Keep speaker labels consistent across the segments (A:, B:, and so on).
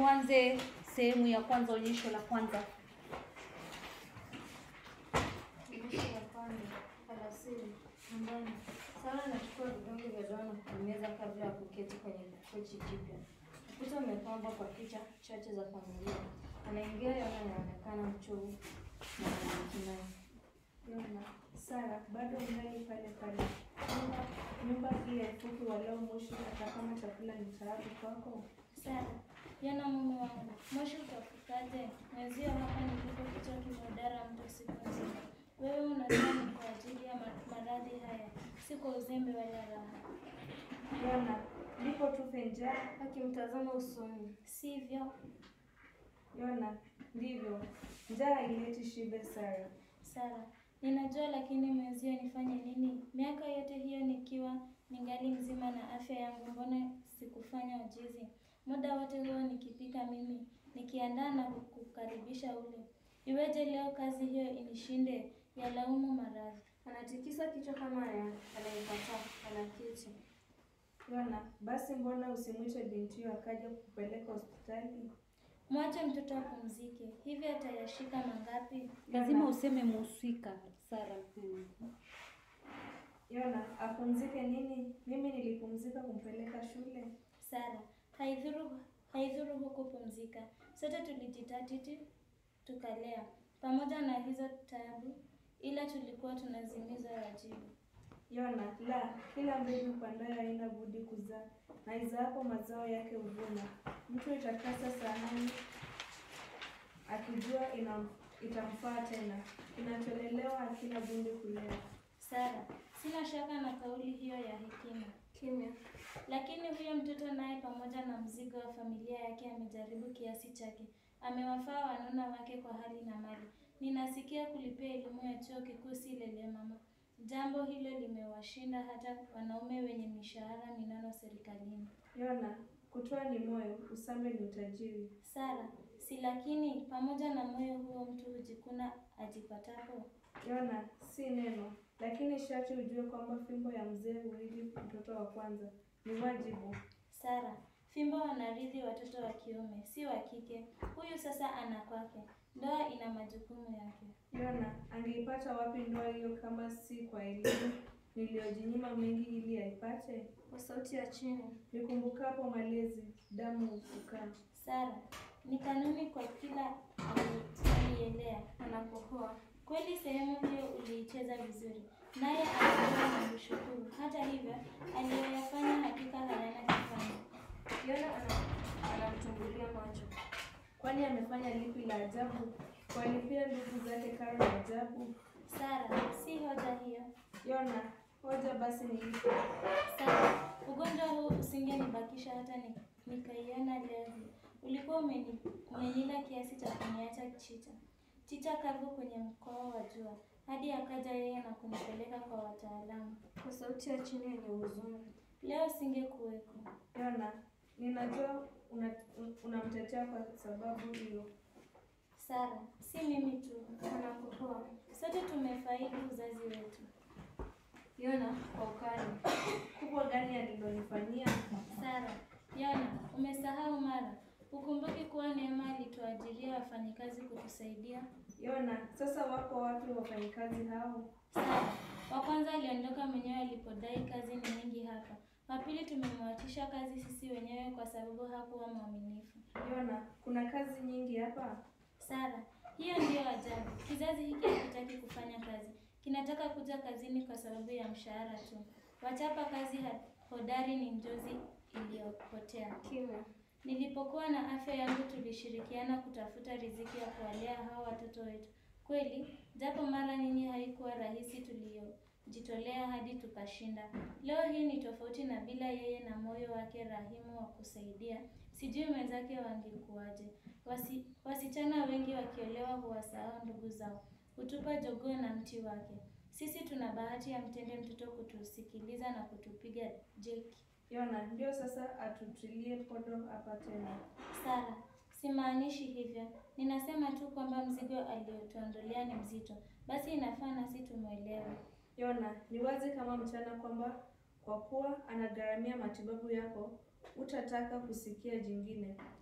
A: tuanze sehemu ya kwanza, onyesho la kwanza.
B: Onyesho la kwanza, alasiri, nyumbani. Sara anachukua vidonge vya dawa na kumeza kabla ya kuketi kwenye kochi jipya. Ukuta umepambwa kwa picha chache za familia. Anaingia Yona anaonekana mchovu na mwenye kinai.
C: Yona, Sara, bado ngali pale pale. Nyumba, nyumba hii haifuki walau moshi hata kama chakula ni tayari kwako.
D: Sara, Yona mume wangu, moshi utafikaje? Mwenzio hapa nilipo kichwa kimeudara mto siku nzima. Wewe unasema ni kwa ajili ya ma- maradhi haya, si kwa uzembe wala raha.
C: Yona, ndipo tufe njaa.
B: Akimtazama usoni.
D: Sivyo?
C: Yona, ndivyo. Njaa haileti shibe, Sara.
D: Sara, ninajua lakini mwenzio nifanye nini? Miaka yote hiyo nikiwa ningali mzima na afya yangu, mbona sikufanya ujizi? Muda wote huo nikipika mimi, nikiandaa na kukaribisha ule. Iweje leo kazi hiyo inishinde? Yalaumu maradhi.
B: Anatikisa kichwa kama ana- anayekataa. Anaketi.
C: Yona, basi mbona usimwite bintiyo akaja kupeleka hospitali?
D: Mwache mtoto apumzike, hivi atayashika mangapi?
A: Lazima useme muhusika, Sara. Mm.
C: Yona, apumzike nini? Mimi nilipumzika kumpeleka shule.
D: Sara, haidhuru haidhuru huku pumzika. Sote tulijitatiti tukalea pamoja na hizo tabu, ila tulikuwa tunazimiza wajibu.
C: Yona, la, kila mbegu upandayo haina budi kuzaa, na izaapo mazao yake huvuna. Mtu itakasa sahani akijua ina, itamfaa tena, kinacholelewa hakina budi kulea.
D: Sara, sina shaka na kauli hiyo ya hekima,
B: Kimya.
D: lakini huyo mtoto naye pamoja na mzigo wa familia yake amejaribu kiasi chake. Amewafaa wanuna wake kwa hali na mali. Ninasikia kulipia elimu ya chuo kikuu si lele mama. Jambo hilo limewashinda hata wanaume wenye mishahara minono serikalini.
C: Yona, kutoa ni moyo, usambe ni utajiri.
D: Sara, si lakini pamoja na moyo huo mtu hujikuna ajipatapo.
C: Yona, si neno, lakini sharti ujue kwamba fimbo ya mzee huili mtoto wa kwanza. Ni wajibu.
D: Sara, fimbo wanarithi watoto wa kiume, si wa kike. Huyu sasa ana kwake. Ndoa ina majukumu yake.
C: Yona, angeipata wapi ndoa hiyo kama si kwa elimu niliyojinyima mengi ili aipate?
B: Kwa sauti ya chini.
C: Nikumbukapo malezi, damu hufukaa.
D: Sara, ni kanuni kwa kila ali- alielea.
B: Anakohoa.
D: Kweli sehemu hiyo uliicheza vizuri, naye alikuwa na kushukuru. Hata hivyo, aliyoyafanya hakika hayana kifani.
B: Yona ana- anamtumbulia macho.
C: Kwani amefanya lipi la ajabu? Kuwalipia ndugu zake karo ya ajabu?
D: Sara, si hoja hiyo.
C: Yona, hoja basi ni ipi?
D: Sara, ugonjwa huu usingenibakisha hata ni, nikaiona leo hii. Ulikuwa umeni, umenila kiasi cha kuniacha chicha chicha kavu kwenye mkoa wa jua, hadi akaja yeye na kunipeleka kwa wataalamu.
B: Kwa sauti ya chini yenye huzuni.
D: Leo singekuweko.
C: Yona, ninajua una- unamtetea kwa sababu hiyo.
D: Sara, si mimi tu,
B: Anakohoa.
D: sote tumefaidi uzazi wetu.
B: Yona kwa ukali.
C: Kubwa gani alilonifanyia?
D: Sara, Yona, umesahau mara. Ukumbuki kuwa Neema alituajiria wafanyikazi kutusaidia.
C: Yona, sasa wako wapi wafanyikazi hao?
D: Sara, wa kwanza aliondoka mwenyewe alipodai kazi ni nyingi hapa. Wa pili tumemwachisha kazi sisi wenyewe kwa sababu hakuwa mwaminifu.
C: Yona, kuna kazi nyingi hapa?
D: Sara, hiyo ndiyo ajabu. Kizazi hiki hakitaki kufanya kazi, kinataka kuja kazini kwa sababu ya mshahara tu. Wachapa kazi ha- hodari ni njozi iliyopotea.
B: Kimya.
D: Nilipokuwa na afya yangu tulishirikiana kutafuta riziki ya kuwalea hao watoto wetu. Kweli, japo mara nyingi haikuwa rahisi, tuliyojitolea hadi tukashinda. Leo hii ni tofauti, na bila yeye na moyo wake rahimu wa kusaidia, sijui mwenzake wangekuwaje. Wasi, wasichana wengi wakiolewa huwasahau ndugu zao, hutupa jogoo na mti wake. Sisi tuna bahati ya mtende mtoto kutusikiliza na kutupiga jeki.
C: Yona, ndio sasa atutilie podo hapa tena.
D: Sara, simaanishi hivyo. Ninasema tu kwamba mzigo aliotuondolea ni mzito, basi inafaa nasi tumwelewe.
C: Yona, ni wazi kama mchana kwamba kwa kuwa anagharamia matibabu yako, utataka kusikia jingine.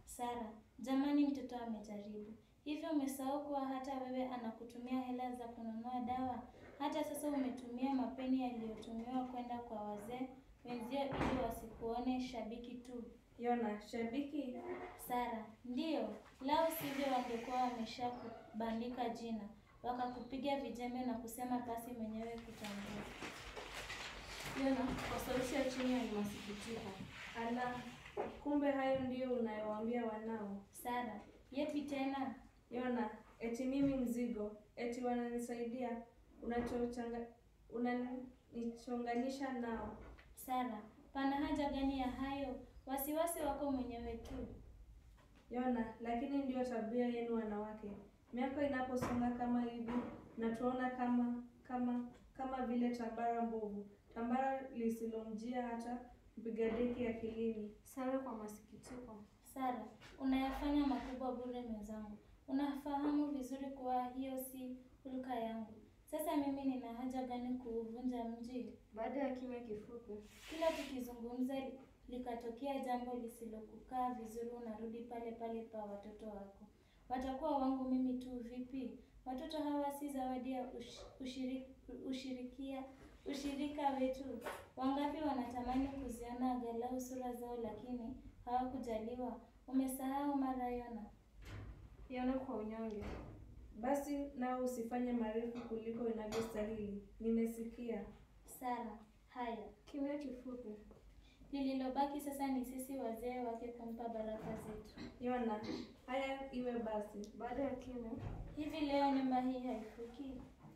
D: Sara, jamani, mtoto amejaribu. Hivyo umesahau kuwa hata wewe anakutumia hela za kununua dawa? Hata sasa umetumia mapeni yaliyotumiwa kwenda kwa wazee wenzio ili wasikuone shabiki tu.
C: Yona, shabiki?
D: Sara, ndiyo, lao sivyo wangekuwa wameshakubandika jina, wakakupiga vijembe na kusema basi mwenyewe kutambua.
B: Yona kwa sauti ya chini alimasikitiko.
C: Ala, kumbe hayo ndiyo unayowaambia wanao.
D: Sara, yepi tena?
C: Yona, eti mimi mzigo, eti wananisaidia, unachochanga unanichonganisha nao.
D: Sara, pana haja gani ya hayo? Wasiwasi wako mwenyewe tu.
C: Yona, lakini ndiyo tabia yenu wanawake. Miaka inaposonga kama hivi, na tuona kama kama kama vile tambara mbovu, tambara lisilomjia hata mpiga deki akilini.
B: Sara kwa masikitiko.
D: Sara, unayafanya makubwa bure mwenzangu. Unafahamu vizuri kuwa hiyo si hulka yangu. Sasa mimi nina haja gani kuuvunja mji?
B: Baada ya kimya kifupi,
D: Kila tukizungumza likatokea jambo lisilokukaa vizuri, unarudi pale pale pa watoto wako. Watakuwa wangu mimi tu vipi? Watoto hawa si zawadi ya ush, ushiri, ushirikia ushirika wetu. Wangapi wanatamani kuziona angalau sura zao, lakini hawakujaliwa. Umesahau mara Yona?
B: Yona kwa unyonge.
C: Basi nao usifanye marefu kuliko inavyostahili. Nimesikia.
D: Sara, haya
B: Kimya kifupi.
D: lililobaki sasa ni sisi wazee wake kumpa baraka zetu.
C: Yona, haya iwe basi.
B: Baada ya kimya,
D: Hivi leo nyumba hii haifuki?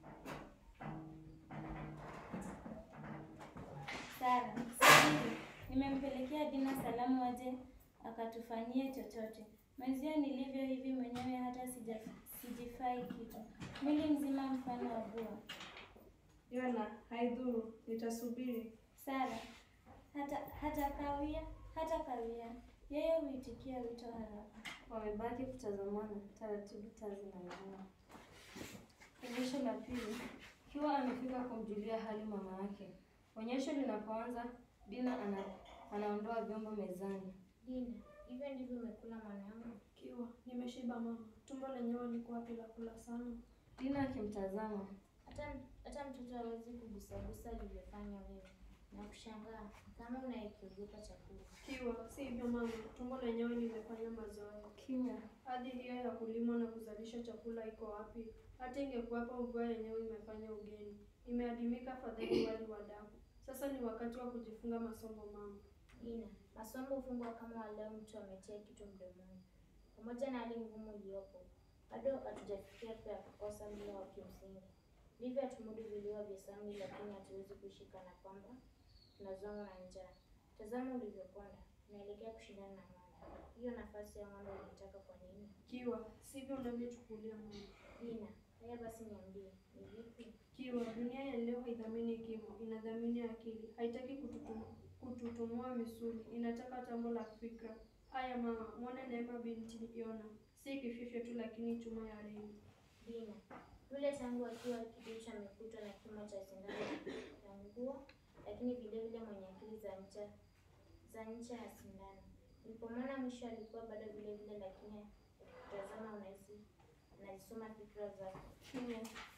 D: Sara, subiri. Nimempelekea Dina salamu aje akatufanyie chochote. Mwenzio nilivyo hivi mwenyewe hata sija, sijifai kitu. Mwili mzima mfano wa bua.
C: Yona, haidhuru, nitasubiri.
D: Sara, hata hata kawia, hata kawia. Yeye huitikia wito haraka.
B: wamebaki kutazamana, taratibu taa zinang'aa. Onyesho la pili, Kiwa amefika kumjulia hali mama yake. Onyesho linapoanza, Dina ana, anaondoa vyombo mezani.
E: Dina, hivyo ndivyo umekula mwanangu?
F: Kiwa, nimeshiba mama. Tumbo lenyewe liko wapi la kula sana?
B: Dina akimtazama,
E: Hata hata mtoto hawezi kugusagusa alivyofanya wewe. Na kushangaa kama unayekiogopa chakula.
F: Kiwa, si hivyo mama. Tumbo lenyewe limefanya mazoea.
B: kimya.
F: Hadi hiyo ya kulimwa na kuzalisha chakula iko wapi? Hata ingekuwapo mvua yenyewe imefanya ugeni. Imeadimika fadhali wali wa damu. Sasa ni wakati wa kujifunga masomo mama.
E: Dina, masomo hufungwa kama waleo mtu ametia kitu mdomoni. Pamoja na hali ngumu iliyopo, bado hatujafikia pia kukosa mlo wa kimsingi. Ndivyo hatumudu vilio vya sami, lakini hatuwezi kuishi kana kwamba tunazongwa na njaa. Tazama ulivyoponda, unaelekea kushindana na ng'ombe. Hiyo nafasi ya ng'ombe unaitaka kwa nini?
F: Kiwa, sivyo unavyochukulia mama.
E: Dina, haya basi niambie, ni vipi?
F: Kiwa, dunia ya leo haidhamini kimo, inadhamini akili. Haitaki kututum, kututumua misuli, inataka tambo la fikra. Haya mama, mwone Neema binti Yona, si kififyo tu, lakini chuma ya reli.
E: Dina, yule tangu akiwa kiduchu amekutwa na kimo cha sindano ya nguo, lakini vile vile mwenye akili za ncha za ncha ya sindano. Nilipomwona mwisho alikuwa bado vile vile, lakini akitazama unahisi anazisoma fikra zako.
B: Kimya.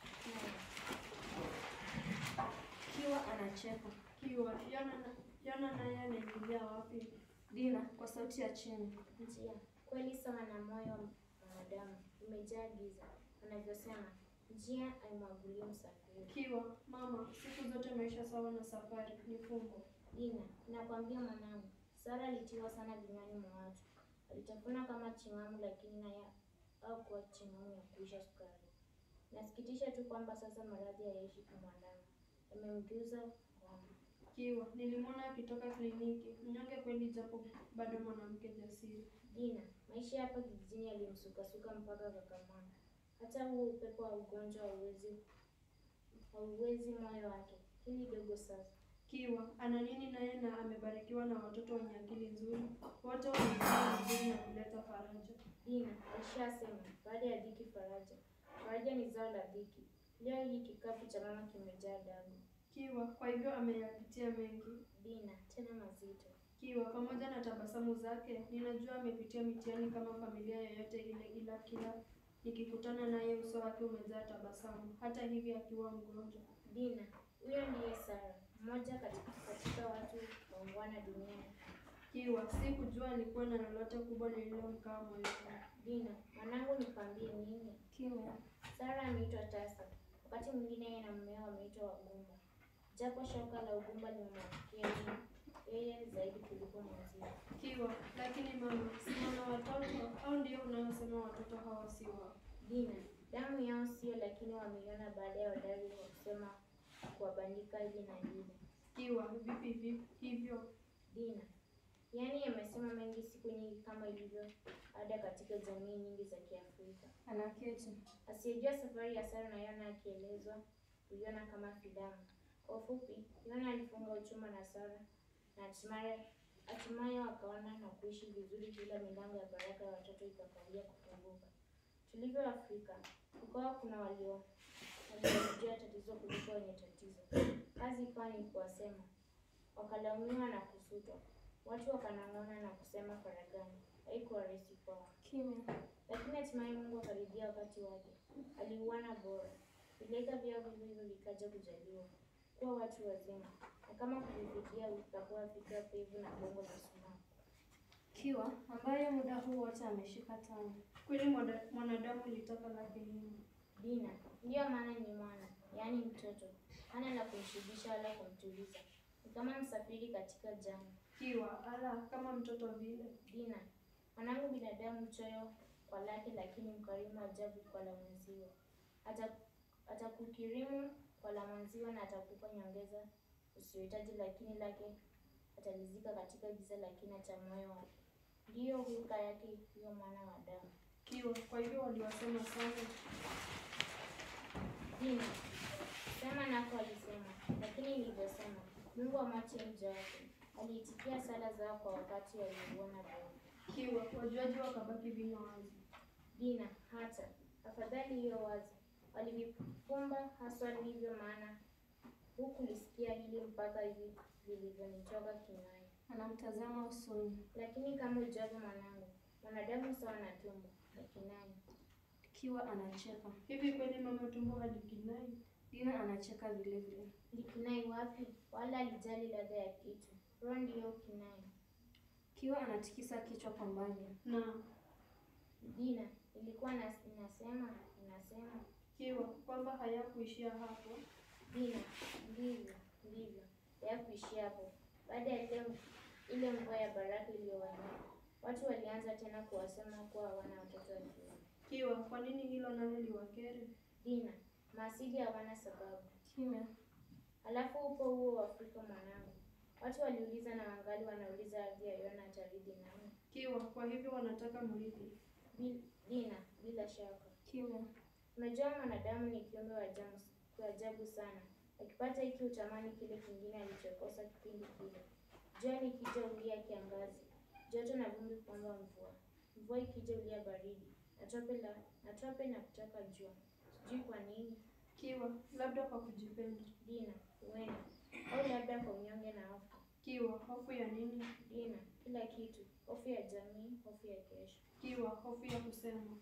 B: Kiwa anacheka.
F: Kiwa, Yona, na- Yona naye anaingilia wapi?
B: Dina kwa sauti ya chini.
E: Njia kweli sawa na moyo wa mwanadamu umejaa giza, wanavyosema njia haimwagulii msafiri.
F: Kiwa, mama, siku zote maisha sawa na safari ni fumbo.
E: Dina, nakwambia mwanangu, Sara alitiwa sana vinywani mwa watu. Alitafuna kama ching'amu, lakini naye au kuwa ching'amu ya kuisha sukari. Nasikitisha tu kwamba sasa maradhi hayaishi kumwandama, yamemgeuza ngoma.
F: Kiwa, nilimwona akitoka kliniki, mnyonge kweli, japo bado mwanamke jasiri.
E: Dina, maisha hapa kijijini yalimsukasuka mpaka kakamana. Hata huo upepo wa ugonjwa hauwezi hauwezi moyo wake. Hili dogo sasa.
F: Kiwa, ana nini naye na amebarikiwa na watoto wenye akili nzuri, wote wamefanya vizuri na kuleta faraja.
E: Dina, alishasema baada ya dhiki faraja. Faraja ni zao la dhiki. Leo hii kikapu cha mama kimejaa damu.
F: Kiwa, kwa hivyo ameyapitia mengi.
E: Dina, tena mazito.
F: Kiwa pamoja na tabasamu zake, ninajua amepitia mitihani kama familia yoyote ile, ila kila nikikutana naye uso wake umejaa tabasamu, hata hivi akiwa mgonjwa.
E: Dina, huyo ndiye Sara, mmoja katika, katika watu waungwana duniani.
F: Kiwa sikujua alikuwa na lolote kubwa lililomkaa moyoni.
E: Dina, mwanangu, nikwambie nini?
D: Kimya.
E: Sara ameitwa tasa, wakati mwingine yeye na mmeo wameitwa wagumba, japo shoka la ugumba limemwangukia yeye yeye zaidi kuliko mwenzie.
F: Kiwa, lakini mama, si wana watoto au ndio unaosema watoto hawa si wao?
E: Dina, damu yao sio, lakini wameiona baada ya wadari wa kusema kuwabandika hili na lile.
F: Kiwa, vipi vipi hivyo?
E: Dina, yaani yamesema mengi siku nyingi kama ilivyo ada katika jamii nyingi za Kiafrika.
D: Anaketi.
E: Asiyejua safari ya Sara na Yona akielezwa kuiona kama filamu. Kwa ufupi, Yona alifunga uchuma na Sara na hatimaye hatimaye wakaona na kuishi vizuri bila milango ya baraka ya watoto ikakawia kufunguka. Tulivyo Afrika, kukawa kuna walio waliojua tatizo kuliko wenye tatizo. Kazi ikawa ni kuwasema, wakalaumiwa na kusutwa. Watu wakanong'ona na kusema faragani. Haikuwa rahisi kwao.
D: Kimya.
E: Lakini hatimaye Mungu akaridhia wakati wake. Aliuana bora. Vilega vyao vivyo hivyo vikaja kujaliwa kuwa watu wazima, na kama kuvifikia vikakuwa fikra pevu na bongo la sumaku.
D: Kiwa ambaye muda huu wote ameshika tano.
F: Kweli mwada- mwanadamu litaka lake nini?
E: Dina ndiyo maana ni mwana, yaani mtoto, hana la kumshibisha wala kumtuliza. Ni kama msafiri katika jangwa.
F: Kiwa, ala, kama mtoto vile.
E: Dina, mwanangu binadamu mchoyo kwa lake, lakini mkarimu ajabu kwa la mwenziwe. Ata- Atakukirimu kwa la mwenziwe na atakupa nyongeza usiyohitaji, lakini lake atalizika katika giza la kina cha moyo wake. Ndiyo hulka yake huyo mwana wa damu.
F: Kiwa, kwa hivyo waliwasema sana.
E: Dina, sema nako alisema, lakini nilivyosema, Mungu amwache mja wake. Aliitikia sala zao kwa wakati waliuona bora.
F: Kiwa, wajuaji wakabaki vinywa wazi.
E: Dina, hata afadhali hiyo wazi, walivifumba haswa, ndivyo maana hukulisikia hili mpaka hivi vilivyonitoka kinywani.
D: Anamtazama usoni.
E: Lakini kama ujavyo mwanangu, mwanadamu sawa na tumbo na kinai.
D: Kiwa anacheka.
F: Hivi kweli mama tumbo halikinai?
D: Dina anacheka vile vile.
E: Likinai wapi? Wala alijali ladha ya kitu. Roho ndiyo kinai.
D: Kiwa anatikisa kichwa kwa mbali.
F: Na
E: Dina, ilikuwa nas, inasema inasema
F: kiwa kwamba hayakuishia hapo.
E: Dina, ndivyo ndivyo hayakuishia hapo. Baada ya ile ile mvua ya baraka iliyowanyea, watu walianza tena kuwasema kuwa hawana watoto wa kiume.
F: Kiwa, kwa nini hilo nalo liwakere?
E: Dina, maasili hawana sababu.
D: Kimya.
E: Halafu upo huo wa Afrika mwanangu. Watu waliuliza na wangali wanauliza ardhi ya Yona ataridi nani?
F: Kiwa, kwa hivyo wanataka mrithi.
E: Bil- Dina, bila shaka.
D: Kimya.
E: Unajua mwanadamu ni kiumbe wa ajabu wa ajabu sana. Akipata hiki utamani kile kingine alichokosa kipindi kile. Jua likija ulia kiangazi, joto na vumbi kuomba mvua. Mvua ikija ulia baridi, na tope la na tope na kutaka jua. Sijui kwa nini.
F: Kiwa, labda kwa kujipenda.
E: Dina, huenda au labda kwa unyonge na hofu.
F: Kiwa, hofu ya nini?
E: Dina, kila kitu, hofu ya jamii, hofu ya kesho.
F: Kiwa, hofu ya kusema.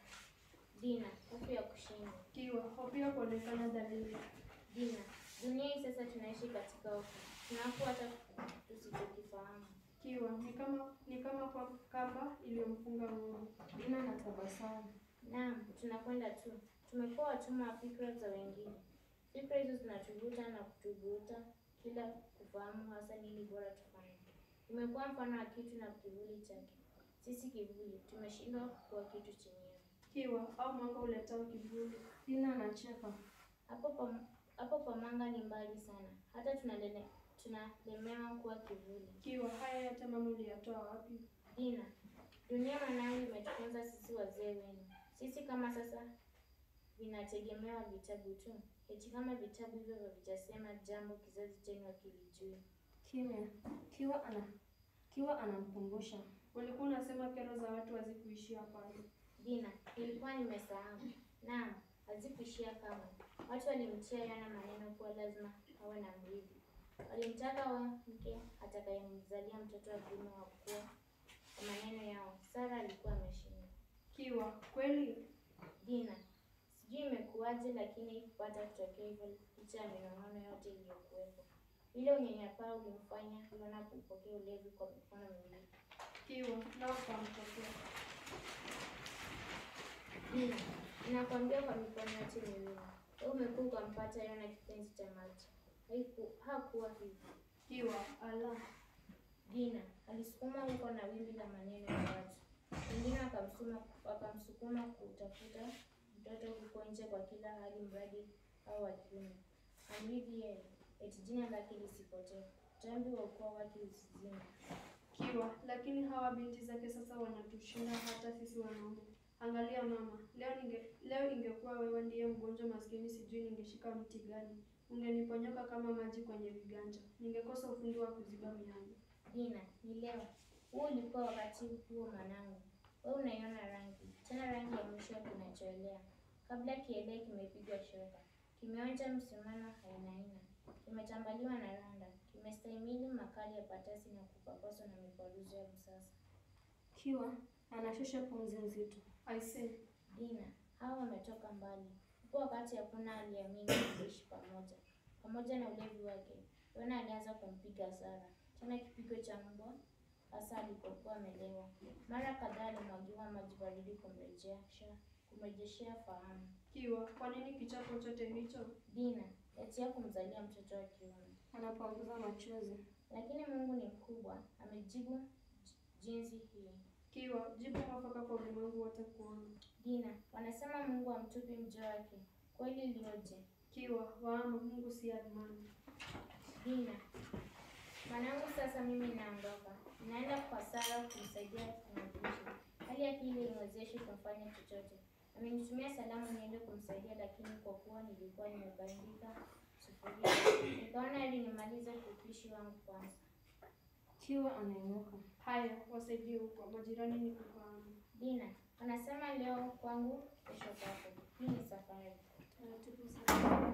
E: Dina, hofu ya kushindwa.
F: Kiwa, hofu ya kuonekana dhalili.
E: Dina, dunia hii sasa tunaishi katika hofu. Tunahofu hata tusichokifahamu.
F: Kiwa, ni kama ni kama kwa kamba iliyomfunga ng'ombe.
D: Dina anatabasamu.
E: Naam, tunakwenda tu. Tumekuwa watumwa wa fikra za wengine. Fikra hizo zinatuvuta na kutuvuta kila kufahamu hasa nini bora tufanye. Tumekuwa mfano wa kitu na kivuli chake. Sisi kivuli, tumeshindwa kuwa kitu chenyewe.
F: Kiwa, au mwanga uletao kivuli.
D: Dina anacheka.
E: Hapo pa, hapo pamanga ni mbali sana. Hata tunalele, tunalemewa kuwa kivuli.
F: Kiwa, haya yote mama uliyatoa wapi?
E: Dina, dunia mwanangu imetufunza sisi wazee wenu. Sisi kama sasa vinategemewa vitabu tu. Eti kama vitabu hivyo havijasema jambo kizazi chenu hakilijui.
D: Kimya. Kiwa ana Kiwa anamkumbusha.
F: Ulikuwa unasema kero za watu hazikuishia pale.
E: Dina, nilikuwa nimesahau. Naam, hazikuishia kama. Watu walimtia Yona maneno kuwa lazima awe na mrithi. Walimtaka wa mke atakayemzalia mtoto wa kiume wa kuwa. Kwa maneno yao, Sara alikuwa ameshinda.
F: Kiwa, kweli?
E: Dina, sijui imekuwaje, lakini ikupata kutokea hivyo licha ya minong'ono yote iliyokuwepo. Ile unyanyapaa ulimfanya Yona kupokea ulevi kwa mikono miwili.
F: Kiwa, nao ukampokea.
E: Dina, ninakwambia kwa mikono yote miwili. Wewe umekuwa ukampata Yona kipenzi cha maji. Haiku, hakuwa hivyo.
F: Kiwa, ala.
E: Dina alisukuma huko na wimbi la maneno ya watu. Wengine wakamsukuma wakamsukuma kutafuta mtoto huko nje kwa kila hali, mradi au wa kiume. Amrithi yeye, eti jina lake lisipotee, utambi wa ukoo wake usizime.
F: Kiwa, lakini hawa binti zake sasa wanatushinda hata sisi wanaume. Angalia mama, leo ninge, leo ingekuwa wewe ndiye mgonjwa maskini, sijui ningeshika mti gani. Ungeniponyoka kama maji kwenye viganja. Ningekosa ufundi wa kuziba miangu.
E: Dina, ni leo. Huu ulikuwa wakati huo mwanangu. Wewe unaiona rangi, tena rangi ya mwisho kinachoelea. Kabla kielee kimepigwa shoka, kimeonja msumano aina aina, kimetambaliwa na randa, kimestahimili makali ya patasi na kupapaswa na mikwaruzo ya msasa.
B: Kiwa, anashusha pumzi nzito.
F: I say,
E: Dina, hawa wametoka mbali. Huko wakati hakuna aliamini kuishi pamoja. Pamoja na ulevi wake, Yona alianza kumpiga Sara, tena kipigo cha mbwa, hasa alipokuwa amelewa. Mara kadhaa alimwagiwa maji baridi kumrejesha kumrejeshea fahamu.
F: Kiwa, kwa nini kichapo chote hicho?
E: Dina, yatia kumzalia mtoto wa kiume.
B: Anapanguza machozi.
E: Lakini Mungu ni mkubwa, amejibu j- jinsi hii.
F: Kiwa, jibu mwafaka kwa ulimwengu wote kuona.
E: Dina, wanasema Mungu hamtupi mja wake. Kweli ilioje?
F: Kiwa, waama Mungu si admani.
E: Dina, mwanangu, sasa mimi naondoka, naenda kwa Sara kumsaidia kumwadhimisha. Hali yake ile imwezeshi kumfanya chochote. Amenitumia salamu niende kumsaidia, lakini kwa kuwa nilikuwa nimebandika sufuria, nikaona ili nimalize upishi wangu kwanza.
B: Kiwa anainuka.
F: Haya, wasaidie huko, majirani ni kufahamu.
E: Dina, wanasema leo kwangu, kesho kwako. Hii ni safari.
F: Taratibu sana.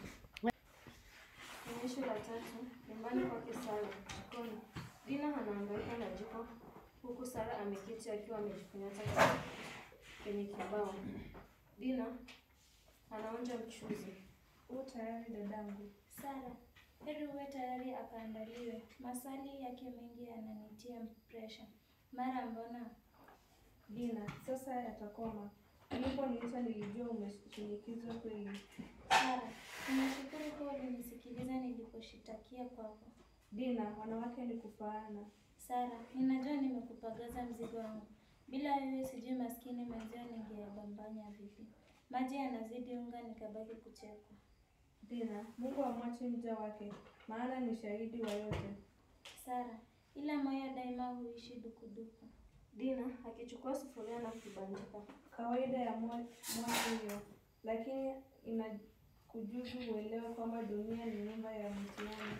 B: Onyesho la tatu, nyumbani kwake Sara, jikoni. Dina anahangaika na jiko huku Sara ameketi akiwa amejifunyata kwa- kwenye kibao. Dina anaonja mchuzi.
C: U tayari dadangu.
D: Sara, heri uwe tayari akaandaliwe. Maswali yake mengi yananitia presha. Mara mbona
C: Dina, sasa yatakoma. Uliponiita nilijua umeshinikizwa kweli.
D: Sara, ninashukuru kuwa ulinisikiliza niliposhitakia kwako.
C: Dina, wanawake ni kufaana.
D: Sara, ninajua nimekupagaza mzigo wangu. Bila wewe sijui maskini mwenzio ningeyabambanya vipi. Maji yanazidi unga nikabaki kuchekwa.
C: Dina, Mungu amwachi mja wake, maana ni shahidi wa yote.
D: Sara, ila moyo daima huishi dukuduku.
B: Dina akichukua sufuria na kuibandika.
C: Kawaida ya mwa- mwaka hiyo, lakini inakujuzu uelewe kwamba dunia ni nyumba ya mtihani.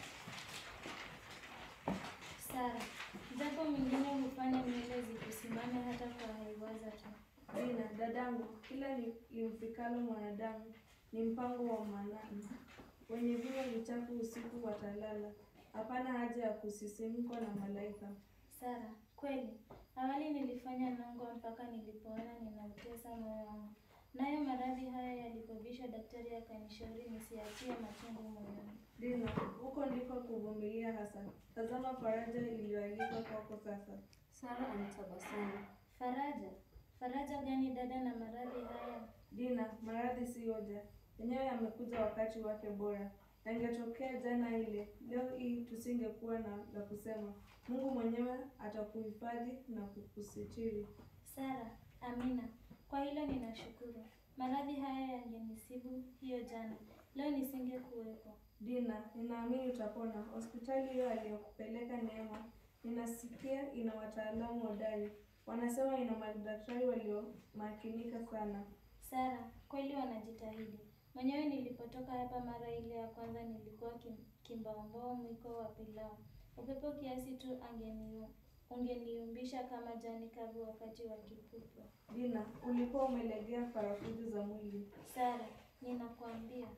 D: Sara, japo mwingine hufanya nywele zikusimame hata kwa haiwaza tu.
C: Dina, dadangu, kila li- limfikalo mwanadamu ni mpango wa Manani. Wenye vinywa vichafu usiku watalala. Hapana haja ya kusisimkwa na malaika.
D: Sara, kweli awali nilifanya nongwa mpaka nilipoona ninautesa moyo wangu. Nayo maradhi haya yalipobisha, daktari akanishauri nisiachie machungu moyoni.
C: Dina, huko ndiko kuvumilia hasa. Tazama faraja iliyoalikwa kwako sasa.
B: Sara anatabasamu.
D: Faraja, faraja gani dada na maradhi haya?
C: Dina, maradhi si hoja, yenyewe yamekuja wakati wake bora. Yangetokea jana ile, leo hii tusingekuwa na la kusema. Mungu mwenyewe atakuhifadhi na kukusitiri.
D: Sara, amina. Kwa hilo ninashukuru. Maradhi haya yangenisibu hiyo jana, leo nisingekuwepo.
C: Dina, ninaamini utapona. Hospitali hiyo aliyokupeleka Neema, ninasikia ina wataalamu hodari. Wanasema ina madaktari waliomakinika sana.
D: Sara, kweli wanajitahidi. Mwenyewe nilipotoka hapa mara ile ya kwanza nilikuwa kim, kimbaombao mwiko wa pilau. Upepo kiasi tu angeniu ungeniumbisha kama jani kavu wakati wa kipupwe.
C: Dina, ulikuwa umelegea farafujo za mwili.
D: Sara, ninakuambia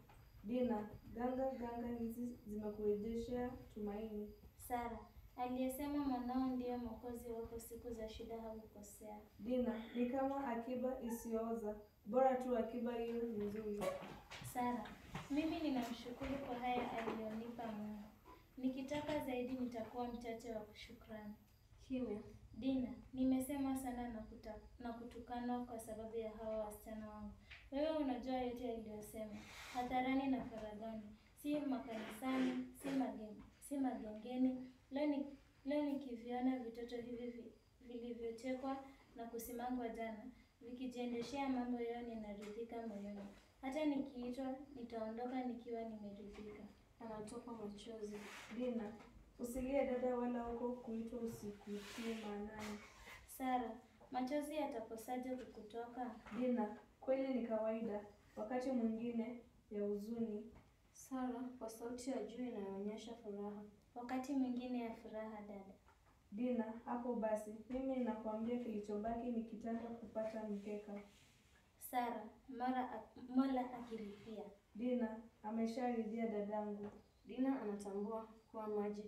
C: Dina, ganga ganga hizi zimekurejeshea tumaini.
D: Sara, aliyesema mwanao ndiye mwokozi wako siku za shida hakukosea.
C: Dina, ni kama akiba isiyooza, bora tu akiba hiyo ni nzuri.
D: Sara, mimi ninamshukuru kwa haya aliyonipa Mungu. Nikitaka zaidi nitakuwa mchache wa kushukrani.
B: Kimya.
D: Dina, nimesema sana na, kuta, na kutukanwa kwa sababu ya hawa wasichana wangu. Wewe unajua yote yaliyosema hadharani na faraghani, si makanisani, si magen, si magengeni. Leo ni leo nikiviona vitoto hivi vi- vilivyochekwa na kusimangwa jana vikijiendeshea mambo yao, ninaridhika moyoni. Hata nikiitwa nitaondoka nikiwa nimeridhika.
B: Anatoka machozi.
C: Dina, usilie dada, wala huko kuitwa usikutie maanani.
D: Sara, machozi yatakosaje kukutoka?
C: Dina, kweli ni kawaida, wakati mwingine ya huzuni.
B: Sara kwa sauti ya juu inayoonyesha furaha.
D: Wakati mwingine ya furaha, dada.
C: Dina, hapo basi, mimi ninakwambia kilichobaki ni kitanda kupata mkeka.
D: Sara, mara Mola akilipia.
C: Dina, amesharidhia dadangu.
B: Dina anatambua kuwa maji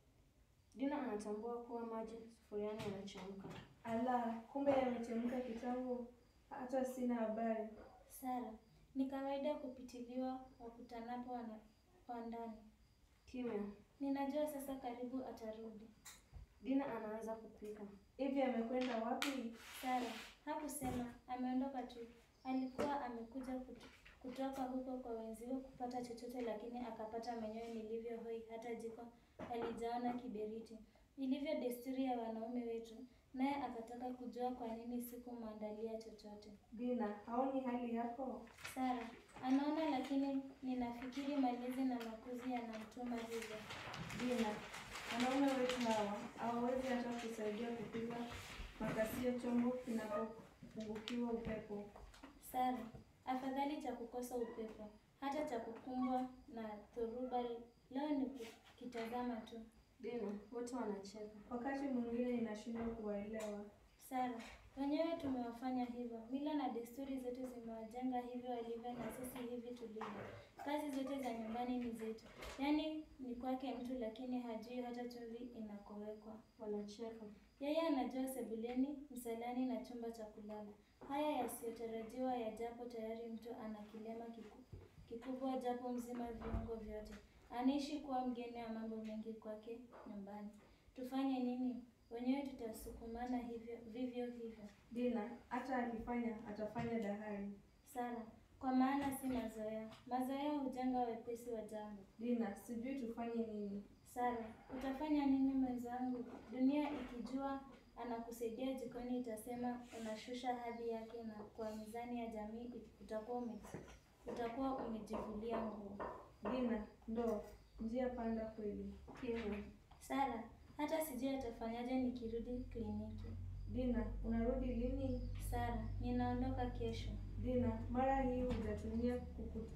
B: Dina anatambua kuwa maji sufuriani yanachemka.
C: Ala, kumbe yamechemka kitambo, hata sina habari.
D: Sara, ni kawaida kupitiliwa wakutanapo wana wa ndani.
B: Kimya.
D: Ninajua sasa karibu atarudi.
B: Dina anaanza kupika.
C: Hivi amekwenda wapi?
D: Sara, hakusema, ameondoka tu. Alikuwa amekuja kut- kutoka huko kwa wenziwe kupata chochote, lakini akapata mwenyewe nilivyo hoi, hata jiko alijaona kiberiti, ilivyo desturi ya wanaume wetu, naye akataka kujua kwa nini sikumwandalia chochote.
C: Dina, haoni hali yako?
D: Sara, anaona, lakini ninafikiri malezi na makuzi yanamtuma hivyo.
C: Dina, wanaume wetu hawa hawawezi hata kusaidia kupiga makasio chombo kinapopungukiwa upepo.
D: Sara, afadhali cha kukosa upepo, hata cha kukumbwa na dhoruba. Leo ni kukitazama tu.
B: Dina, wote wanacheka.
C: Wakati mwingine inashindwa kuwaelewa.
D: Sara, wenyewe tumewafanya hivyo. Mila na desturi zetu zimewajenga hivyo walivyo, na sisi hivi tulivyo. Kazi zote za nyumbani ni zetu, yaani ni kwake mtu, lakini hajui hata chumvi inakowekwa.
B: Wanacheka.
D: Yeye anajua sebuleni, msalani na chumba cha kulala. Haya yasiyotarajiwa yajapo, tayari mtu ana kilema kiku, kikubwa japo mzima viungo vyote. Anaishi kuwa mgeni wa mambo mengi kwake nyumbani. Tufanye nini? Wenyewe tutasukumana hivyo vivyo hivyo.
C: Dina, hata akifanya atafanya dahari.
D: Sara, kwa maana si mazoea. Mazoea hujenga wepesi wa jambo.
C: Dina, sijui tufanye nini.
D: Sara, utafanya nini mwenzangu? Dunia ikijua anakusaidia jikoni itasema unashusha hadhi yake, na kwa mizani ya jamii utakuwa ume, utakuwa umejivulia nguo.
C: Dina, ndo njia panda kweli.
B: Kimya.
D: Sara, hata sijui atafanyaje nikirudi kliniki.
C: Dina, unarudi lini?
D: Sara, ninaondoka kesho.
C: Dina, mara hii hujatumia kuku...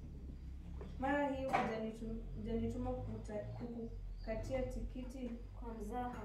C: mara hii hujanitu- hujanituma kukuta- kukukatia tikiti
B: Kwa mzaha.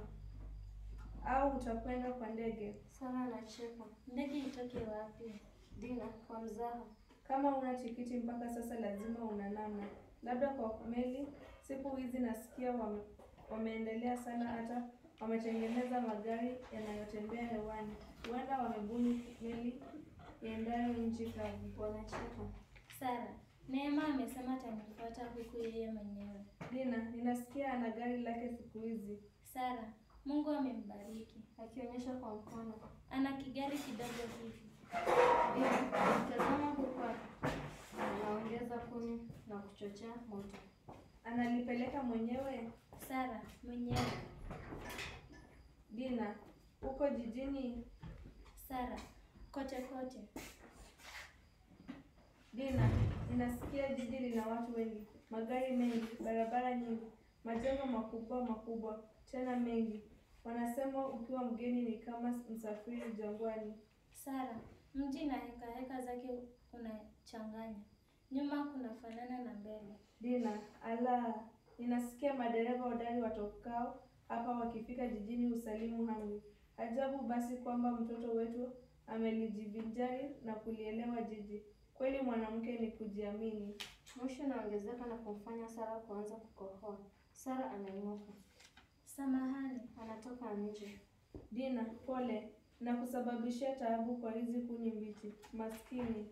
C: au utakwenda kwa ndege?
B: Sara anacheka.
D: Ndege itoke wapi?
B: Dina, kwa mzaha.
C: Kama una tikiti mpaka sasa, lazima una namna, labda kwa meli. Siku hizi nasikia wame, wameendelea sana, hata wametengeneza magari yanayotembea hewani. Huenda wamebuni meli iendayo nchi kavu.
B: Wanacheka.
D: Sara, Neema amesema atanifuata huku yeye mwenyewe.
C: Dina, ninasikia ana gari lake siku hizi.
D: Sara, Mungu amembariki.
B: Akionyesha kwa mkono.
D: Ana kigari kidogo hivi.
B: Dina, tazama huku anaongeza kuni na kuchochea moto.
C: Analipeleka mwenyewe?
D: Sara, mwenyewe.
C: Dina, uko jijini?
D: Sara, kote kote.
C: Dina, ninasikia jiji lina watu wengi, magari mengi, barabara nyingi, majengo makubwa makubwa, tena mengi. Wanasema ukiwa mgeni ni kama msafiri jangwani.
D: Sara, mji na heka heka zake unachanganya. Nyuma kunafanana na mbele.
C: Dina, ala, ninasikia madereva hodari watokao hapa wakifika jijini usalimu amri. Ajabu basi kwamba mtoto wetu amelijivinjari na kulielewa jiji. Kweli mwanamke ni kujiamini.
B: Moshi unaongezeka na kumfanya Sara kuanza kukohoa. Sara anainuka,
D: Samahani.
B: anatoka nje.
C: Dina, pole na kusababishia taabu kwa hizi kuni mbichi. Maskini.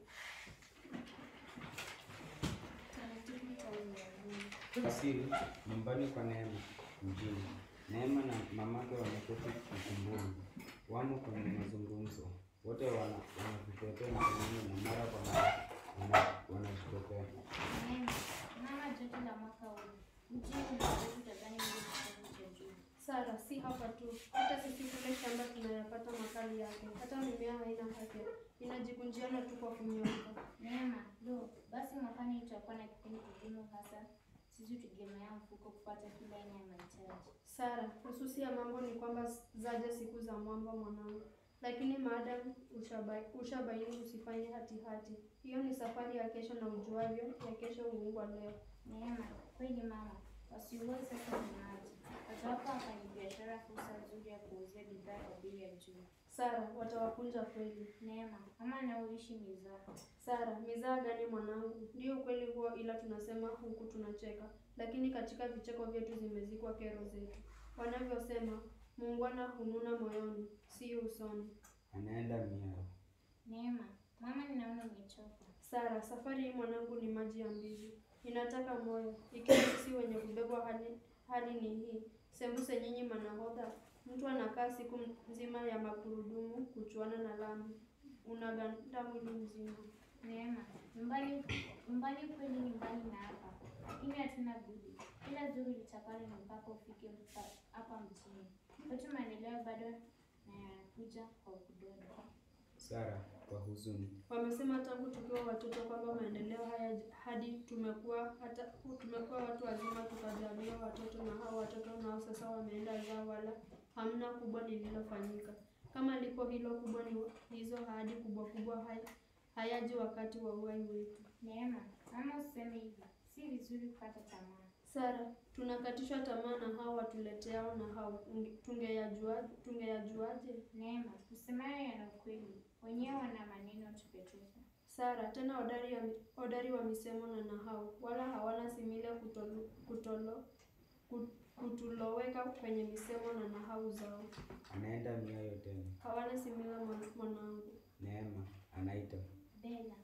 B: Taratibu tauni ya vumbi.
G: Asili nyumbani kwa Neema mjini. Neema na mamake wameketi ukumbuni, wamo kwenye mazungumzo. Wote wana wanavipepea mkononi na mara kwa mara wana- wanajipepea.
E: Neema, mama joto la mwaka huu. Mjini unaweza utadhani ni kitabu cha juu.
F: Sara, si hapa tu, hata sisi kule shamba tunayapata makali yake. Hata mimea haina afya, inajikunjiana tu kwa kunyauka.
E: Neema, lo, basi mwakani tutakuwa na kipindi kigumu hasa sisi tutegemea mfuko kupata kila aina ya mahitaji.
F: Sara, hususi ya mambo ni kwamba zaja siku za mwamba mwanangu, lakini maadamu ushabai- ushabaini usifanye hatihati. Hiyo ni safari ya kesho, na ujuavyo ya kesho huungwa leo.
E: Neema, kweli mama, wasiuoe sasa ni maji. Watawapa wafanyabiashara fursa nzuri ya kuuzia bidhaa kwa bei ya juu.
F: Sara, watawakunja kweli.
E: Neema, mama anaoishi mizaa.
F: Sara, mizaa gani mwanangu? Ndio ukweli huo, ila tunasema huku tunacheka, lakini katika vicheko vyetu zimezikwa kero zetu. Wanavyosema, muungwana hununa moyoni, sio usoni.
G: Anaenda miao.
E: Neema, mama ninaona umechoka.
F: Sara, safari hii mwanangu ni maji ya mbizi, inataka moyo. Ikiwa sisi wenye kubebwa hali, hali ni hii, sembuse nyinyi manahodha. Mtu anakaa siku nzima ya magurudumu kuchuana na lami, unaganda mwili mzima.
E: Neema, nyumbani nyumbani kweli nyumbani na hapa, lakini hatuna budi. Kila zuri litakalo ni mpaka ufike mpa- hapa mjini. Kwetu maendeleo bado na yanakuja kwa kudodo.
G: Sara kwa huzuni.
F: Wamesema tangu tukiwa watoto kwamba maendeleo haya hadi tumekuwa hata tumekuwa watu wazima tukajaliwa watoto, na hao watoto nao sasa wameenda zao, wala hamna kubwa lililofanyika. Kama lipo hilo kubwa, ni hizo ahadi kubwa kubwa hai, hayaji wakati wa uhai wetu.
E: Neema, mama useme hivi, si vizuri kukata tamaa.
F: Sara, tunakatishwa tamaa na hao watuleteao, na hao unge- tungeyajua tungeyajuaje?
E: Neema, usemayo yana ukweli, wenyewe wana maneno tupetupe.
F: Sara, tena hodari, ya, hodari wa misemo na nahau, wala hawana simile kutolo, kutolo, kut- kutuloweka kwenye misemo na nahau zao.
G: Anaenda miayo tena.
F: Hawana simile mwan- mwanangu.
G: Neema anaita.
E: Bela,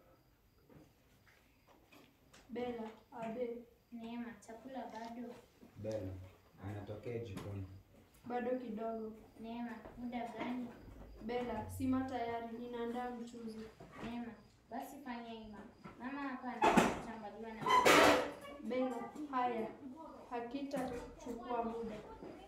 F: Bela, abe,
E: Neema, chakula bado?
G: Bela anatokea jikoni.
F: bado kidogo.
E: Neema, muda gani?
F: Bela, sima tayari, ninaandaa mchuzi.
E: Neema, basi fanya ima. Mama hapa anachambaliwa na
F: Bela, haya, hakitachukua muda.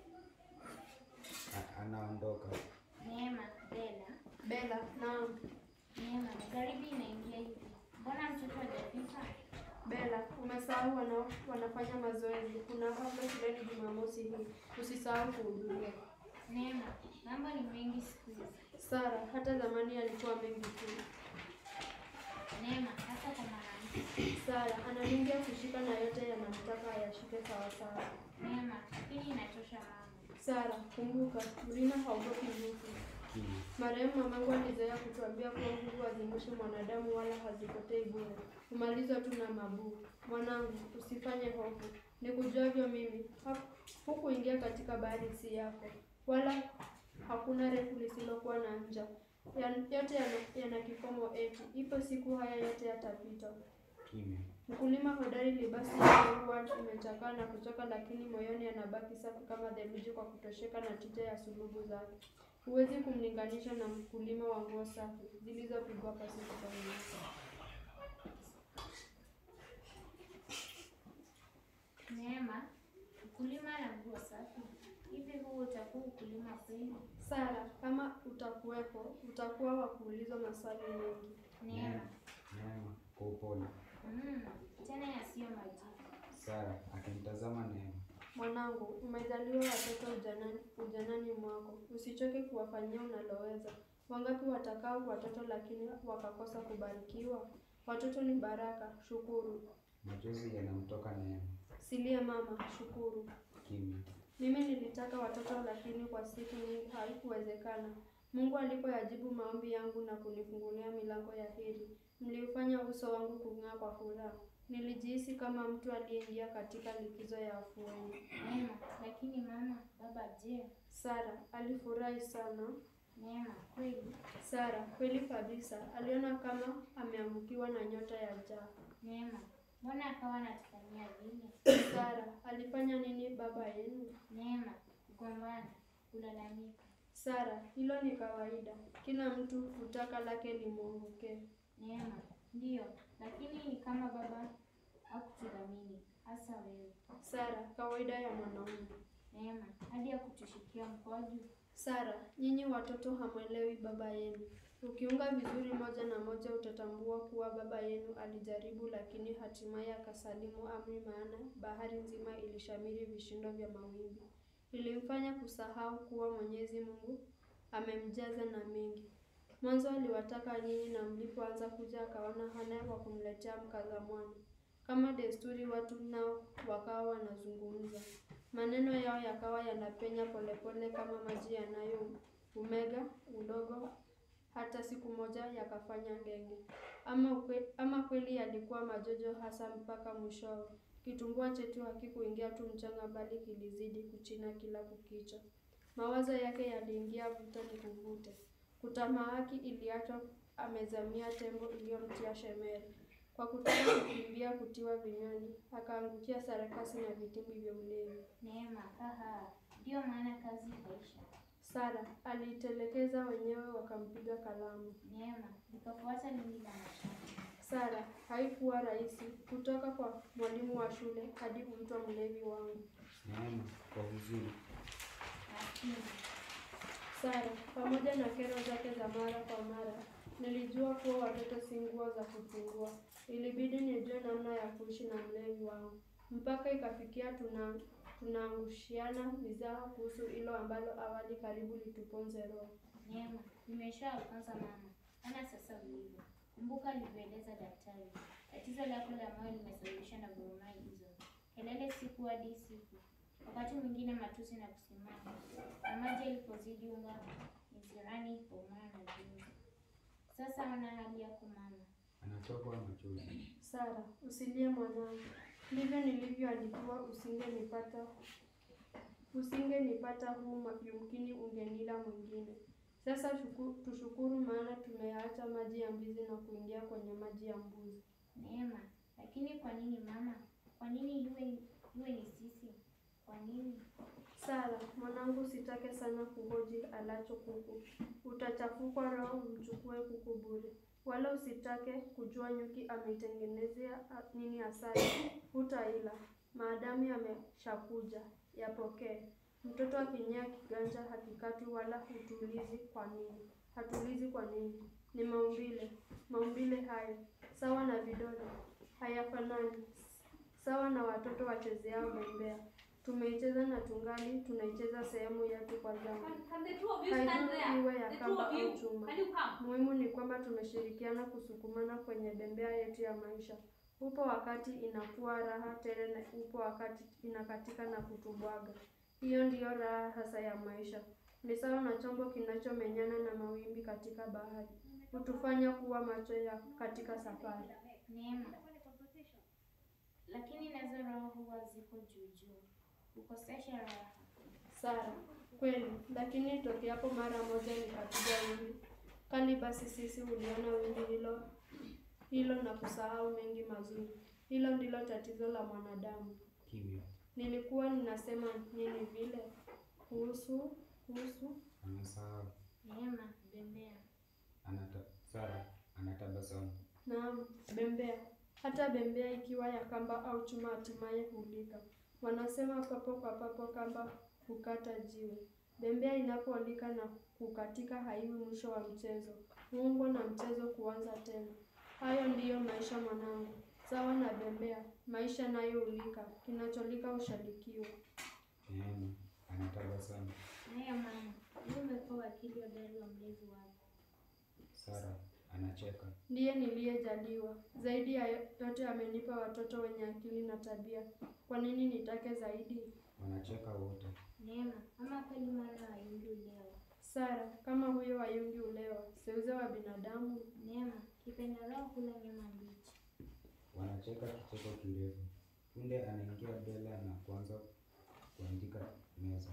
G: A- anaondoka.
E: Neema, Bela.
F: Bela, naam.
E: Neema, magharibi inaingia hivi. Mbona mtoto hajafika?
F: Bela, umesahau wana, wanafanya mazoezi. Kuna hafla shuleni Jumamosi hii, usisahau kuhudhuria.
E: Neema, mambo ni mengi siku hizi.
F: Sara, hata zamani alikuwa mengi tu.
E: Neema, hasa kwa mwanamke.
F: Sara analingia kushika na yote yanamtaka ayashike sawasawa.
E: Neema, hii inatosha mama.
F: Sara, kumbuka, mlima haugopi nyuki.
G: Kimya.
F: Marehemu mamangu alizoea kutuambia kuwa nguvu hazimwishi mwanadamu wala hazipotei bure, humalizwa tu na mabuu. Mwanangu, usifanye hofu, nikujuavyo mimi, ha- hukuingia katika bahari si yako, wala hakuna refu lisilokuwa na ncha. Yan- Yote yana, yana kikomo eti, ipo siku haya yote yatapita.
G: Kimya.
F: Mkulima hodari libasi yake huwa imechakaa na kuchoka, lakini moyoni anabaki safi kama theluji kwa kutosheka na tija ya sulubu zake. Huwezi kumlinganisha na mkulima wa nguo safi zilizopigwa pasi kikamilifu.
E: Neema, ukulima na nguo safi. Hivi huu utakuwa ukulima kweli?
F: Sara, kama utakuwepo, utakuwa wa kuulizwa maswali mengi.
E: Neema,
G: Neema kwa upole.
E: mm, tena yasiyo majibu.
G: Sara akimtazama Neema.
F: Mwanangu, umejaliwa watoto ujanani, ujanani mwako, usichoke kuwafanyia unaloweza. Wangapi watakao watoto lakini wakakosa kubarikiwa? Watoto ni baraka, shukuru.
G: Machozi yanamtoka Neema.
F: Silia mama, shukuru.
G: Kimya.
F: Mimi nilitaka watoto lakini kwa siku nyingi haikuwezekana. Mungu alipoyajibu maombi yangu na kunifungulia milango ya heri, mliufanya uso wangu kung'aa kwa furaha. Nilijihisi kama mtu aliyeingia katika likizo ya afueni.
E: Neema, lakini mama, baba je?
F: Sara alifurahi sana.
E: Neema, kweli?
F: Sara kweli kabisa, aliona kama ameangukiwa na nyota ya njaa.
E: Neema, mbona akawa anatufanyia vile?
F: Sara alifanya nini baba yenu?
E: Neema, kugombana, kulalamika.
F: Sara, hilo ni kawaida, kila mtu hutaka lake limwongokee.
E: Neema, ndiyo, lakini ni kama baba hakutudhamini, hasa wewe.
F: Sara, kawaida ya mwanaume.
E: Neema, hadi hakutushikia mkwaju.
F: Sara, nyinyi watoto hamwelewi baba yenu. Ukiunga vizuri moja na moja utatambua kuwa baba yenu alijaribu, lakini hatimaye akasalimu amri, maana bahari nzima ilishamiri vishindo vya mawimbi. Ilimfanya kusahau kuwa Mwenyezi Mungu amemjaza na mengi. Mwanzo aliwataka nyinyi, na mlipoanza kuja akaona hana wa kumletea mkazamwana. Kama desturi, watu nao wakawa wanazungumza maneno yao yakawa yanapenya polepole kama maji yanayoumega udogo, hata siku moja yakafanya ngenge. Ama, ukwe, ama kweli yalikuwa majojo hasa mpaka mwishowe. Kitumbua chetu hakikuingia tu mchanga, bali kilizidi kuchina kila kukicha. Mawazo yake yaliingia vuta ni kuvute. Kutamaaki iliachwa amezamia tembo iliyomtia shemere. Kwa kutaka kukimbia kutiwa vinywani, akaangukia sarakasi na vitimbi vya ulevi.
E: Neema, haha, ndiyo maana kazi ikaisha.
F: Sara aliitelekeza wenyewe, wakampiga kalamu.
E: Neema, likafuata lindi la mashamba.
F: Sara, haikuwa rahisi kutoka kwa mwalimu wa shule hadi kuitwa mlevi wangu.
G: Neema kwa huzuni.
E: Lakini,
F: Sara, pamoja na kero zake za mara kwa mara, nilijua kuwa watoto si nguo za kufungua. Ilibidi nijue namna ya kuishi na mlevi wangu, mpaka ikafikia tuna tunaangushiana mizaha kuhusu hilo ambalo awali karibu lituponze roho.
E: Neema, nimeshawafunza mama. Ana sasa ulivyo. Kumbuka alivyoeleza daktari. Tatizo lako la moyo limesababishwa na gurumai hizo. Kelele siku hadi siku. Wakati mwingine matusi na kusimama. Na maji alipozidi unga mizirani kuumana na jinsi. Sasa ona hali yako mama.
G: Anatokwa machozi.
F: Sara, usilie mwanangu, ndivyo nilivyoandikiwa, usingenipata usingenipata huu, ma- yumkini ungenila mwingine. Sasa shuku, tushukuru, maana tumeyaacha maji ya mbizi na kuingia kwenye maji ya mbuzi.
E: Neema, lakini kwa nini mama? Kwa nini iwe iwe ni sisi? Kwa nini?
F: Sara, mwanangu, sitake sana kuhoji alacho kuku, utachafukwa roho umchukue kuku bure. Wala usitake kujua nyuki ameitengenezea a- nini asali, hutaila maadamu yameshakuja, yapokee. Mtoto akinyea kiganja hakikatwi wala hutulizi. Kwa nini? Hatulizi kwa nini? Ni maumbile, maumbile hayo sawa na vidole hayafanani, sawa na watoto wachezeao bembea. Tumeicheza na tungali tunaicheza sehemu yetu kwa zamu.
A: Can the two of you stand
F: Haidhuru
A: there?
F: iwe ya
A: The two
F: kamba
A: of you.
F: au chuma.
A: Can you come?
F: Muhimu ni kwamba tumeshirikiana kusukumana kwenye bembea yetu ya maisha. Upo wakati inakuwa raha tele na upo wakati inakatika na kutubwaga. Hiyo ndiyo raha hasa ya maisha. Ni sawa na chombo kinachomenyana na mawimbi katika bahari. Hutufanya kuwa macho ya katika safari.
E: Neema. Lakini nazo roho huwa ziko juu juu. Kukosesha raha.
F: Sara, kweli, lakini tokeapo mara moja likapiga wimbi kali, basi sisi huliona wimbi hilo hilo na kusahau mengi mazuri. Hilo ndilo tatizo la mwanadamu.
G: Kimya.
F: Nilikuwa ninasema nini vile kuhusu kuhusu
G: Anasahau.
E: Neema, bembea.
G: Anata, Sara anatabasamu.
F: Naam, bembea. Hata bembea ikiwa ya kamba au chuma hatimaye hulika. Wanasema papo kwa papo kamba hukata jiwe. Bembea inapoolika na kukatika haiwi mwisho wa mchezo. Huungwa na mchezo kuanza tena. Hayo ndiyo maisha mwanangu. Sawa na bembea, maisha nayo hulika. Kinacholika hushadikiwa.
G: Neema anatabasamu.
E: Haya mama, wewe umekuwa wakili hodari wa mlezi wako.
G: Sara anacheka.
F: Ndiye niliyejaliwa. Zaidi ya yote amenipa watoto wenye akili na tabia. Kwa nini nitake zaidi?
G: Wanacheka wote.
E: Neema, ama kweli mwana wa Hindu leo.
F: Sara, kama huyo Wayungi ulewa, seuze wa binadamu.
E: Neema, kipendeleo kula nyama mbichi.
G: Wanacheka kicheko kirefu. Punde anaingia Bela na kuanza kuandika meza.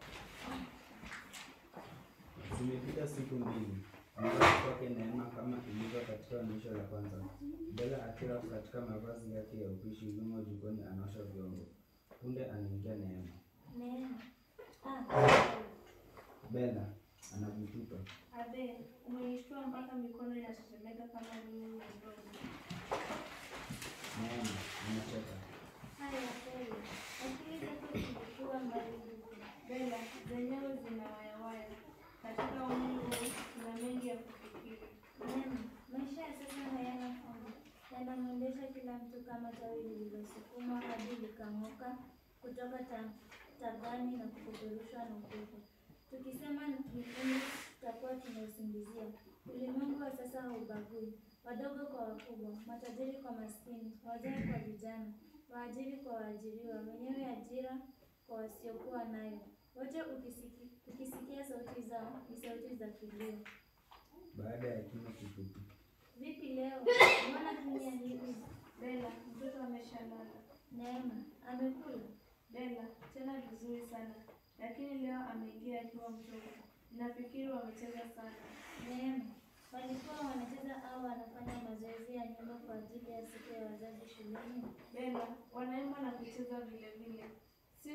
G: Zimepita siku mbili. Nyumbani kwake Neema kama ilivyo katika onyesho la kwanza. Bela akiwa katika mavazi yake ya upishi yumo jikoni anaosha vyombo. Punde anaingia Neema.
E: Neema. Ah,
G: Bela anavitupa.
C: Abe, umenishtua mpaka mikono inatetemeka kama mimi ni mdogo.
G: Neema anacheka.
E: haya kweli. Akili zako zilikuwa mbali huko.
C: Bela, zenyewe zina wayawaya. Katika umri huu kuna mengi ya kufikiri.
E: Neema, maisha ya sasa hayana fungu. Yanamwendesha kila mtu kama tawi lililosukumwa hadi likang'oka kutoka ta- tagani na kupeperushwa na upepo. Tukisema ni kifungu tutakuwa tunausingizia. Ulimwengu wa sasa haubagui, wadogo kwa wakubwa, matajiri kwa maskini, wazee kwa vijana, waajiri kwa waajiriwa, wenyewe ajira kwa wasiokuwa nayo. Wote ukisiki, ukisikia sauti zao ni sauti za kilio.
G: Baada ya kimo kifupi.
E: Vipi leo? Mbona kimya hivi?
C: Bela, mtoto ameshalala.
E: Neema, amekula?
C: Bela, tena vizuri sana, lakini leo ameingia akiwa mchovu. Nafikiri wamecheza sana.
E: Neema, walikuwa wanacheza au wanafanya mazoezi ya nyumba kwa ajili ya siku ya wazazi shuleni?
C: Bela, wanaimba na kucheza vile vile. Si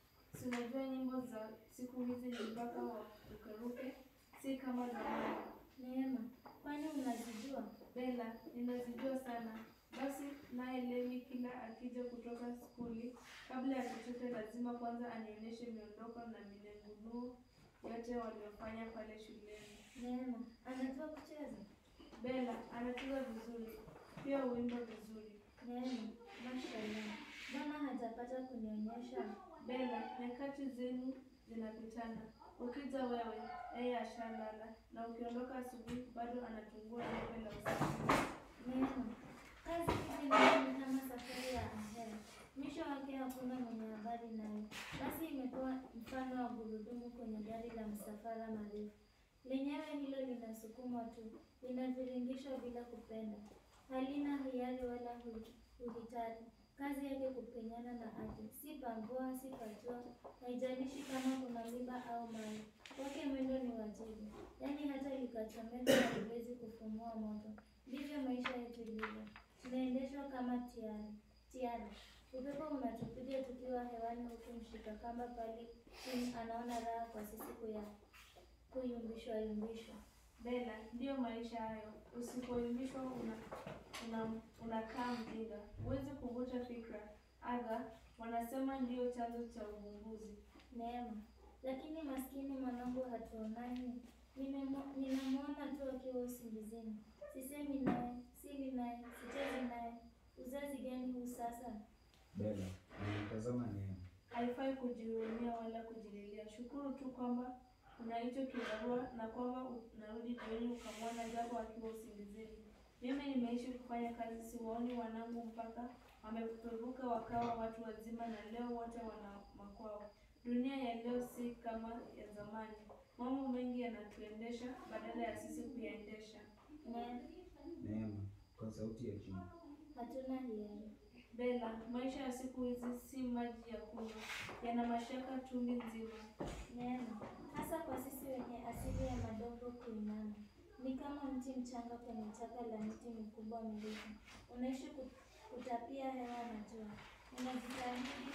C: si unajua nyimbo za siku hizi ni mpaka warukeruke, si kama zamani.
E: Neema, kwani unazijua?
C: Bela, ninazijua sana. Basi naye Levi kila akija kutoka skuli, kabla ya chochote lazima kwanza anionyeshe miondoko na minengunuo yote waliofanya pale shuleni.
E: Neema, anajua kucheza?
C: Bela anacheza vizuri, pia huimba vizuri.
E: Neema, mashallah. Mbona hajapata kunionyesha?
C: Bela, nyakati zenu zinapitana. Ukija wewe, yeye ashalala, na ukiondoka asubuhi bado anachungua debe la usiku.
E: Neema, kazi hizi mbili ni kama safari ya angani. Mwisho wake hakuna mwenye habari nayo. Basi imekuwa mfano wa gurudumu kwenye gari la msafara marefu. Lenyewe hilo linasukumwa tu, linaviringishwa bila kupenda. Halina hiari wala hu- uhitari. Kazi yake kupenyana na ardhi, si pamvua, si pajua, haijalishi kama kuna miba au mawe. Wake mwendo ni wajibu, yaani hata likachomeka haliwezi kufumua moto. Ndivyo maisha yetu ilivyo, tunaendeshwa kama tiara. Tiara, upepo unatupiga tukiwa hewani, huku mshika kamba pale chini anaona raha kwa sisi kuya kuyumbishwa yumbishwa.
C: Bela, ndiyo maisha hayo. Usipoimbishwa una, una, unakaa mjinga, huwezi kuvuta fikra. Aga wanasema ndiyo chanzo cha uvumbuzi.
E: Neema, lakini maskini mwanangu hatuonani. Nimemo- Ninamwona tu akiwa usingizini, sisemi naye, sili naye, sichezi naye. Uzazi gani huu sasa?
G: Bela anamtazama Neema.
C: Haifai kujihurumia wala kujililia. Shukuru tu kwamba una hicho kibarua na kwamba unarudi jioni ukamwona japo akiwa usingizini. Mimi nimeishi kufanya kazi, siwaoni wanangu mpaka wamepevuka wakawa watu wazima, na leo wote wana makwao. Dunia ya leo si kama ya zamani. Mambo mengi yanatuendesha badala ya sisi kuyaendesha.
E: Ne,
G: Neema kwa sauti ya chini.
E: hatuna hiari.
C: Bela, maisha ya siku hizi si maji ya kunywa, yana mashaka chungi nzima.
E: Neema, hasa kwa sisi wenye asili ya madongo kuinama, ni kama mti mchanga kwenye chaka la miti mikubwa mirefu. Unaishi ku- kutapia hewa na jua, unajitahidi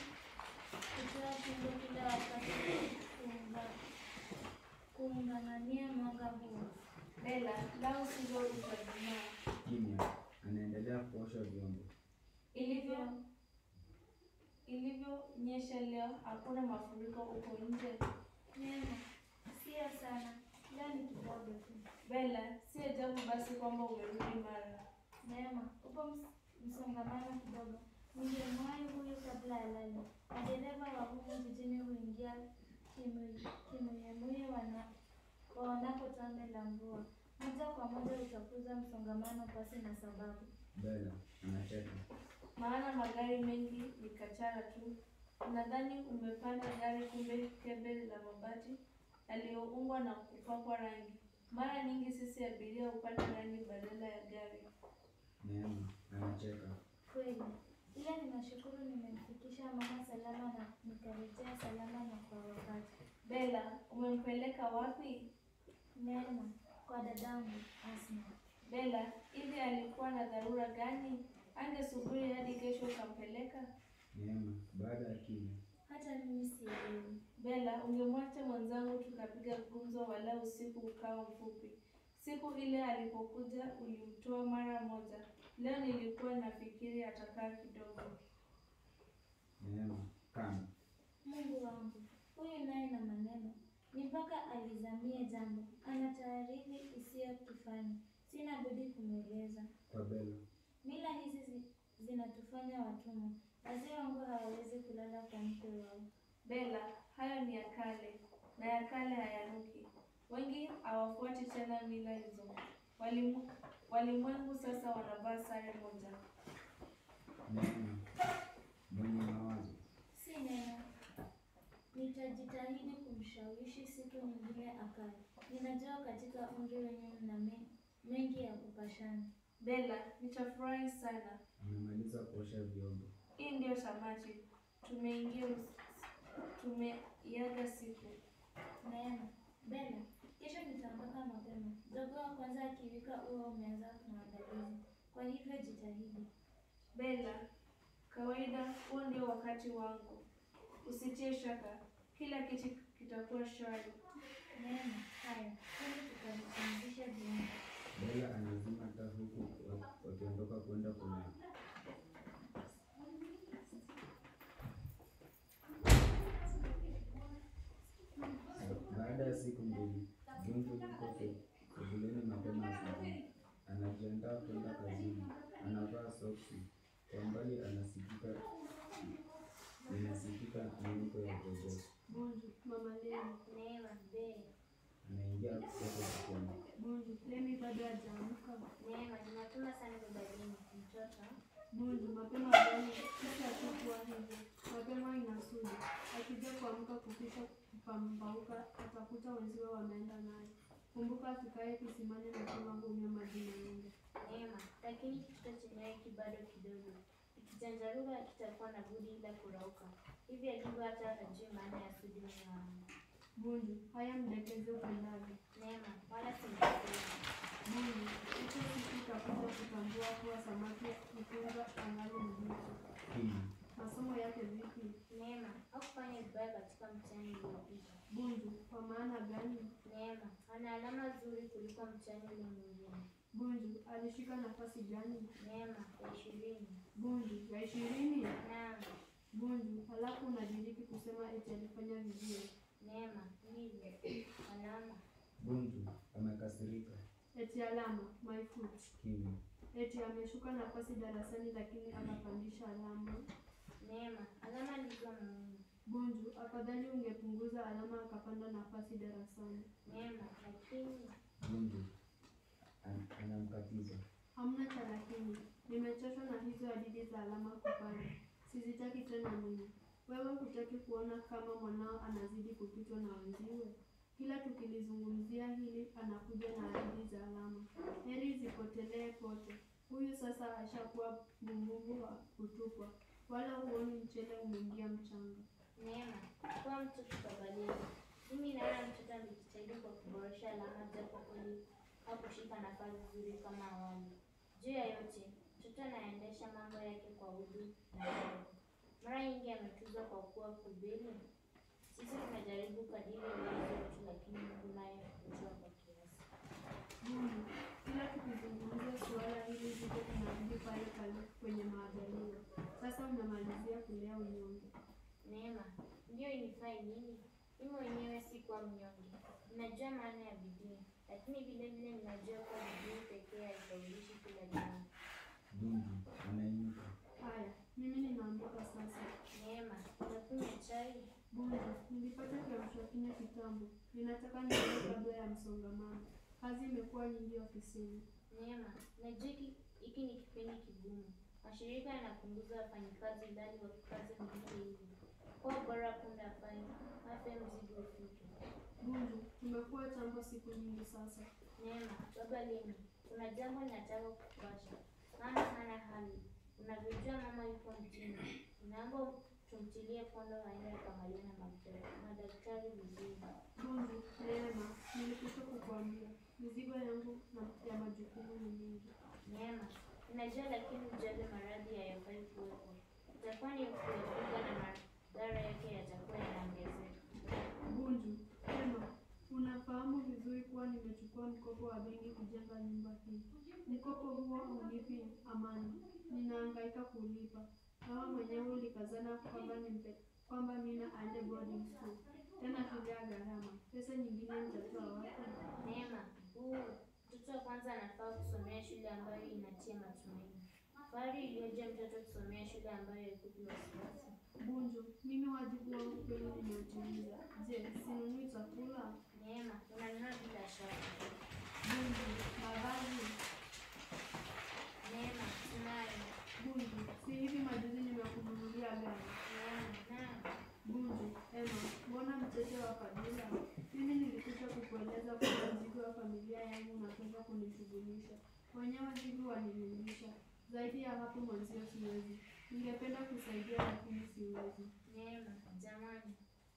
E: kutoa pindo kila wakati kuunga- kuung'ang'ania mwanga huo.
C: Bela, lau sivyo utajumaa.
G: Kimya. Anaendelea kuosha vyombo.
C: Ilivyo ilivyonyesha leo, hakuna mafuriko huko nje.
E: Neema, sio sana, leo ni kidogo tu.
C: Bela, si ajabu basi kwamba umerudi mara.
E: Neema, upo ms- msongamano kidogo. Ningemwahi huyu kabla alale. Madereva wa humu jijini huingia kimu- kimuyemuye wana- waonapo tone la mvua. Moja kwa moja utakuza msongamano pasi na sababu.
G: Bela anacheka.
C: Maana magari mengi ni kachara tu. Unadhani umepanda gari, kumbe kebe la mabati. yaliyoungwa na kupakwa rangi. Mara nyingi sisi abiria hupata rangi badala ya gari.
G: Neema anacheka.
D: Kweli, ila ninashukuru nimemfikisha mama salama na nikarejea salama na kwa wakati.
C: Bella, umempeleka wapi?
D: Neema, kwa dadangu Asma.
C: Bella, hivi alikuwa na dharura gani? Angesubiri hadi kesho ukampeleka?
G: Neema baada ya kimya.
D: Hata mimi sielewi.
C: Bella, ungemwacha mwenzangu tukapiga gumzo wala usiku ukawa mfupi. Siku ile alipokuja ulimtoa mara moja. Leo nilikuwa nafikiri atakaa kidogo.
G: Neema kama.
D: Mungu wangu, huyu naye na maneno ni mpaka alizamie jambo, ana taarifi isiyo kifani. Sina budi kumweleza.
G: Kwa Bella.
D: Mila hizi zi, zinatufanya watumwa. Wazee wangu hawawezi kulala kwa mke wao.
C: Bella, hayo ni ya kale na ya kale hayanuki. Wengi hawafuati tena mila hizo. Walimu, walimwengu sasa wanavaa sare moja.
G: Neema mwenye mawazo.
D: Si neno, nitajitahidi kumshawishi siku nyingine akae. Ninajua katika umri wenyu mna me- mengi ya kupashana.
C: Bella, nitafurahi sana.
G: Amemaliza kuosha vyombo.
C: Hii ndio tamati. Tumeingia us- tumeiaga siku.
D: Neema, Bella, kesho nitaondoka mapema. Jogoo wa kwanza akiwika huwa umeanza maandalizi, kwa hivyo jitahidi.
C: Bella, kawaida huo ndio wakati wangu. Usitie shaka, kila kitu kitakuwa shwari.
D: Neema, haya, twende tukavipumzishe viungo.
G: Bella anazima taa huku wa- wakiondoka kwenda kulala. Baada ya siku mbili, Gunju yuko se- sebuleni mapema asubuhi. Anajiandaa kwenda kazini. Anavaa soksi. Kwa mbali anasikika inasikika miuko ya jogoo.
F: Bunju, mama Lemi.
E: Neema, be.
G: Anaingia kutoka jikoni.
F: Bunju, Lemi bado hajaamka.
E: Neema, ni mapema sana babadini. Mtoto.
F: Bunju, mapema gani? Sisi hatukuwa hivyo. Mapema inasudi. Akija kuamka kukisha kupambauka, atakuta wenziwe wameenda naye. Kumbuka akikae kisimani na kama hunywa maji na ng'ombe.
E: Neema, lakini kitoto chenyewe ki bado kidogo. Ikijanjaruka kitakuwa na budi ila kurauka. Hivi alivyo hata hajui maana ya sudi mume wangu.
F: Bunju, haya mdekeze upendavyo.
E: Neema, wala simjui.
F: Bunju, hicho siku utakuja kutambua kuwa samaki mkunga angali mbichi.
G: Kimya.
F: Masomo yake vipi?
E: Neema, hakufanya vibaya katika mtihani uliopita.
F: Bunju, kwa maana gani?
E: Neema, ana alama nzuri kuliko mtihani ule mwingine.
F: Bunju, alishika nafasi gani?
E: Neema, ya ishirini.
F: Bunju, ya ishirini?
E: Naam,
F: Bunju, halafu unadiriki kusema eti alifanya vizuri.
E: Neema, hivyo. Alama.
G: Gunju amekasirika.
F: Eti alama, my foot.
G: Kimya.
F: Eti ameshuka nafasi darasani lakini akapandisha alama.
E: Neema, alama ndizo muhimu.
F: Bunju, afadhali ungepunguza alama akapanda nafasi darasani.
E: Neema, lakini
G: Gunju an- anamkatiza.
F: Hamna cha lakini, nimechoshwa na hizo hadithi za alama kupanda. Sizitaki tena mimi. Wewe hutaki kuona kama mwanao anazidi kupitwa na wenziwe? Kila tukilizungumzia hili anakuja na hadithi za alama. Heri zipotelee pote. Huyu sasa ashakuwa bumbubu wa kutupwa, wala huoni mchele umeingia mchanga.
E: Neema, kuwa mtoto kabadili. Mimi naona mtoto amejitahidi kwa kuboresha alama japo kweli hakushika nafasi nzuri kama awali. Juu ya yote, mtoto anaendesha mambo yake kwa udu na adabu. Mara nyingi ametuzwa kwa kuwa kubeli. Sisi tunajaribu kadiri uwezo wetu, lakini Mungu naye hutoa kwa kiasi.
F: Mungu, kila tukizungumzia suala hili zito tunarudi pale pale kwenye maandalio. Sasa unamalizia kulea unyonge.
E: Neema, ndiyo inifai nini? Mimi mwenyewe si kuwa mnyonge. Ninajua maana ya bidii, lakini vile vile ninajua kuwa bidii pekee haisaulishi kila jambo.
G: Gunju anainuka.
F: Haya, mimi ninaondoka sasa.
E: Neema, unakunywa chai?
F: Bunju, nilipata kiamsha kinywa kitambo. Ninataka nilale kabla ya msongamano. Kazi imekuwa nyingi ofisini.
E: Neema, najua hiki hiki ni kipindi kigumu. Mashirika yanapunguza wafanyikazi idadi wakikazi mzito hivi. Kwa bora punda afanye afe mzigo ufike.
F: Bunju, tumekuwa chambo siku nyingi sasa.
E: Neema, baba lini? Kuna jambo ninataka kukupasha. Maana hana hali. Unavyojua mama yupo mjini. Naomba tumtilie pondo aende akamaliane na madaktari- madaktari vizuri.
F: Bunju, Neema, nilikwisha kukuambia mizigo yangu na ya majukumu ni mingi.
E: Neema, ninajua lakini ujali maradhi hayafai kuwepo. Itakuwa ni kuepuka na madhara yake yatakuwa yanaongezeka.
F: Bunju, Neema, unafahamu vizuri kuwa nimechukua mkopo wa benki kujenga nyumba hii. Mkopo huo haunipi amani, ninahangaika kulipa. Mama mwenyewe ulikazana kwamba nimpe kwamba Mina aende boarding school, tena bila gharama. Pesa nyingine nitatoa wapi?
E: Neema, huu mtoto wa kwanza anafaa kusomea shule ambayo inatia matumaini. Fahari iliyoje mtoto kusomea shule ambayo haikupi wasiwasi.
F: Bunju, mimi wajibu wangu kweli nimeutimiza. Je, sinunui chakula?
E: Neema, unanunua bila shaka.
F: Bunju, mavazi?
E: Neema, tunayo.
F: Bunju, si hivi majuzi nimekununulia gari.
E: Neema, naam.
F: Bunju, Ema, mbona mchezo wa kabila? Mimi nilikwisha kukueleza kuwa mzigo wa familia yangu unatosha kunishughulisha. Wenyewe hivi waninilisha. Zaidi ya hapo mwenzio siwezi. Ningependa kusaidia lakini siwezi.
E: Neema, jamani.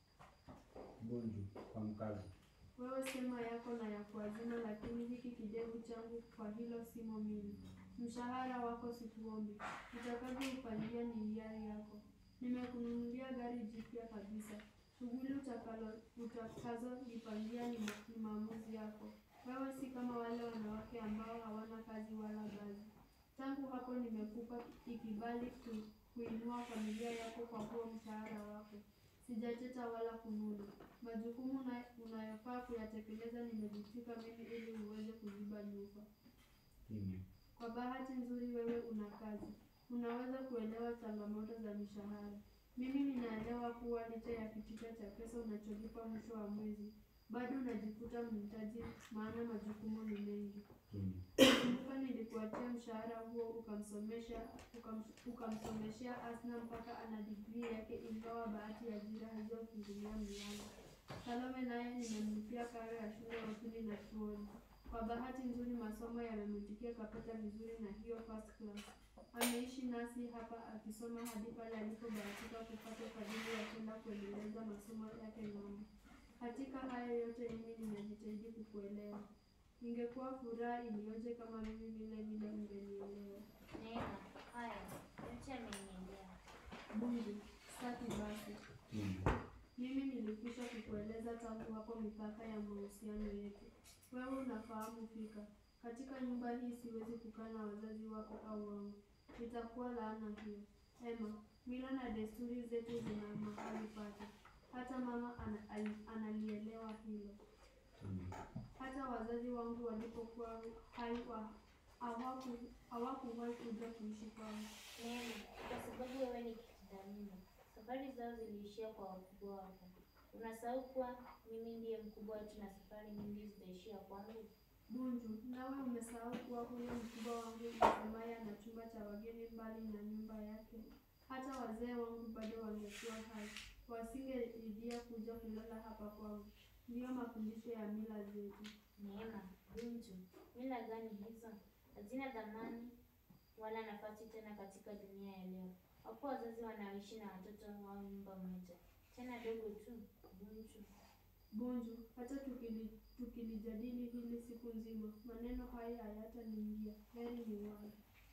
G: Bunju kwa mkazo.
F: Wewe sema yako na ya kuazima, lakini hiki kidevu changu kwa hilo simo mimi. Mshahara wako sikuombi, utakavyoufanyia ni hiari yako. Nimekununulia gari jipya kabisa. Shughuli utakalo utakazolipangia ni, ma- ni maamuzi yako. Wewe si kama wale wanawake ambao hawana kazi wala gazi. Tangu hapo nimekupa ikibali ku, kuinua familia yako kwa huo mshahara wako. Sijacheta wala kununa. Majukumu na- unayofaa kuyatekeleza nimejitwika mimi ili uweze kuziba nyufa.
G: Kimya.
F: Kwa bahati nzuri wewe una kazi, unaweza kuelewa changamoto za mishahara. Mimi ninaelewa kuwa licha ya kitita cha pesa unacholipa mwisho wa mwezi, bado unajikuta mhitaji, maana majukumu ni mengi.
G: Kimya.
F: Kumbuka nilikuachia mshahara huo ukamsomesha ukam, ukamsomeshea Asna mpaka ana digrii yake, ingawa bahati ya ajira hazijafungulia mlango. Salome naye nimemlipia karo ya shule ya upili na chuoni. Kwa bahati nzuri masomo yamemwitikia kapata vizuri na hiyo first class. Ameishi nasi hapa akisoma hadi pale alipobahatika kupata ufadhili wa kwenda kuendeleza masomo yake ng'ambo. Katika haya yote mimi nimejitahidi kukuelewa. Ingekuwa furaha iliyoje kama mimi vile vile ungenielewa.
E: Neema, haya, yote ameniendea.
F: Bunju, safi basi.
G: Kimya.
F: Mimi nilikwisha kukueleza tangu hapo mipaka ya mahusiano yetu. Wewe unafahamu fika, katika nyumba hii siwezi kukaa na wazazi wako au wangu, itakuwa laana hiyo. Ema, mila na desturi zetu zina mahali pake, hata mama ana, ali- analielewa hilo.
G: Kimya.
F: Hata wazazi wangu walipokuwa hai wa hawaku- hawakuwahi kuja kuishi kwangu.
E: Neema, kwa sababu wewe ni kithamini. Safari zao ziliishia kwa wakubwa wako. Unasahau kuwa mimi ndiye mkubwa wetu na safari nyingi zitaishia kwangu.
F: Bunju, nawe umesahau kuwa huyo mkubwa wangu msemaye ana chumba cha wageni mbali na nyumba yake. Hata wazee wangu bado wangekuwa hai, wasingeridhia kuja kulala hapa kwangu. Ndiyo mafundisho ya mila zetu.
E: Neema, Bunju, mila gani hizo? Hazina dhamani wala nafasi tena katika dunia ya leo. Wapo wazazi wanaoishi na watoto wao nyumba moja, tena dogo tu. Bunju,
F: Bunju, hata tukili, tukilijadili hili siku nzima, maneno haya hayataniingia. Heri ni wai.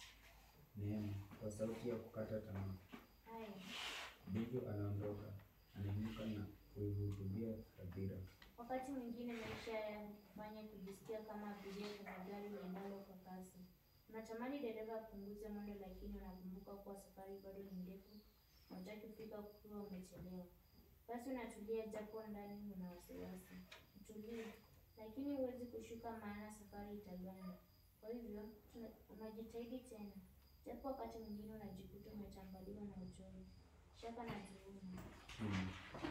G: Neema kwa sauti ya kukata tamaa.
E: haya
G: Bunju anaondoka, anainuka na kuihutubia hadhira.
E: Wakati mwingine maisha yanakufanya kujisikia kama abiria kwenye gari liendalo kwa kasi. Unatamani dereva apunguze mwendo, lakini unakumbuka kuwa safari bado ni ndefu na hutaki kufika ukiwa umechelewa. Basi unatulia, japo ndani una wasiwasi. Utulie, lakini huwezi kushuka, maana safari itaganda. Kwa hivyo tuna- unajitahidi tena, japo wakati mwingine unajikuta umetambaliwa na uchovu, shaka na dhuluma.
G: Kimya.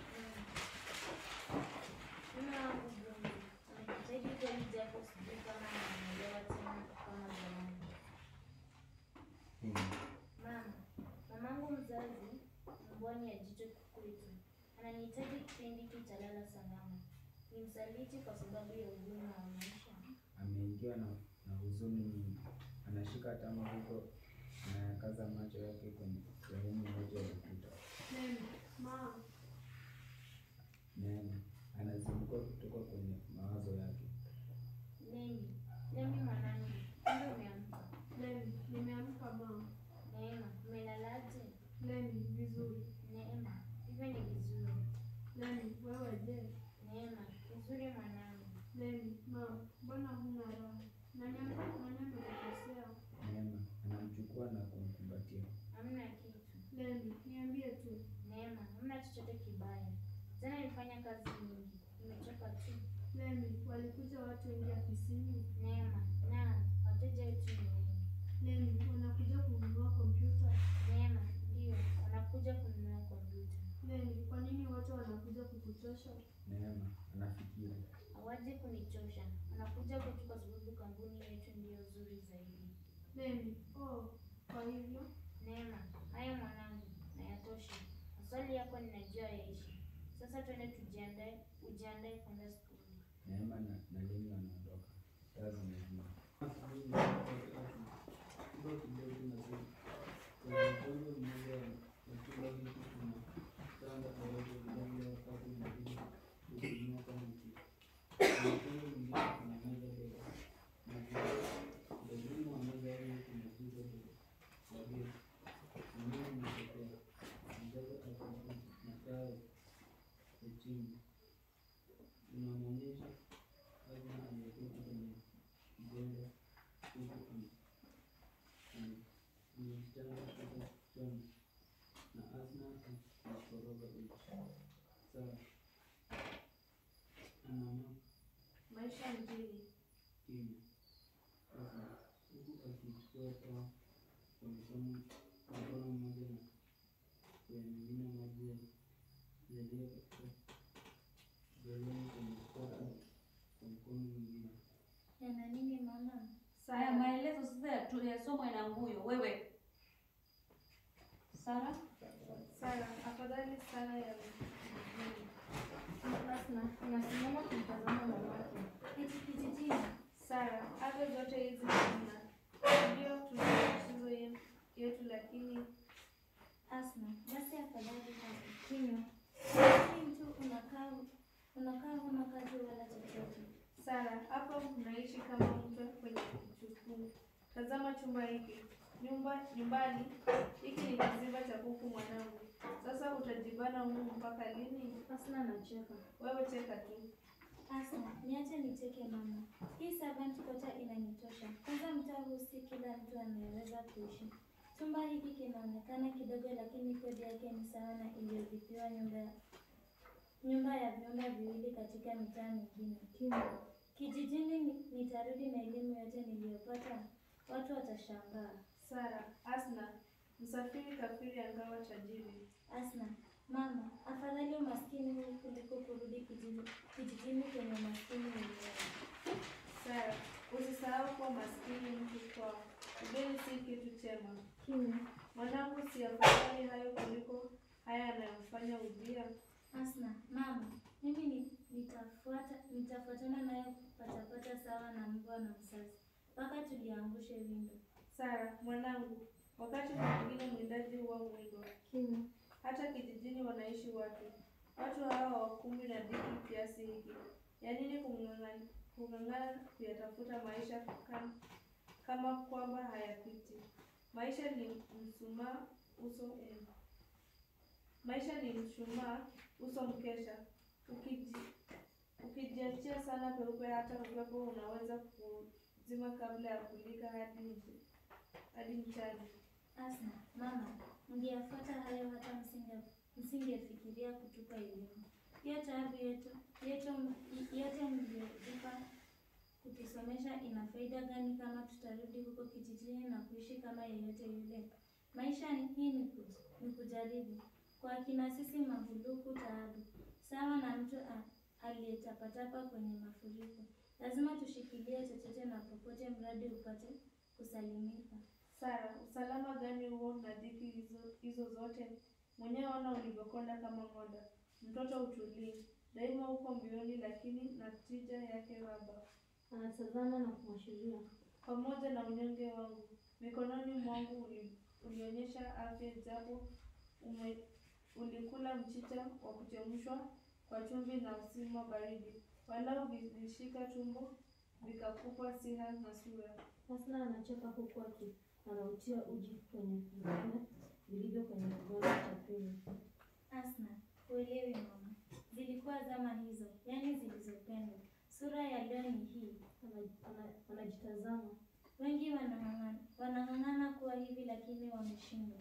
E: Mume wangu Bunju, nimejitahidi kweli japo sijui kama namuelewa tena kama zamani.
G: Kimya.
E: Mama, mamangu mzazi mbwani ya jicho kwetu ananihitaji kipindi hiki cha lala salama. Ni msaliti kwa sababu ya ugumu wa maisha.
G: Ameingiwa na, na huzuni nyingi. Anashika tama huko anayakaza macho yake kwenye sehemu moja ya ukuta.
F: Neema, ma,
G: Neema anazinduka kutoka kwenye mawazo yake.
E: Nemi, Nemi mwanangu, kumbe umeamka.
F: Lemi, nimeamka ma.
E: Neema, umelalaje?
F: Lemi, vizuri.
E: Neema, hivyo ni vizuri.
F: Lemi, wewe je?
E: Neema, vizuri mwanangu.
F: Lemi, ma, mbona huna raha? Nani ame- nani amekukosea?
G: Neema anamchukua na kumkumbatia.
E: Hamna kitu.
F: Lemi, niambie tu.
E: Neema, hamna chochote kibaya. Jana nilifanya kazi nyingi, nimechoka tu.
F: Lemi, walikuja watu wengi ofisini?
E: Neema, naam, wateja wetu ni wengi.
F: Lemi, wanakuja kununua kompyuta?
E: Neema, ndio, wanakuja kununua kompyuta.
F: Lemi, kwa nini wote wanakuja kukuchosha?
G: Neema anafikiri.
E: Hawaji kunichosha, wanakuja kwetu kwa sababu kampuni yetu ndiyo nzuri zaidi.
F: Lemi, oh, kwa hivyo?
E: Neema, haya mwanangu, na yatosha. Maswali yako ninajua yaishi. Sasa twende tujiandae, ujiandae kwenda skuli.
G: Neema na, na Lemi wanaondoka. Taa zimezima.
H: Inamwonyesha Azma aliyeketi kwenye mgongo huku amejitanda kutoka kichwani na Azma akikoroga uchi. Sawa, anaamka
C: Maisha mjini.
H: kimya Azma huku akichukua taa kwa mkono kwa mkono mmoja na kuyamimina maji ya- yaliyo katika galoni kwenye kopo kwa mkono mwingine.
D: Yana nini mama?
A: Haya maelezo sasa tuyasomwe na Nguyo. Wewe Sara,
C: Sara, afadhali sana ya mjini.
B: Asna, anasimama kumtazama mamake.
D: Eti kijijini.
C: Sara, hata zote hizi hamna. Ndio tuna matatizo ye- yetu, lakini
D: Asma, basi afadhali hapo. Kinywa. Lakini tu unakaa unakaa huna kazi wala chochote.
C: Sara, hapa unaishi kama mtu kwenye kichukuu. Tazama chumba hiki, nyumba nyumbani. Hiki ni kizimba cha kuku mwanangu. Sasa utajibana humu mpaka lini?
B: Asna anacheka.
C: Wewe cheka tu.
D: Asma, niache nicheke mama. Hii servant quarter inanitosha. Kwanza mtaa huu si kila mtu anayeweza kuishi. Chumba hiki kinaonekana kidogo, lakini kodi yake ni sawa na iliyolipiwa nyumba ya nyumba ya vyumba viwili katika mitaa mingine.
B: Kimya.
D: Kijijini ni- nitarudi na elimu yote niliyopata, watu watashangaa.
C: Sara, Asna, msafiri kafiri angawa tajiri.
D: Asna, mama, afadhali umaskini huu kuliko kurudi kijiji, kijijini kwenye umaskini wenyewe.
C: Sara, usisahau kuwa maskini mtu kwao. Ugeni si kitu chema.
B: Kimya.
C: Mwanangu, si afadhali hayo kuliko haya yanayomfanya ujia?
D: Asna, mama, mimi ni, nitafuata nitafuatana naye patapata sawa na mbwa na msasi mpaka tuliangushe windo.
C: Sara, mwanangu, wakati mwingine mwindaji huwa mwindo.
B: Kimya.
C: Hata kijijini wanaishi watu. Watu hawa hawakumbwi na dhiki kiasi hiki. Ya nini kung'ang'ana kung'ang'ana kuyatafuta maisha kama, kama kwamba hayapiti? Maisha ni msumaa uso eh. Maisha ni mshumaa uso mkesha. Ukiji, ukijiachia sana peupe, hata upepo unaweza kuzima kabla ya kulika hadi mchi- hadi mchana.
D: Asna, mama, mngeyafuata hayo hata msinge msingefikiria kutupa elimu. Hiyo taabu yetu yetu yote mliotupa kutusomesha ina faida gani kama tutarudi huko kijijini na kuishi kama yeyote yule? Maisha ni hii ni, kuj, ni kujaribu. Kwa akina sisi mahuluku taabu, sawa na mtu a- aliyetapatapa kwenye mafuriko. Lazima tushikilie chochote na popote, mradi upate kusalimika.
C: Sara, usalama gani huo na dhiki hizo, hizo zote? Mwenyewe ona ulivyokonda kama ng'onda. Mtoto utulii. daima uko mbioni, lakini natija yake raba.
B: Anatazama na kumwashiria.
C: Pamoja na unyonge wangu mikononi mwangu uli, ulionyesha afya, japo ume, ulikula mchicha wa kuchemshwa kwa chumvi na usima baridi, walau vilishika tumbo vikakupa siha na sura.
B: Hasna anacheka huku aki anautia uji kwenye vikombe vilivyo kwenye kikombe cha pili.
D: Asna, uelewi mama, zilikuwa zama hizo, yaani zilizopendwa. Sura ya leo ni hii.
B: Ana- ana- Anajitazama.
D: Wengi wanang'ang'ana wanang'ang'ana kuwa hivi, lakini wameshindwa.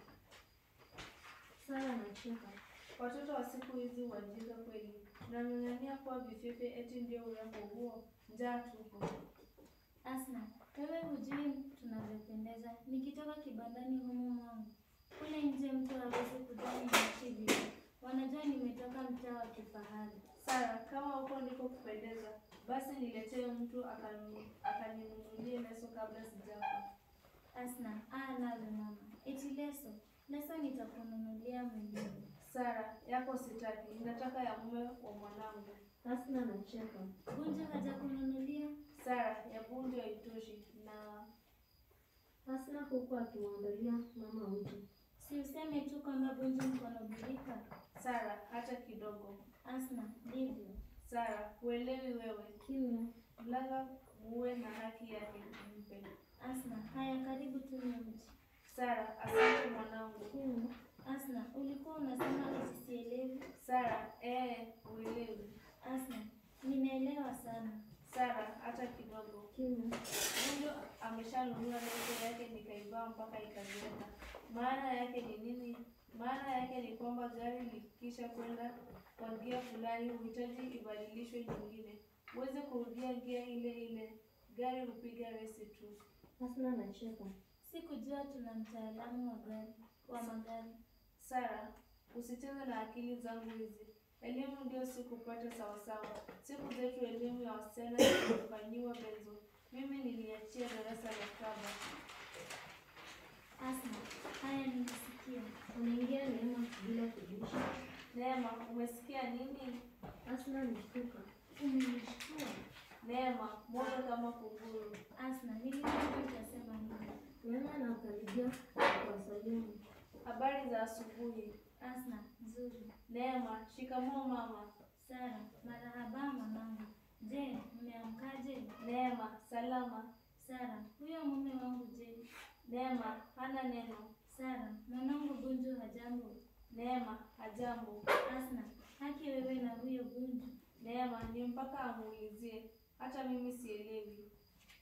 B: Sara anacheka.
C: Watoto wa siku hizi wajinga kweli, nang'ang'ania kuwa vifefe eti ndio urembo huo? Njaa tupu.
D: Asna, wewe hujui tunavyopendeza. Nikitoka kibandani humu mwangu, kule nje mtu hawezi kujua ninaishi vipi. Wanajua nimetoka mtaa wa kifahari.
C: Sara, kama huko ndiko kupendeza, basi niletee mtu akanu- akaninunulie leso kabla sijafa.
D: Asna, ah, nawe mama, eti leso leso nitakununulia mwenyewe.
C: Sara, yako sitaki, nataka ya mume wa mwanangu.
B: Hasna anacheka.
D: Bunju hajakununulia?
C: Sara, ya bunju haitoshi na
B: Hasna huku akimwangalia mama uji.
D: Si useme tu kwamba Bunju mkono birika.
C: Sara, hata kidogo.
D: Asna, ndivyo.
C: Sara, huelewi wewe.
B: Kimya.
C: Mlanga muwe na haki yake, mpe.
D: Asna, haya karibu tunywe mti.
C: Sara, asante mwanangu.
B: Kimya.
D: Asna, ulikuwa unasema eti sielewi?
C: Sara, eh, huelewi.
D: Asna, ninaelewa sana.
C: Sara, hata kidogo.
B: Kimya.
C: Bunju ameshanunua leso yake nikaivaa mpaka ikazeeka. Maana yake ni nini? Maana yake ni kwamba gari likisha kwenda kwa gia fulani huhitaji ibadilishwe nyingine. Huwezi kurudia gia ile ile, gari hupiga resi tu.
B: Hasna anacheka.
D: Sikujua tuna mtaalamu wa gari wa magari.
C: Sara, usicheze na akili zangu hizi. Elimu ndio sikupata sawasawa. Siku zetu elimu ya wasichana ilifanyiwa benzo. Mimi niliachia darasa la saba.
D: Asna, haya nimesikia.
B: Anaingia Neema bila kujisha.
C: Neema, umesikia nini?
B: Hasna anashtuka.
D: Umenishtua.
C: Neema, moyo kama kunguru.
D: Asna, nilijua utasema hivi.
B: Neema anakaribia kwa salimu.
C: Habari za asubuhi.
D: Asna, nzuri.
C: Neema, shikamoo mama.
D: Sara, marahaba mwanangu. Je, mmeamkaje?
C: Neema, salama.
D: Sara, huyo mume wangu je?
C: Neema, hana neno.
D: Sara, mwanangu Bunju hajambo?
C: Neema, hajambo.
D: Asna, haki wewe na huyo Bunju.
C: Neema, ni mpaka amuulizie. Hata mimi sielewi.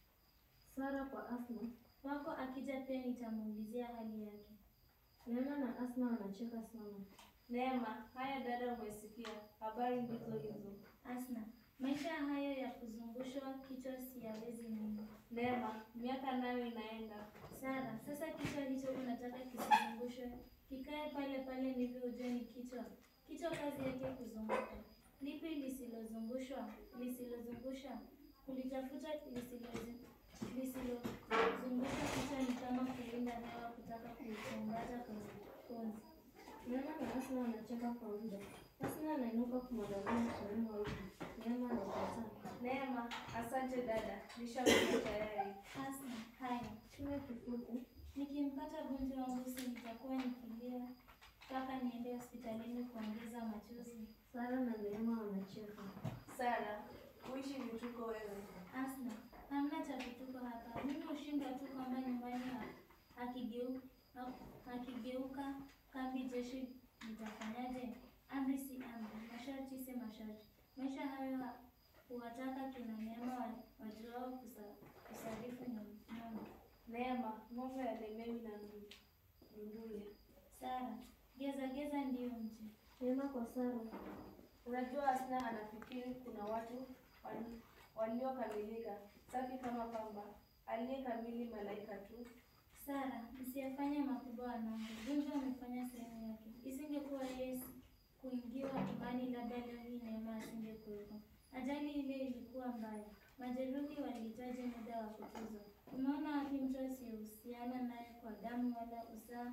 B: Sara kwa Asma.
D: Wako akija pia nitamuulizia hali yake.
B: Neema na Asma wanacheka sana.
C: Neema, haya dada, umesikia? Habari ndizo hizo.
D: Asna, maisha hayo ya kuzungushwa kichwa siyawezi mimi.
C: Neema, miaka nayo inaenda.
D: Sara, sasa kichwa hicho unataka kisizungushwe, kikae pale pale ndivyo ujue ni kichwa. Kichwa kazi yake kuzunguka. Lipi lisilozungushwa? Lisilozungusha kulitafuta lisilozi- lisilozungusha kichwa ni kama kulinda hewa kutaka kuichongata kwenye konzi.
B: Neema na Asma wanacheka kwa muda. Asma anainuka kumwangalia Neema huku. Neema anakataa.
C: Neema, asante dada, nishakuja tayari.
D: Asna, haya
B: Kimya kifupi.
D: Nikimpata Bunju wangu si nitakuwa nikilia mpaka niende hospitalini kuongeza machozi.
B: Sara na Neema wanacheka.
C: Sara, uishi vituko wewe.
D: Asna, hamna cha vituko hapa. Mimi hushindwa tu kwamba nyumbani ha- akigeu- ha- akigeuka kambi jeshi nitafanyaje? Amri si amri, masharti si masharti. Maisha hayo ha- huwataka kina Neema wa- wajuao kusa- kusarifu nyumba.
C: Neema, ng'ombe halemewi na ndu- ndunduye.
D: Sara, geza geza ndiyo mji.
B: Neema kwa Sara.
C: Unajua Asna anafikiri kuna watu wan- waliokamilika, safi kama pamba, aliyekamili malaika tu.
D: Sara, msiyafanye makubwa wanangu. Bunju amefanya sehemu yake. Isingekuwa yeye kuingiwa imani, labda leo hii Neema asingekuwepo. Ajali ile ilikuwa mbaya, majeruhi walihitaji muda wa kutuzwa. Umeona wapi mtu asiyehusiana naye kwa damu wala uzaa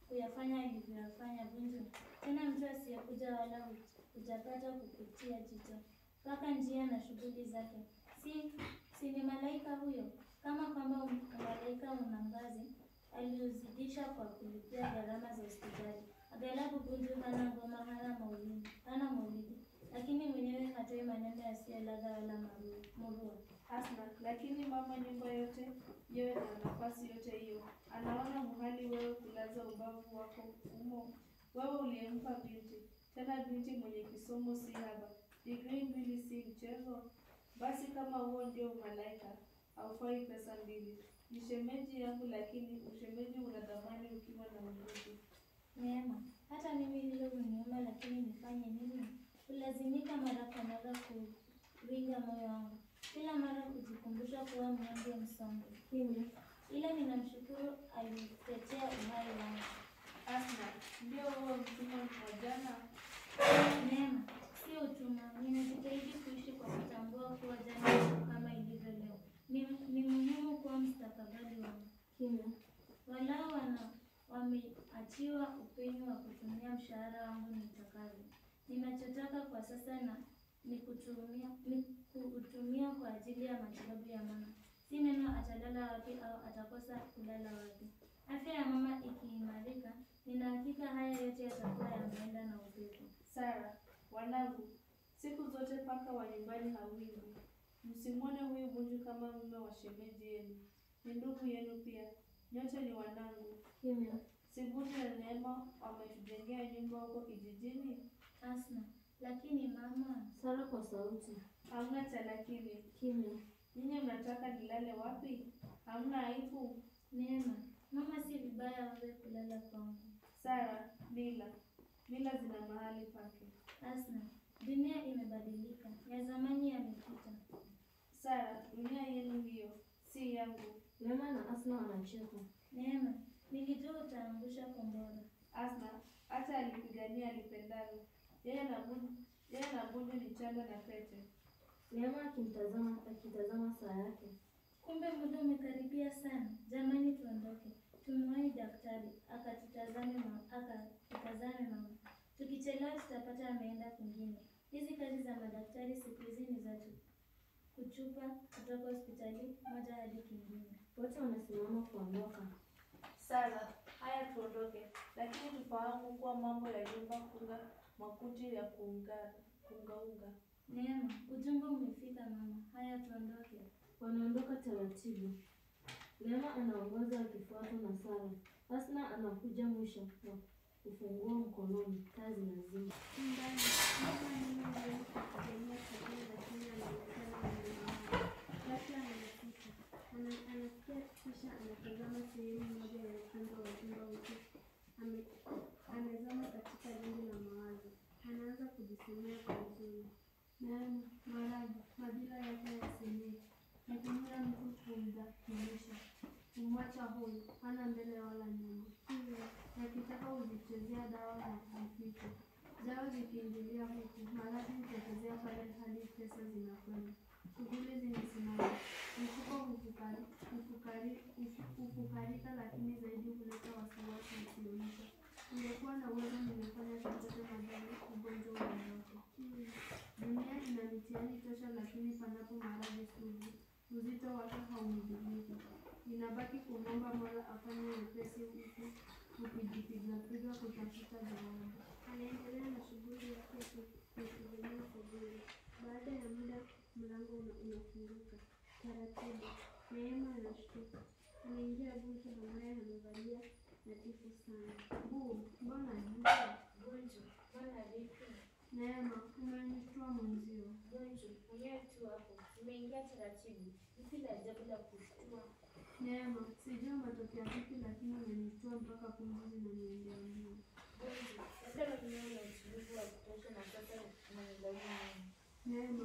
D: kuyafanya alivyoyafanya Bunju. Tena mtu asiyekuja wala hu- hujapata kupitia jicho mpaka njia na shughuli zake. Si, si ni malaika huyo? Kama kwamba um- malaika una ngazi, aliuzidisha kwa kulipia gharama za hospitali. Aghalabu Bunju hana ngoma, hana maulidi, hana maulidi, lakini mwenyewe hatoi maneno yasiyo ladha wala maru- murua.
C: Asna, lakini mama, nyumba yote yewe na nafasi yote hiyo, anaona muhali wewe kulaza ubavu wako umo, wewe uliyempa binti, tena binti mwenye kisomo si haba, digrii mbili si mchezo. Basi kama huo ndio umalaika, haufai pesa mbili. Ni shemeji yangu, lakini ushemeji una thamani ukiwa na mvuto.
D: Neema, hata mimi hilo huniuma, lakini nifanye nini? Hulazimika mara kwa mara kuringa moyo wangu, kila mara kujikumbusha kuwa mnyonge msongo. Ila ninamshukuru alitetea uhai wangu.
C: Asna, ndio huo mtumwa wa jana?
D: Neema, sio utumwa. Ninajitahidi kuishi kwa kutambua kuwa jana iko kama ilivyo leo. Ni, ni muhimu kuwa mustakabali wangu.
B: Kimya.
D: Walau wana wameachiwa upenyo wa kutumia mshahara wangu nitakavyo. Ninachotaka kwa sasa na ni kutumia ni kuutumia kwa ajili ya matibabu ya mama. Si neno atalala wapi au atakosa kulala wapi. Afya ya mama ikiimarika, nina hakika haya yote yatakuwa yameenda na upepo.
C: Sara, wanangu, siku zote paka wa nyumbani hawingi. Msimwone huyu Bunju kama mume wa shemeji yenu, ni ndugu yenu pia. Nyote ni wanangu.
B: Kimya.
C: Si Bunju na Neema wametujengea nyumba huko kijijini?
D: Asna, lakini mama,
B: Sara kwa sauti.
C: Hamna cha lakini.
B: Kimya.
C: Nyinyi mnataka nilale wapi? Hamna aibu?
D: Neema, mama, si vibaya wewe kulala kwangu.
C: Sara, mila mila zina mahali pake.
D: Asna, dunia imebadilika, ya zamani yamepita.
C: Sara, dunia yenu hiyo, si yangu.
B: Neema na Asna wanacheka.
D: Neema, nilijua utaangusha kombora.
C: Asna hata alipigania alipendalo. Yeye na Bunju, yeye na Bunju ni chanda na pete.
B: Neema akimtazama akitazama saa yake.
D: Kumbe muda umekaribia sana. Jamani, tuondoke. Tumwahi daktari akatutazame mama, akatutazame mama. Tukichelewa tutapata ameenda kwingine. Hizi kazi za madaktari siku hizi ni za tu- kuchupa kutoka hospitali moja hadi kingine.
B: Wote wanasimama kuondoka.
C: Sara, haya tuondoke, lakini tufahamu kuwa mambo ya nyumba kuna makuti ya kuunga kuungaunga.
D: Neema, ujumbe umefika mama. Haya, tuondoke.
B: Wanaondoka taratibu. Neema anaongoza akifuatwa na Sara. Asna anakuja mwisho na ufunguo mkononi. Taa zinazima.
F: Ndani, mama mimi ndio kupigania chakula lakini anaonekana mwenye Ghafla anafika. Ana- Anasikia kisha anatazama sehemu moja ya upande wa jumba huku ame- amezama katika lindi la mawazo. Anaanza kujisemea kwa huzuni. Neema, Mwarabu, madhila yake yasemeki. Natumia mtu kumdhalilisha, kumwacha huyu, hana mbele wala nyuma. Hivyo, yakitaka uzichezea dawa za mficho. Dawa zikiingilia huku, maradhi hutokezea pale hadi pesa zinakwenda. Shughuli zimesimama. Mfuko hufukari, hufukari, hufu- hufukarika lakini zaidi huleta wasiwasi usioisha. Ningekuwa na uwezo ningefanya chochote madhali ugonjwa uondoke. Dunia ina mitihani tosha lakini panapo maradhi sugu, uzito wake haumidhibiti. Inabaki kumwomba Mola afanye wepesi huku ukijipigapiga kutafuta jawabu. Anaendelea na shughuli yake ya ku- ya kuegemea sebule. Baada ya muda mlango una- unafunguka taratibu. Neema anashtuka, anaingia Bunju ambaye amevalia nadhifu sana. Buu, mbona giza?
E: Bunju, mbona vipi?
F: Neema, umenishtua mwenzio.
E: Bunju, mwenyewe tu hapo. Umeingia taratibu. Vipi la ajabu la kushtua?
F: Neema, sijui umetokea vipi lakini umenishtua mpaka pumzi zinaniendea mbio.
E: Bunju, labda mwenyewe una utulivu wa kutosha na sasa unanilaumu mimi.
F: Neema,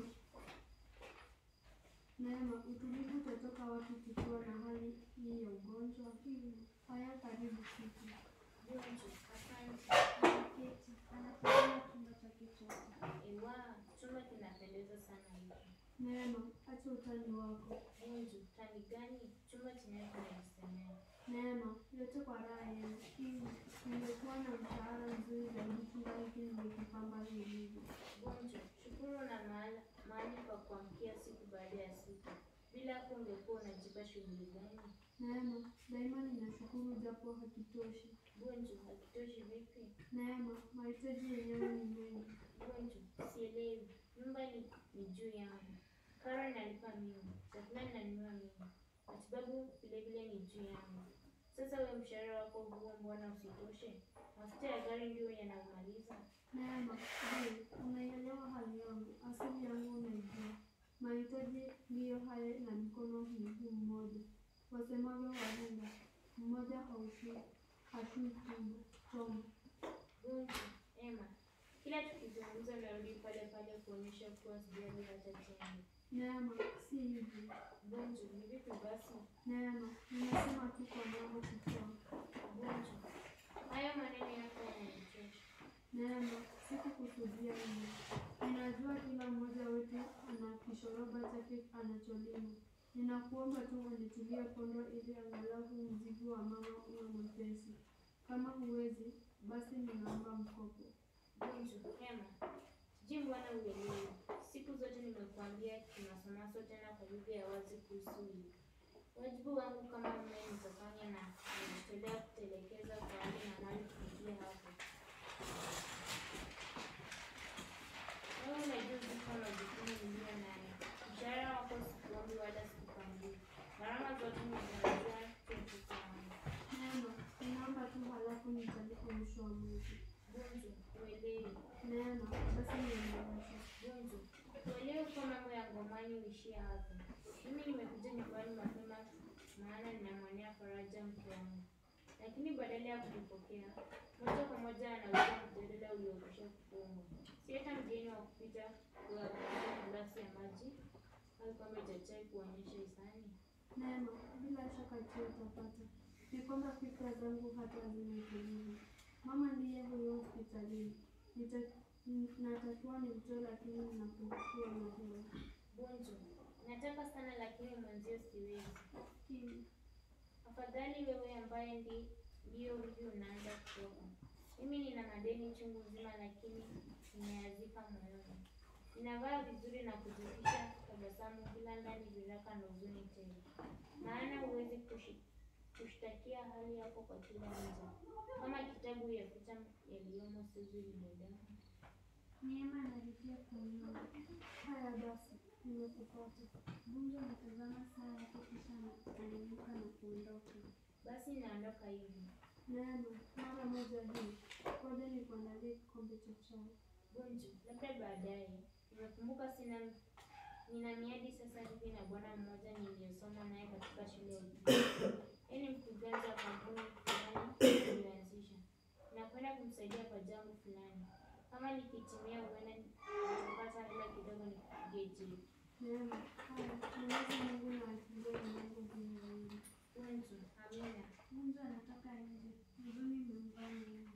F: Neema, utulivu utatoka wapi tukiwa na hali hii ya ugonjwa? Haya, karibu kiti.
E: Bunju, asante.
F: Anaketi, anakimbia chumba chake chote.
E: Ewa, chumba kinapendeza sana hiki.
F: Neema, acha utani wako.
E: Bunju, tani gani? Chumba chenyewe kinajisemea.
F: Neema, yote kwa raha yenu. Ningekuwa na mshahara mzuri zaidi kila wiki ningekipamba vilivyo.
E: Gonjo, shukuru na mahala, mahali pa kuamkia siku baada ya siku. Bila hapo ungekuwa unajipa shughuli gani?
F: Neema, daima ninashukuru japo hakitoshi.
E: Gonjo, hakitoshi vipi?
F: Neema, mahitaji yenyewe ni mengi.
E: Gonjo, sielewi. Nyumba ni, ni juu yangu. Karo nalipa mimi. Chakula ninanunua mimi. Matibabu vilevile ni juu yangu. Sasa wewe mshahara wako huo mbona usitoshe? Mafuta ya gari ndio yanamaliza.
F: Neema, je, unaielewa hali yangu? Asili yangu unaijua. Mahitaji ndiyo haya na mkono mguu mmoja. Wasemavyo wahenga, mmoja haushui hashui tumbo chombo.
E: Gonjo, Emma, kila tukizungumza unarudi pale pale kuonyesha kuwa sijali hata chembe.
F: Neema, si hivyo.
E: Gonjo, ni vipi basi?
F: Neema, nimesema tu kwa mama kutoa.
E: Gonjo, hayo maneno yako yananichosha.
F: Neema, sikukusudia hilo. Ninajua kila mmoja wetu ana kishoroba chake anacholima. Ninakuomba tu unitulie pondo ili angalau mzigo wa mama uwe mwepesi. Kama huwezi, basi ninaomba mkopo.
E: Gonjo, Emma, sijui mbona uelewi. Siku zote nimekuambia kimasomaso tena kwa lugha ya wazi kuhusu hili. Wajibu wangu kama mume nitafanya na najitolea kutelekeza kwa hali na mali kufikia hapo. Wewe unajua uzito wa majukumu niliyo nayo. Mshahara wako sikuombi wala sikupangii. Gharama zote nimeanzia kuepuka wangu.
F: Neema, ninaomba tu halafu nitalipa mwisho wa mwezi.
E: Gonjo, uelewi.
F: Neema, basi nieleweshe.
E: Gonjo, uelewe kuwa mambo ya ngomani huishia hapo. Mimi nimekuja nyumbani mapema maana ninamwonea faraja mke wangu, lakini badala ya kunipokea moja kwa moja anauza mjadala uliokwisha kufungwa. Si hata mgeni wa kupita kuwapatia glasi ya maji au kikombe cha chai kuonyesha hisani.
F: Neema, bila shaka tu utapata. Ni kwamba fikra zangu hata hazina utulivu. Mama ndiye huyo hospitalini. Nita- n- Natakiwa nimtoe lakini ninapungukiwa na hewa.
E: Gonjo, nataka sana lakini mwenzio siwezi.
F: Kimya.
E: Afadhali wewe ambaye ndi ndio hivi unaanza kutoka. Mimi nina madeni chungu nzima, lakini nimeyazika moyoni. Ninavaa vizuri na kuzidisha tabasamu kila ndani viraka na huzuni tele, maana huwezi kushi- kushtakia hali yako kwa kila nje, kama kitabu yafuta yaliyomo sizi binadamu.
F: Neema analipia kunyoa. Haya basi, nimekupata. Bunge anatazama saa yake kisha ana- anainuka na kuondoka.
E: Basi naondoka hivi.
F: Neema, mara moja hii, ngoja nikuandalie kikombe cha chai.
E: Gonjo, labda baadaye. Nimekumbuka sina nina miadi sasa hivi na bwana mmoja niliyosoma naye katika shule ya upili. Yeye ni mkurugenzi wa kampuni fulani iliyoanzisha. Nakwenda kumsaidia kwa jambo fulani. Kama likitimia, huenda nitapata hela kidogo nikupigie jibu.
F: Neema, haya, Mwenyezi Mungu na akimbie mlango juu ya wingi.
E: Gonjo, amina.
F: Mungu anatoka nje. Huzuni imemvaa Neema.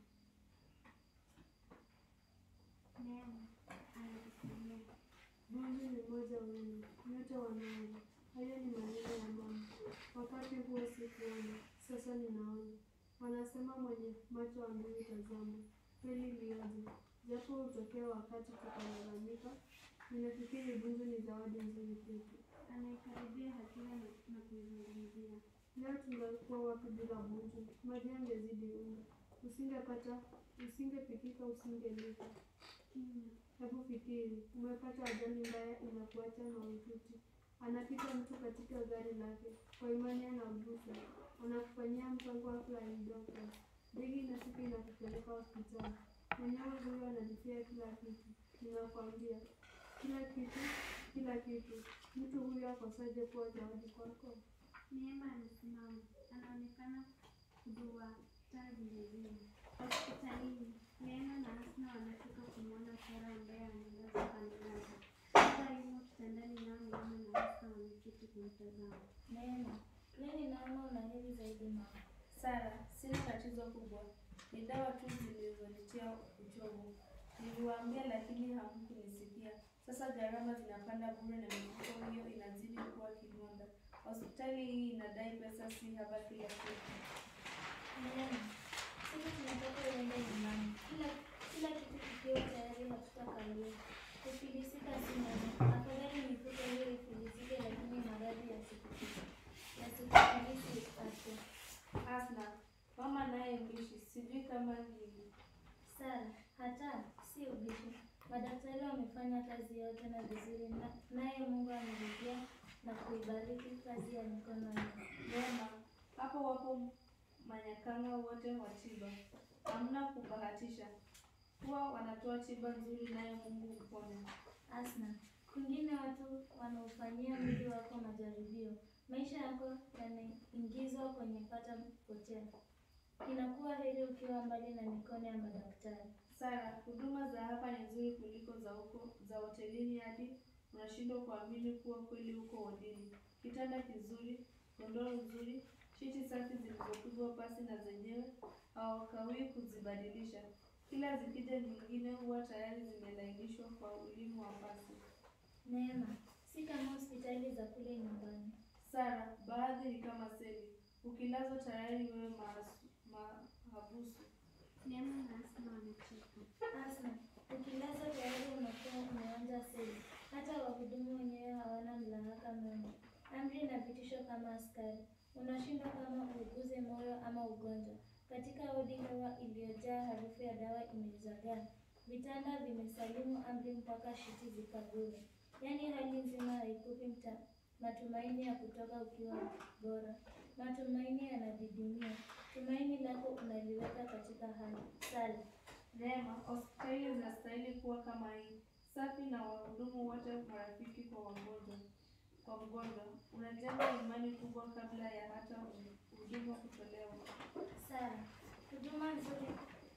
F: Neema anakusemea. Mungu ni mmoja wenu, nyote wanaona. Hayo ni maneno ya mama. Wakati huo sikuona, sasa ninaona. Wanasema mwenye macho ambayo tazama. Kweli lioje. Japo hutokea wakati tukalalamika, ninafikiri Bunju ni zawadi nzuri kwetu. Anaikaribia hakika na, na kuizungumzia. Leo tungekuwa wapi bila Bunju? Maji yangezidi unga. Usingepata, usingepikika, usingelika. Kimya. Hebu fikiri, umepata ajali mbaya inakuacha na mahututi. Anapita mtu katika gari lake, kwa imani anaugusa, anakufanyia mpango wa flying doctor. Begi inafika inakupeleka hospitali. Mwenyewe huyo analipia kila kitu, ninakwambia kila kitu, kila kitu. Mtu huyo akosaje kuwa zawadi kwako? Neema amesimama, anaonekana kudua taa vilevile. Hospitalini, Neema na Asna wanafika kumwona Sara ambaye amelazwa kando yake. Sara yumo kitandani nao Neema na Asna wameketi kumtazama.
D: Neema, lini naona unaheri zaidi mama.
C: Sara, sina tatizo kubwa, ni dawa tu zilizonitia uchovu. Niliwaambia lakini hamkunisikia. Sasa gharama zinapanda bure na mifuko hiyo inazidi kuwa kidonda. Hospitali hii inadai pesa si haba kila siku.
D: Neema, sisi tunataka
C: Asna, mama naye mbishi, sijui kama ni
D: Sara, hata si ubishi. Madaktari wamefanya kazi yao tena vizuri, na- naye Mungu amelipia na kuibariki kazi ya mikono yao.
C: Neema. Hapo wapo manyakanga wote wa tiba, hamna kubahatisha, huwa wanatoa tiba nzuri, naye Mungu huponya.
D: Asna, kwingine watu wanaofanyia mwili wako majaribio, maisha yako yanaingizwa kwenye pata potea. Inakuwa heri ukiwa mbali na mikono ya madaktari.
C: Sara, huduma za hapa ni nzuri kuliko za huko za hotelini, hadi unashindwa kuamini kuwa kweli huko wodini. Kitanda kizuri, godoro nzuri, shiti safi zilizopigwa pasi na zenyewe hawakawii kuzibadilisha. Kila zikija nyingine huwa tayari zimelainishwa kwa ulimi wa pasi.
D: Neema, si kama hospitali za kule nyumbani.
C: Sara, baadhi ni kama seli, ukilazwa tayari wewe mahasu- mahabusu.
F: Neema na Asma wamecheka.
D: Asna, ukilazwa tayari unakuwa umeanza seli. Hata wahudumu wenyewe hawana mlahaka mwema. Amri na vitisho kama askari. Unashindwa kama uuguze moyo ama ugonjwa. Katika wodi hewa iliyojaa harufu ya dawa imezagaa. Vitanda vimesalimu amri mpaka shiti zikagure. Yaani hali nzima haikupi mta- matumaini ya kutoka ukiwa bora. Matumaini yanadidimia. Tumaini lako unaliweka katika hali sali.
C: Neema, hospitali zinastahili kuwa kama hii, safi na wahudumu wote marafiki kwa wagonjwa. Kwa mgonjwa, unajenga imani kubwa kabla ya hata huduma kutolewa.
D: Sara, huduma nzuri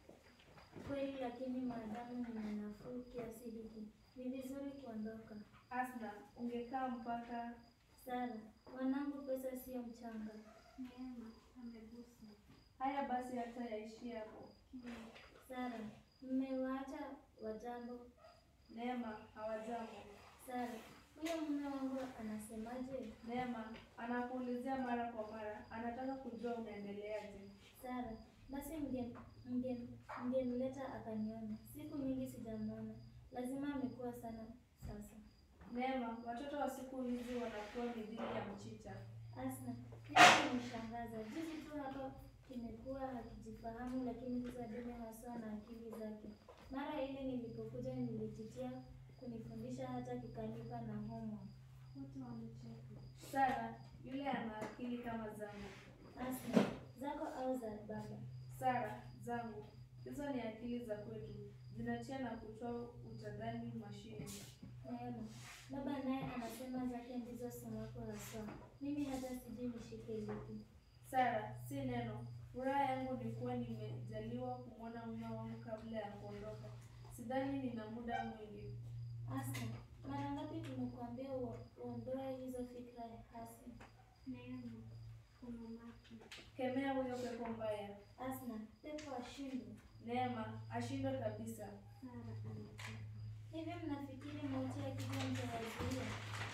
D: kweli, lakini maadamu nina nafuu kiasi hiki, ni vizuri kuondoka.
C: Asna, ungekaa mpaka
D: Sara, wanangu, pesa sio mchanga.
F: Neema amegusa.
C: haya basi, hata yaishie hapo.
D: Sara, mmewaacha wajambo.
C: Neema, hawajambo.
D: Sara, huyo mume wangu anasemaje?
C: Neema anakuulizia mara kwa mara, anataka kujua unaendeleaje.
D: Sara, basi mge- mge- mgemleta akaniona. Siku nyingi sijamwona, lazima amekuwa sana sasa.
C: Neema, watoto wa siku hizi wanakuwa mithili ya mchicha.
D: Asna, hili nimeshangaza. Juzi tu hapa kimekuwa hakijifahamu, lakini sasa dume haswa na akili zake. Mara ile nilipokuja nilijitia kunifundisha hata kikanipa na homework.
F: Wote wamecheka.
C: Sara, yule ana akili kama zangu.
D: Asna, zako au za baba?
C: Sara, zangu hizo ni akili za kwetu, zinatia na kutoa utadhani mashine.
D: Neema, baba naye anasema zake ndizo somako haswa. Mimi hata sijui nishike lipi.
C: Sara, si neno. Furaha yangu ni kuwa nimejaliwa kumwona mume wangu kabla ya kuondoka. Sidhani nina muda mwingi.
D: Asna, mara ngapi tumekuambia uo- uondoe hizo fikra hasi?
F: Neema umamaki.
C: Kemea huyo pepo mbaya.
D: Asna, pepo ashindwe.
C: Neema ashindwe kabisa.
F: Sara anacheka.
D: Hivi mnafikiri mauti yakija mtawazuia?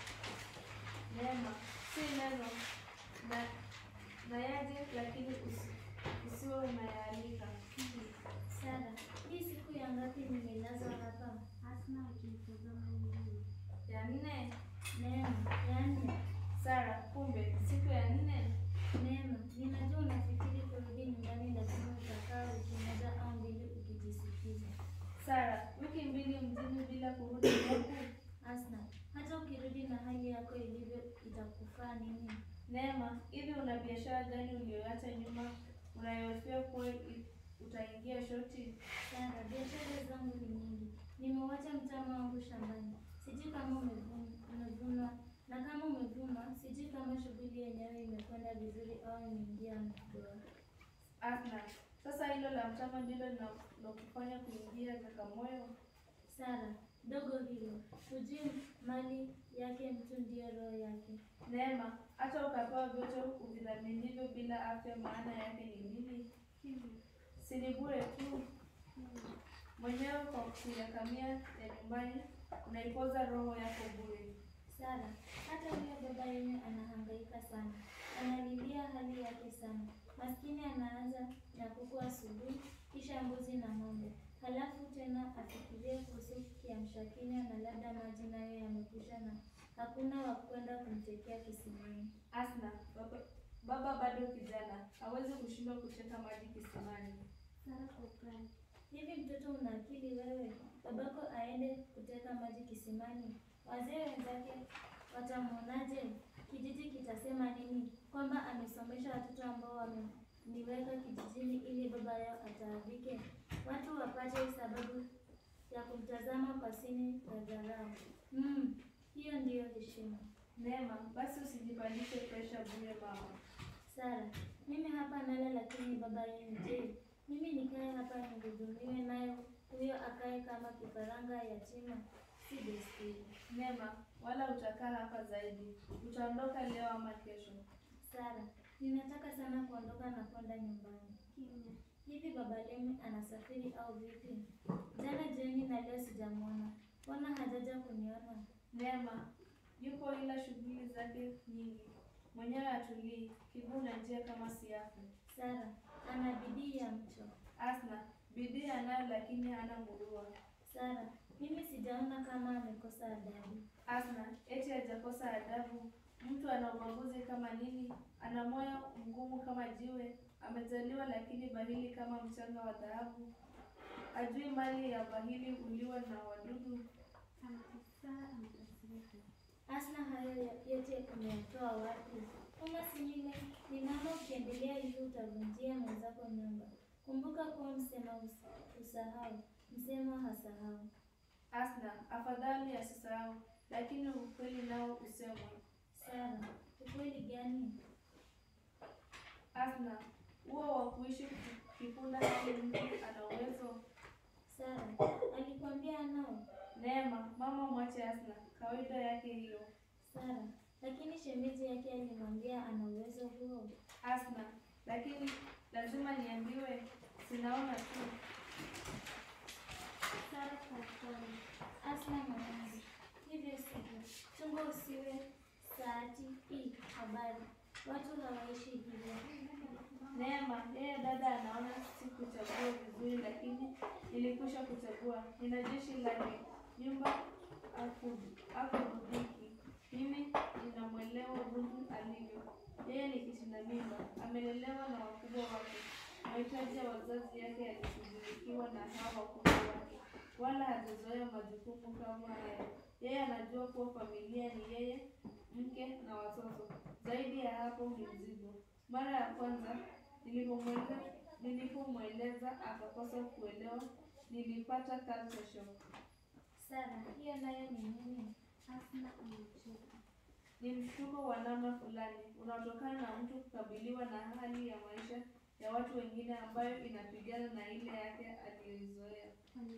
C: Neema si neno na na yaje, lakini usi, usiwe unayaalika.
D: Sara, hii siku ya ngapi nimelazwa hapa?
F: Asma akimtazama nyuma.
C: Ya nne.
D: Neema, ya nne.
C: Sara, kumbe siku ya nne.
D: Neema, ninajua unafikiri kurudi nyumbani, lakini utakaa wiki moja au mbili ukijisikiza.
C: Sara, wiki mbili mjini bila kurudi kwangu.
D: Asna, hata ukirudi na hali yako ilivyo itakufaa nini?
C: Neema, hivi una biashara gani uliyoacha nyuma unayohofia kuwa i- utaingia shoti?
D: Sara, biashara zangu ni nyingi. Nimewacha mtama wangu shambani, sijui kama umevun- umevunwa, na kama umevunwa, sijui kama shughuli yenyewe imekwenda vizuri au imeingia bora.
C: Asna, sasa hilo la mtama ndilo linalokufanya kuingia Zakamoyo?
D: Sara, dogo hilo, hujui mali yake mtu ndiyo roho yake.
C: Neema, hata ukapewa vyote uvidhaminivyo bila afya, maana yake ni nini? Si ni bure tu mwenyewe kwa kuyakamia ya nyumbani, unaipoza roho yako bure.
D: Sara, hata huyo baba yenu anahangaika sana, analilia hali yake sana. Maskini anaanza na kuku asubuhi, kisha mbuzi na ng'ombe, halafu tena afikirie kuhusu kiamsha kinywa na labda maji nayo yamekwisha na hakuna wa kwenda kumtekea kisimani.
C: Asna, baba, Baba bado kijana, hawezi kushindwa kuteka maji kisimani.
D: Sara kwa upande. Hivi mtoto una akili wewe? Babako aende kuteka maji kisimani, wazee wenzake watamwonaje? Kijiji kitasema nini? Kwamba amesomesha watoto ambao wameniweka kijijini ili baba yao ataabike? Watu wapate sababu ya kumtazama kwa sini la dharau. Mm, hiyo ndiyo heshima.
C: Neema, basi usijipandishe presha bure mama.
D: Sara, mimi hapa nala, lakini baba yenu je? Mimi nikae hapa nihudumiwe, nayo huyo akae kama kifaranga yatima? Si desturi.
C: Neema, wala utakaa hapa zaidi. Utaondoka leo ama kesho.
D: Sara, ninataka sana kuondoka na kwenda nyumbani. Kimya. Hivi baba Lemi anasafiri au vipi? Jana jioni na leo sijamwona. Mbona hajaja kuniona?
C: Neema, yupo ila shughuli zake nyingi. Mwenyewe atulii, kiguu na njia kama siafu.
D: Sara, ana bidii ya mcho.
C: Asna, bidii anayo lakini hana murua.
D: Sara, mimi sijaona kama amekosa adabu.
C: Asna, eti hajakosa adabu. Mtu ana ubaguzi kama nini? Ana moyo mgumu kama jiwe. Amezaliwa lakini bahili kama mchanga wa dhahabu. Ajui mali ya bahili uliwa na wadudu.
D: Asna, hayo yote umeyatoa wapi? Kama si mimi, ninaona ukiendelea hivi utavunjia mwenzako nyumba. Kumbuka kuwa msema us- usahau, msema hasahau.
C: Asna, afadhali asisahau, lakini ukweli nao usemwe.
D: Sara, ukweli gani?
C: Asna, huo wa kuishi kipunda hali mtu ana uwezo.
D: Sara, alikwambia anao?
C: Neema, mama mwache Asna, kawaida yake hiyo.
D: Sara, lakini shemeji yake alimwambia ana uwezo huo.
C: Asna, lakini lazima niambiwe, sinaona tu.
D: Sara kwa upole. Asna mwanangu, hivyo sivyo. Chunga usiwe saati hii habari. Watu hawaishi hivyo.
C: Neema, yeye dada anaona sikuchagua vizuri, lakini nilikwisha kuchagua. Nina jeshi lake, nyumba akudhiki. Mimi ninamwelewa Bunju alivyo. Yeye ni kitinda mimba, amelelewa na wakubwa wake. Mahitaji ya wazazi yake yalishughulikiwa na hawa wakubwa wake, wala hajazoea majukumu kama haya. Yeye anajua kuwa familia ni yeye, mke na watoto. Zaidi ya hapo ni mzigo. Mara ya kwanza nilipomweleza nilipomweleza akakosa kuelewa, nilipata culture shock.
D: Sara, hiyo nayo ni nini? Asna amecheka.
C: Ni mshtuko wa namna fulani unaotokana na mtu kukabiliwa na hali ya maisha ya watu wengine ambayo inapigana na ile yake aliyoizoea.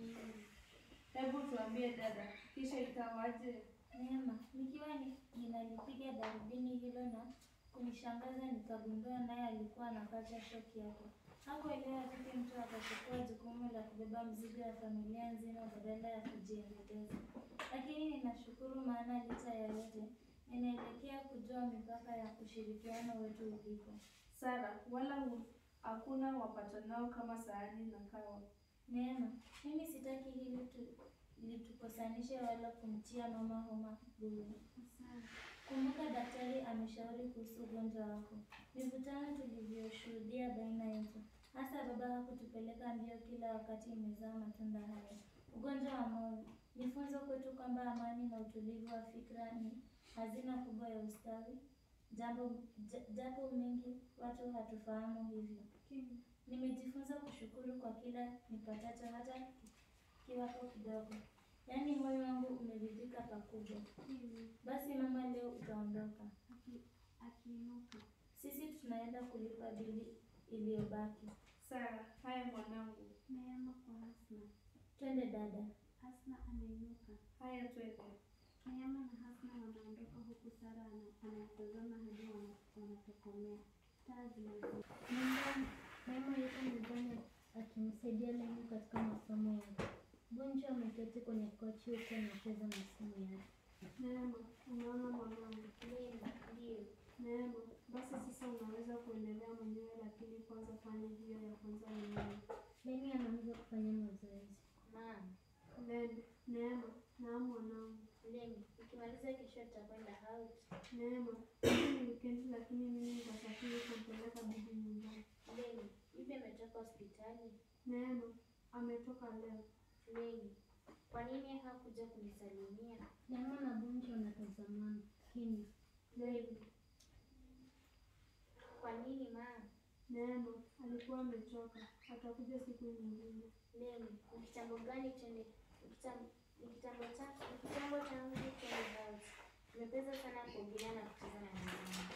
C: Hebu tuambie dada, kisha ikawaje?
D: Neema, nikiwa ni, ninalipiga darubini hilo na kunishangaza nikagundua naye alikuwa anapata shoki yake. Hakuelewa vipi mtu atachukua jukumu la kubeba mzigo wa familia nzima badala ya kujiendeleza. Lakini ninashukuru maana licha ya yote ninaelekea kujua mipaka ya ushirikiano wetu ulipo.
C: Sara, wala hu- hakuna wapatanao kama sahani na kawa.
D: Neema, mimi sitaki hili tu litukosanishe wala kumtia mama homa bure. Kumbuka daktari ameshauri kuhusu ugonjwa wako. Mivutano tulivyoshuhudia baina yetu, hasa baba hakutupeleka mbio kila wakati imezaa matunda haya. Ugonjwa wa moyo ni funzo kwetu kwamba amani na utulivu wa fikra ni hazina kubwa ya ustawi, jambo ja- japo mengi watu hatufahamu hivyo. Nimejifunza kushukuru kwa kila nipatacho, hata kiwapo kidogo. Yaani moyo wangu umeridhika pakubwa. Basi mama, leo utaondoka.
I: Akiinuka.
D: Sisi tunaenda kulipa bili iliyobaki.
C: Sara, haya mwanangu,
I: Neema kwa Hasna.
D: Twende dada.
I: Hasna anainuka.
C: haya twende.
I: Neema na Hasna wanaondoka huku Sara ana- anatazama hadi wana- wanatokomea. Taa zinazima.
D: Nyumbani, mama yuko nyumbani akimsaidia Lemu katika masomo yake. Bunju ameketi kwenye kochi huku anacheza na simu yake.
I: Neema, unaona mwanangu.
E: Ndio.
I: Neema, basi sasa unaweza kuendelea mwenyewe, lakini kwanza fanya hiyo ya kwanza mwenyewe.
D: Lemi anaanza kufanya mazoezi.
E: Naam.
I: Lemi, Neema, naam mwanangu.
E: Lemi, Tukimaliza kesho tutakwenda out.
F: Neema, hii ni wikendi lakini mimi nitasafiri kumpeleka bibi nyumbani.
E: Leni, bibi ametoka hospitali.
F: Neema, ametoka leo.
E: Leni, kwa nini hakuja kunisalimia?
I: Neema na Bunju wanatazamana kimya.
E: Leni, kwa nini ma?
F: Neema, alikuwa amechoka. Atakuja siku nyingine.
E: Leni, ni kitambo gani twende? ni kitam- Ni kitambo cha ni kitambo tangu twende out. Tumepeza sana kuogelea na kucheza na wenzangu.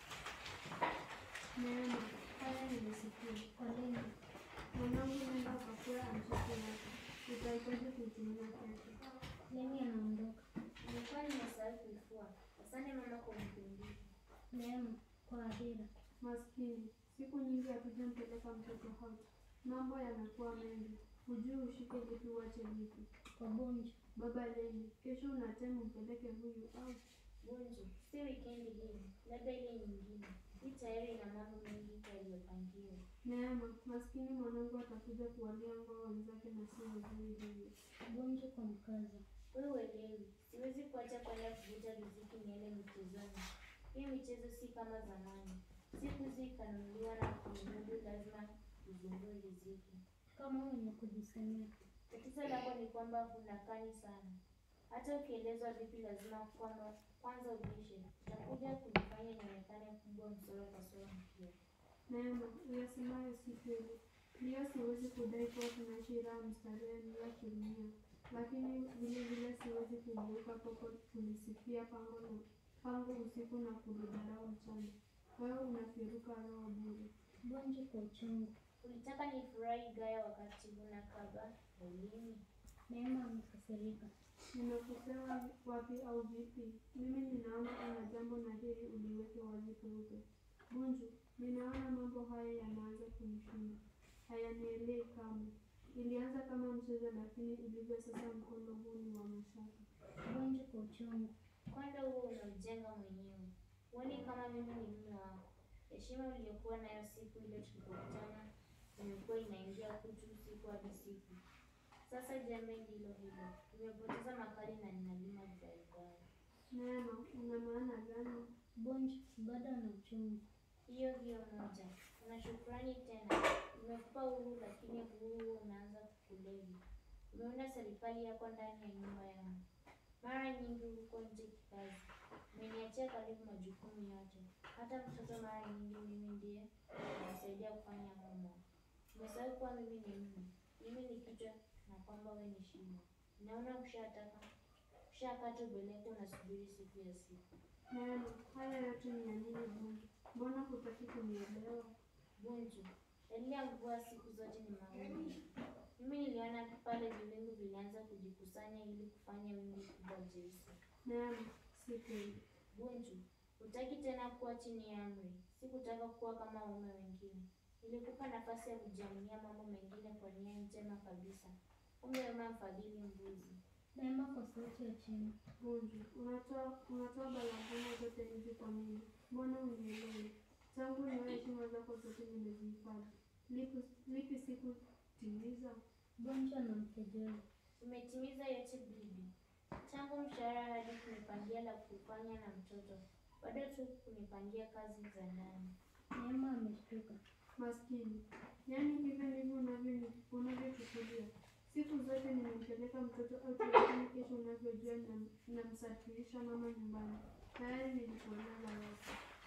F: Neema, haya nimesikia.
I: Poleni.
F: Mwanangu, nenda ukakula amshake yako. Utahitaji kuitumia kesho.
I: Leni anaondoka.
E: Nilikuwa nimesahau kuifua. Asante mama kwa kunikumbusha.
I: Neema kwa Adira.
F: Maskini, siku nyingi hatujampeleka mtoto out. Mambo yamekuwa mengi. Hujui ushike lipi uache lipi.
I: Kwa Bunju.
F: Baba Leni, kesho unatema umpeleke huyu au
E: Bunju, si wikendi hii, labda ile nyingine. Hii tayari ina mambo mengi yaliyopangiwa.
F: Neema, maskini mwanangu atakuja kuwalia ngoo wenzake na si wazuri hivyo.
I: Bunju kwa mkaza.
E: Wewe uelewi, siwezi kuacha kwenda kuvuta riziki niende michezoni. Hii michezo si kama zamani. Siku hizi ikanunuliwa na kumudu, lazima uzumbue riziki.
I: Kama wenye kujisemea.
E: Tatizo lako ni kwamba hunakani sana. Hata ukielezwa vipi, lazima kwamba kwanza ubishe. Utakuja kunifanya nionekane kubwa msoro kwa sura mpya.
F: Neema, uyasemayo si kweli. Ndiyo, siwezi kudai kuwa tunaishi raha mstarehe bila kuumia, lakini vile vile siwezi kugeuka kwako kulisifia pango na pango usiku na kulidharau mchana. Wewe unafiruka roho bure.
I: Bunju kwa uchungu.
E: Ulitaka nifurahi gaya wakati huna kaba ulimi.
I: Neema amekasirika.
F: Nimekosea wapi au vipi? Mimi ninaona kuna jambo na hili uliweke wazi peupe. Bunju, ninaona mambo haya yanaanza kunishinda, hayanielei kamwe. Ilianza kama mchezo, lakini ilivyo sasa, mkondo huu ni wa mashaka.
I: Bunju kwa uchungu.
E: Kwanza huo unaujenga mwenyewe. Huoni kama mimi ni mume wako? Heshima uliyokuwa nayo siku ile tulipokutana imekuwa inaingia kutu siku hadi siku. Sasa jembe ndilo hilo, nimepoteza makali na ninalima vigaigai.
F: Neema, una maana gani?
I: Bunju bado ana uchungu.
E: Hiyo hiyo moja. Una shukrani tena. Nimekupa uhuru, lakini uhuru huo unaanza kukulevi. Umeunda serikali yako ndani ya nyumba yangu. Mara nyingi huko nje kikazi. Umeniachia karibu majukumu yote. Hata mtoto mara nyingi mimi ndiye namsaidia kufanya homework. Umesahau kuwa mimi ni mume. Mimi ni kichwa na kwamba wewe ni shingo. Naona ushataka ushakata ubeleko, unasubiri siku ya siku.
F: Neema, haya yote ni ya nini Bunju? Mbona hutaki kunielewa?
E: Bunju, dalili ya mvua siku zote ni mawingu. Mimi niliona pale viwingu vilianza kujikusanya ili kufanya wingu kubwa jeusi.
F: Neema, si kweli.
E: Bunju, hutaki tena kuwa chini ya amri. Sikutaka kuwa kama waume wengine. Nilikupa nafasi ya kujiaminia mambo mengine kwa nia njema kabisa. Kumbe wema mfadhili mbuzi.
I: Neema kwa sauti ya chini.
F: Bunju, unatoa unatoa balagana zote hizi kwa nini? Mbona unielewi? Tangu niwe heshima zako zote nimezihifadhi. Lipi lipi sikutimiza?
I: Bunju anamkejeli.
E: Umetimiza yote bibi, tangu mshahara hadi kunipangia la kufanya na mtoto, bado tu kunipangia kazi za ndani.
I: Neema ameshtuka.
F: Maskini, yaani hivyo ndivyo unavyo unavyochukulia. Siku zote nimempeleka mtoto out, lakini kesho unavyojua nam- namsafirisha mama nyumbani. Tayari nilikueleza yote.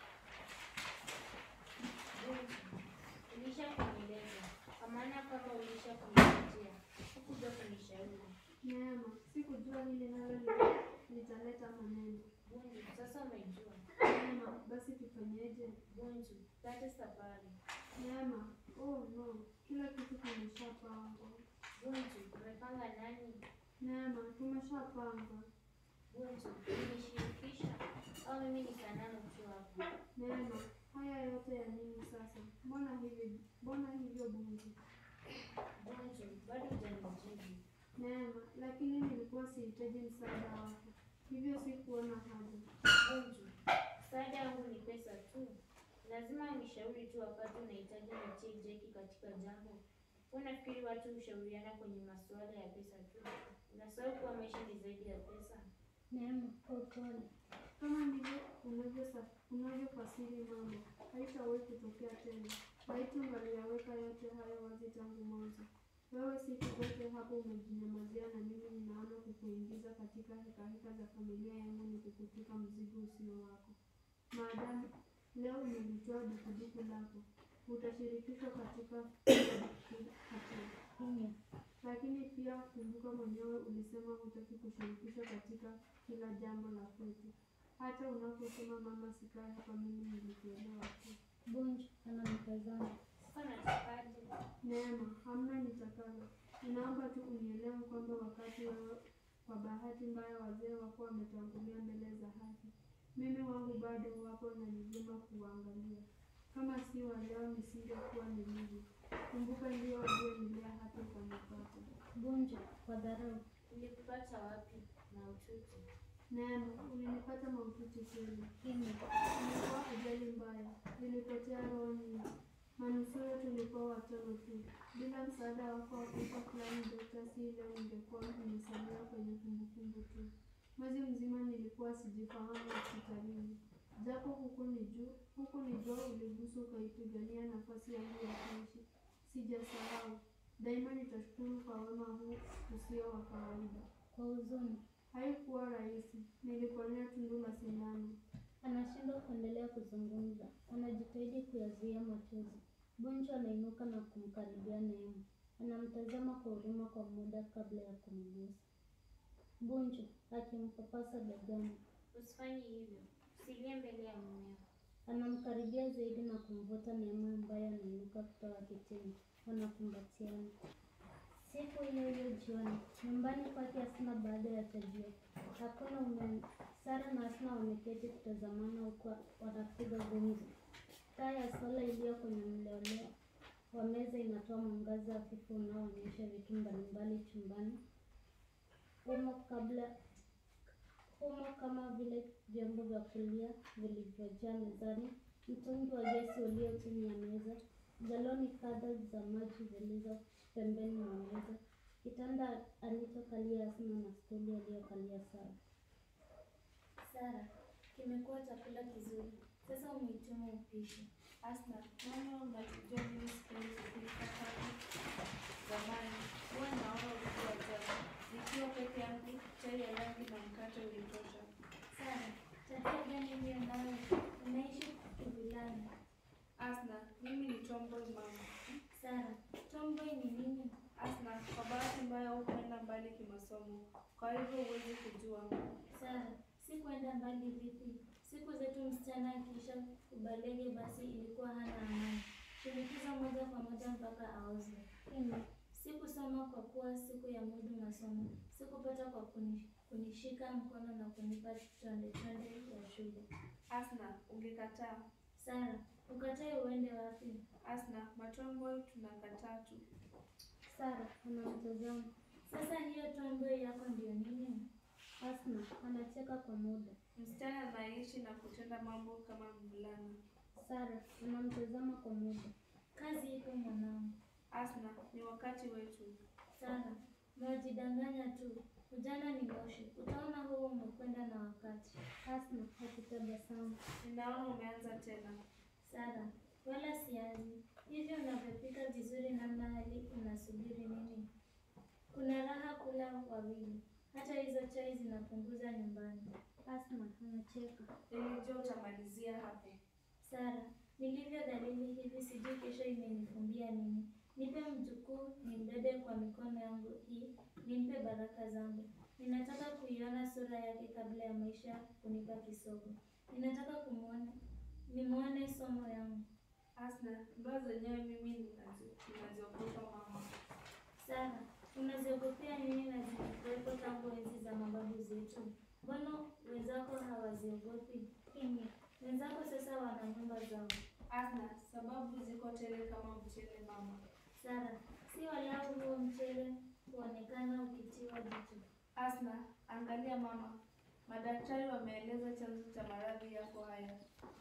E: Bunju, ulisha kunieleza, kwa maana kwamba ulisha kunipatia, hukuja kunishauri.
F: Neema, sikujua hili nalo lita- litaleta maneno.
E: Bunju, sasa umejua.
F: Neema, basi tufanyeje?
E: Bunju, pate safari.
F: Neema, oh no, kila kitu kimeshapangwa.
E: Bunju, umepanga nani?
F: Neema, tumeshapanga.
E: Bunju, umenishirikisha au mimi ni sanamu tu hapo?
F: Neema, haya yote ya nini sasa? Mbona hivi, mbona hivyo Bunju?
E: Bunju, bado hujanijibu.
F: Neema, lakini nilikuwa sihitaji msaada wako, hivyo sikuona haja.
E: Bunju, msaada wangu ni pesa tu. Lazima unishauri tu wakati unahitaji nitie jeki katika jambo. Unafikiri watu hushauriana kwenye masuala ya pesa tu? Unasahau kuwa maisha ni zaidi ya pesa.
I: Neema, kwa upole.
F: Kama ndivyo unavyosa- unavyofasiri mambo, haitawahi kutokea tena. Laiti ungaliyaweka yote hayo wazi tangu mwanzo. Wewe siku zote hapo umejinyamazia, na mimi ninaona kukuingiza katika hekaheka za familia yangu ni kukutwika mzigo usio wako. Maadamu leo umelitoa dukuduku lako, utashirikishwa katika hatua
I: Kimya.
F: lakini pia kumbuka mwenyewe ulisema hutaki kushirikishwa katika kila jambo la kwetu. Hata unaposema mama, sikae hapa, mimi nilikuelewa tu.
I: Bunju anamtazama.
E: Sasa natakaje?
F: Neema, hamna nitakalo. Ninaomba tu unielewe kwamba wakati wewe kwa bahati mbaya wazee wako wametangulia mbele za haki, mimi wangu bado wapo na ni vyema kuwaangalia. Kama si wa leo nisingekuwa nilivyo. Kumbuka ndio walionilea hata ukanipata.
I: Bunju kwa dharau.
E: Nilikupata wapi? Mahututi.
F: Neema, ulinipata mahututi kweli.
I: Kimya.
F: Ilikuwa ajali mbaya, nilipotea roho nyingi. Manusura tulikuwa watano tu. Bila msaada wako Afrika fulani, Dokta, si leo ningekuwa nimesalia kwenye kumbukumbu tu. Mwezi mzima nilikuwa sijifahamu hospitalini, japo huku ni juu huku ni jua uligusu ukaipigania nafasi yangu ya kuishi. Sijasahau, daima nitashukuru kwa wema huu usio wa kawaida.
I: Kwa huzuni.
F: Haikuwa rahisi, niliponea tundu la sindano.
I: Anashindwa kuendelea kuzungumza. Anajitahidi kuyazuia machozi. Bunju anainuka na kumkaribia Neema. Anamtazama kwa huruma kwa muda kabla ya kumgusa. Bunju akimpapasa begani.
E: Usifanye hivyo. Usilie mbele ya mumeo.
I: Anamkaribia zaidi na kumvuta Neema ambaye anainuka kutoka kitini. Wanakumbatiana. Siku hiyo hiyo jioni, nyumbani kwake Asna baada ya chajio. Hakuna umeme. Sara na Asna wameketi kutazamana huku wanapiga gumzo. Taa ya sola iliyo kwenye mleoleo wa meza inatoa mwangaza hafifu unaoonyesha vitu mbalimbali chumbani humo kabla humo kama vile vyombo vya kulia vilivyojaa mezani, mtungi wa gesi ulio chini ya meza, galoni kadha za maji zilizo pembeni mwa meza, kitanda alichokalia Asma na stuli aliyokalia Sara.
D: Sara, kimekuwa chakula kizuri. Sasa umehitimu upishi.
C: Asna, mama, unatujua mimi sipendi kupika kama zamani. Huwa naona ulikuwa jana. Nikiwa peke yangu, chai ya rangi na mkate ulitosha.
D: Sara, tabia gani hiyo nayo? Unaishi kivilani.
C: Asna, mimi ni tomboy mama.
D: Sara, tomboy ni nini?
C: Asna, kwa bahati mbaya hukwenda mbali kimasomo, kwa hivyo huwezi kujua.
D: Sara, si kwenda mbali vipi? Siku zetu msichana akiisha ubalege basi ilikuwa hana amani. Shinikizo moja kwa moja mpaka aozwe. Kimya. Sikusoma kwa kuwa siku ya mudu masomo. Sikupata kwa kuni, kunishika mkono na kunipa chonde chonde ya shule.
C: Asna, ungekataa.
D: Sara, ukatae uende wapi?
C: Asna, matomboy tunakataa tu.
I: Sara anamtazama.
D: Sasa hiyo tomboy yako ndio nini?
I: Asna anacheka kwa muda.
C: Msichana anaishi na kutenda mambo kama mvulana.
I: Sara anamtazama kwa muda.
D: Kazi ipo mwanangu.
C: Asna, ni wakati wetu.
D: Sara, mwajidanganya tu. Ujana ni moshi. Utaona huo umekwenda na wakati.
I: Asna akitabasamu.
C: Ninaona umeanza tena.
D: Sara, wala sianzi. Hivyo unavyopika vizuri namna hali unasubiri nini? Kuna raha kula wawili. Hata hizo chai zinapunguza nyumbani.
I: Asna anacheka.
C: Nilijua utamalizia hapo.
D: Sara, nilivyo dhalili hivi sijui kesho imenifumbia nini. Nipe mjukuu nimbebe kwa mikono yangu hii, nimpe baraka zangu. Ninataka kuiona sura yake kabla ya maisha kunipa kisogo. Ninataka kumwona nimwone somo yangu.
C: Asna, ndoa zenyewe mimi ninazi- ninaziogopa mama.
D: Sara, unaziogopea nini na zilikuwepo tangu enzi za mababu zetu? Mbona wenzako hawaziogopi? Kimya, wenzako sasa wana nyumba zao.
C: Asna, sababu ziko tele kama mchele mama.
D: Sara, si walau huo mchele huonekana ukitiwa jicho.
C: Asna, angalia mama. Madaktari wameeleza chanzo cha maradhi yako haya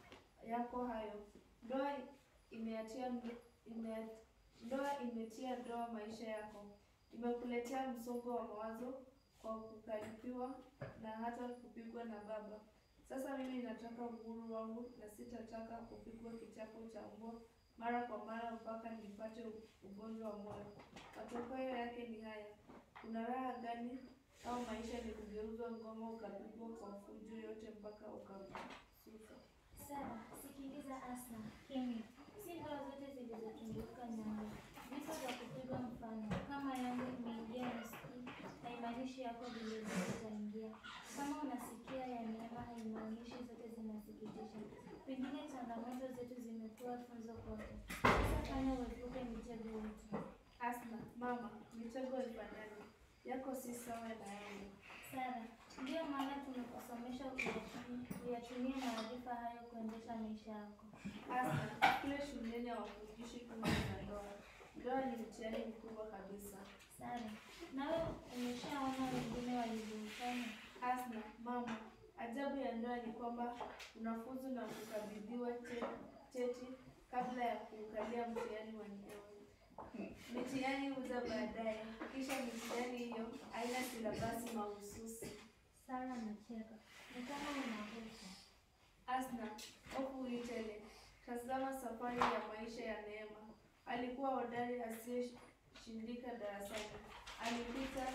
C: yako hayo. Ndoa imeachia ime, ndoa imetia doa maisha yako, imekuletea msongo wa mawazo. kwa kukaripiwa na hata kupigwa na baba. Sasa mimi nataka uhuru wangu na sitataka kupigwa kichapo cha mbwa mara kwa mara mpaka nipate u- ugonjwa wa moyo. Matokeo yake ni haya: kuna raha gani au maisha ni kugeuzwa ngoma ukapigwa kwa fujo yote mpaka ukasusa?
D: Sara, sikiliza Asna. Kimya. Si ndoa zote zilizotunduka nyambo. Visa vya kupigwa mfano. Kama yangu imeingia nisikii, haimaanishi yako vilevile itaingia. Kama unasikia ya neema, haimaanishi zote zinasikitisha. Pengine changamoto zetu zimekuwa funzo kwako. Sasa fanya uepuke mitego yetu.
C: Asna, mama, mitego ifanyaje? Yako si sawa na yangu.
D: Sara, ndiyo maana tumekusomesha uyatumie- uyatumie maarifa hayo kuendesha maisha yako.
C: Asna, kule shuleni hawafundishi kuhusu na ndoa. Ndoa ni mtihani mkubwa kabisa.
D: Sara, nawe umeshaona wengine walivyofanya?
C: Asna, mama, ajabu ya ndoa ni kwamba unafuzu na kukabidhiwa che- cheti kabla ya kuukalia mtihani wa ndoa. Mitihani huja baadaye, kisha mitihani hiyo haina silabasi mahususi.
I: Sara anacheka.
D: Ni kama una hofu.
C: Asna, hofu hii tele. Tazama safari ya maisha ya Neema. Alikuwa hodari asiyeshindika darasani. Alipita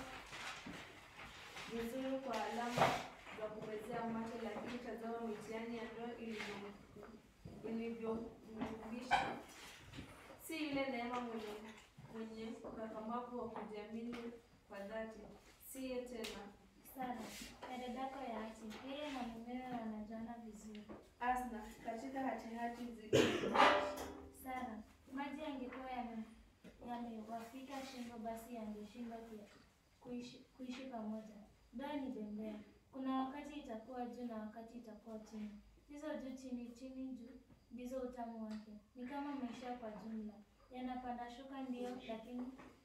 C: vizuri kwa alama za kumezea mate, lakini tazama mitihani ya ndoa ilivyo- ilivyomrudisha. Si yule Neema mwenye mwenye ukakamavu wa kujiamini kwa dhati, siye tena.
D: Sara, ya dadako ya ati, yeye na mumewe wanajuana vizuri.
C: Asna, katika hatihati zile
D: Sara, maji yangekuwa yame- yamewafika shingo, basi yangeshindwa ku- kuishi, kuishi pamoja. Ndoa ni bembea, kuna wakati itakuwa juu na wakati itakuwa chini. Hizo juu chini chini juu ndizo utamu wake. Ni kama maisha kwa jumla, yanapanda shuka ndio, lakini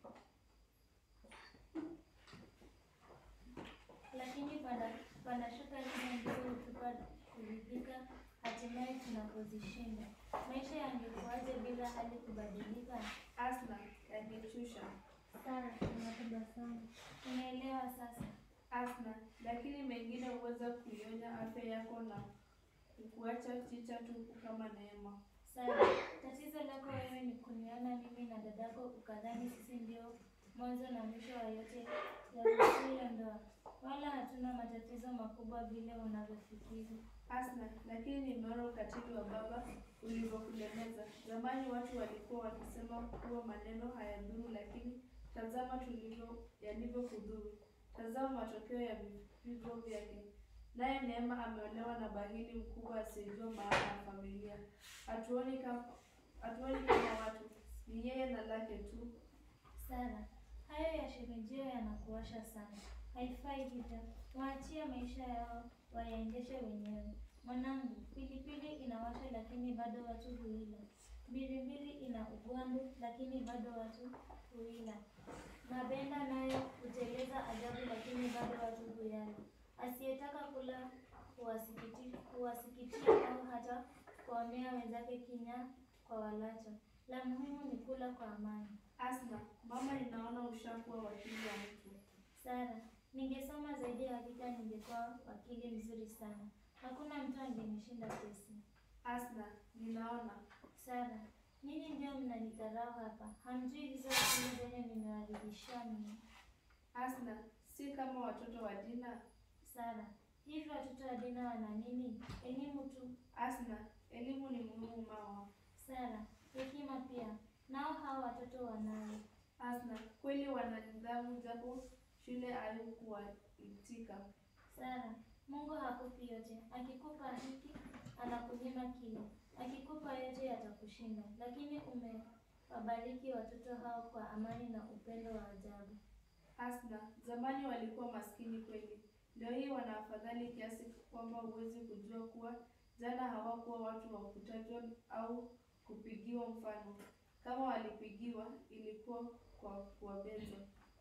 D: lakini panda panda shuka hizo ndizo hutupa kuridhika, hatimaye tunapozishinda. Maisha yangekuwaje bila hali kubadilika?
C: Asna, yangechusha.
I: Sara anatabasamu.
D: Unaelewa sasa?
C: Asna, lakini mengine huweza kuionya afya yako na kukuacha chicha tupu kama Neema.
D: Sara, tatizo lako wewe ni kuniona mimi na dadako ukadhani sisi ndio mwanzo na mwisho wa yote ya kuzuia ndoa. Wala hatuna matatizo makubwa vile unavyofikiri.
C: Asna, lakini nimeona ukatili wa baba ulivyokulemeza. Zamani watu walikuwa wakisema kuwa maneno hayadhuru, lakini tazama tulivyo yalivyokudhuru. Tazama matokeo ya vipigo vyake. Naye Neema ameolewa na bahili mkubwa asiyejua maana ya familia. Hatuoni kama hatuoni kama watu, ni yeye na lake tu.
D: Sara, hayo ya shirejeo yanakuwasha sana. Haifai hivyo. Waachie maisha yao wayaendeshe wenyewe. Mwanangu, pilipili inawasha lakini bado watu huila. Mbilimbili ina ugwandu lakini bado watu huila. Mabenda nayo huteleza ajabu lakini bado watu huyala. Asiyetaka kula huwasikiti- huwasikitia au hata kuwaonea wenzake kinya kwa walacho. La muhimu ni kula kwa amani.
C: Asna, mama, ninaona ushakuwa wakili wa mtu.
D: Sara, ningesoma zaidi hakika ningekuwa wakili mzuri sana. Hakuna mtu angenishinda kesi.
C: Asna, ninaona.
D: Sara, nyinyi ndio mnanidharau hapa. Hamjui hizo akili zenye nimewaridhishia mimi.
C: Asna, si kama watoto wa Dina.
D: Sara, hivi watoto wa Dina wana nini? Elimu tu.
C: Asna, elimu ni muhimu mama.
D: Sara, hekima pia. Nao hao watoto wanayo.
C: Asna, kweli wana nidhamu japo shule haikuwaitika.
D: Sara, Mungu hakupi yote. Akikupa hiki, anakunyima kile. Akikupa yote yatakushinda. Lakini umewabariki watoto hao kwa amani na upendo wa ajabu.
C: Asna, zamani walikuwa maskini kweli. Leo hii wana afadhali kiasi kwamba huwezi kujua kuwa jana hawakuwa watu wa kutajwa au kupigiwa mfano. Kama walipigiwa, ilikuwa kwa kuwabeza.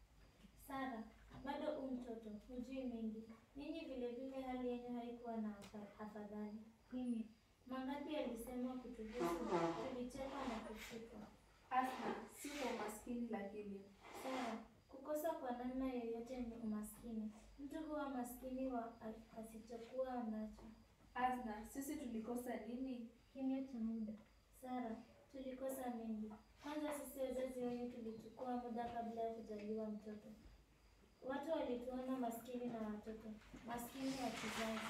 D: Sara, bado u mtoto, hujui mengi. Ninyi vile vile hali yenu haikuwa na afa- afadhali. Mimi mangapi yalisemwa kutuhusu, tulicheka na kushukwa.
C: Asna, si kwa umaskini lakini.
D: Sara, kukosa kwa namna yoyote ni umaskini. Mtu huwa maskini wa a- asichokuwa nacho.
C: Azna, sisi tulikosa nini?
I: Kimya cha muda.
D: Sara, tulikosa mengi. Kwanza sisi wazazi wenyu tulichukua muda kabla ya kujaliwa mtoto. Watu walituona maskini na watoto, maskini wa kizazi.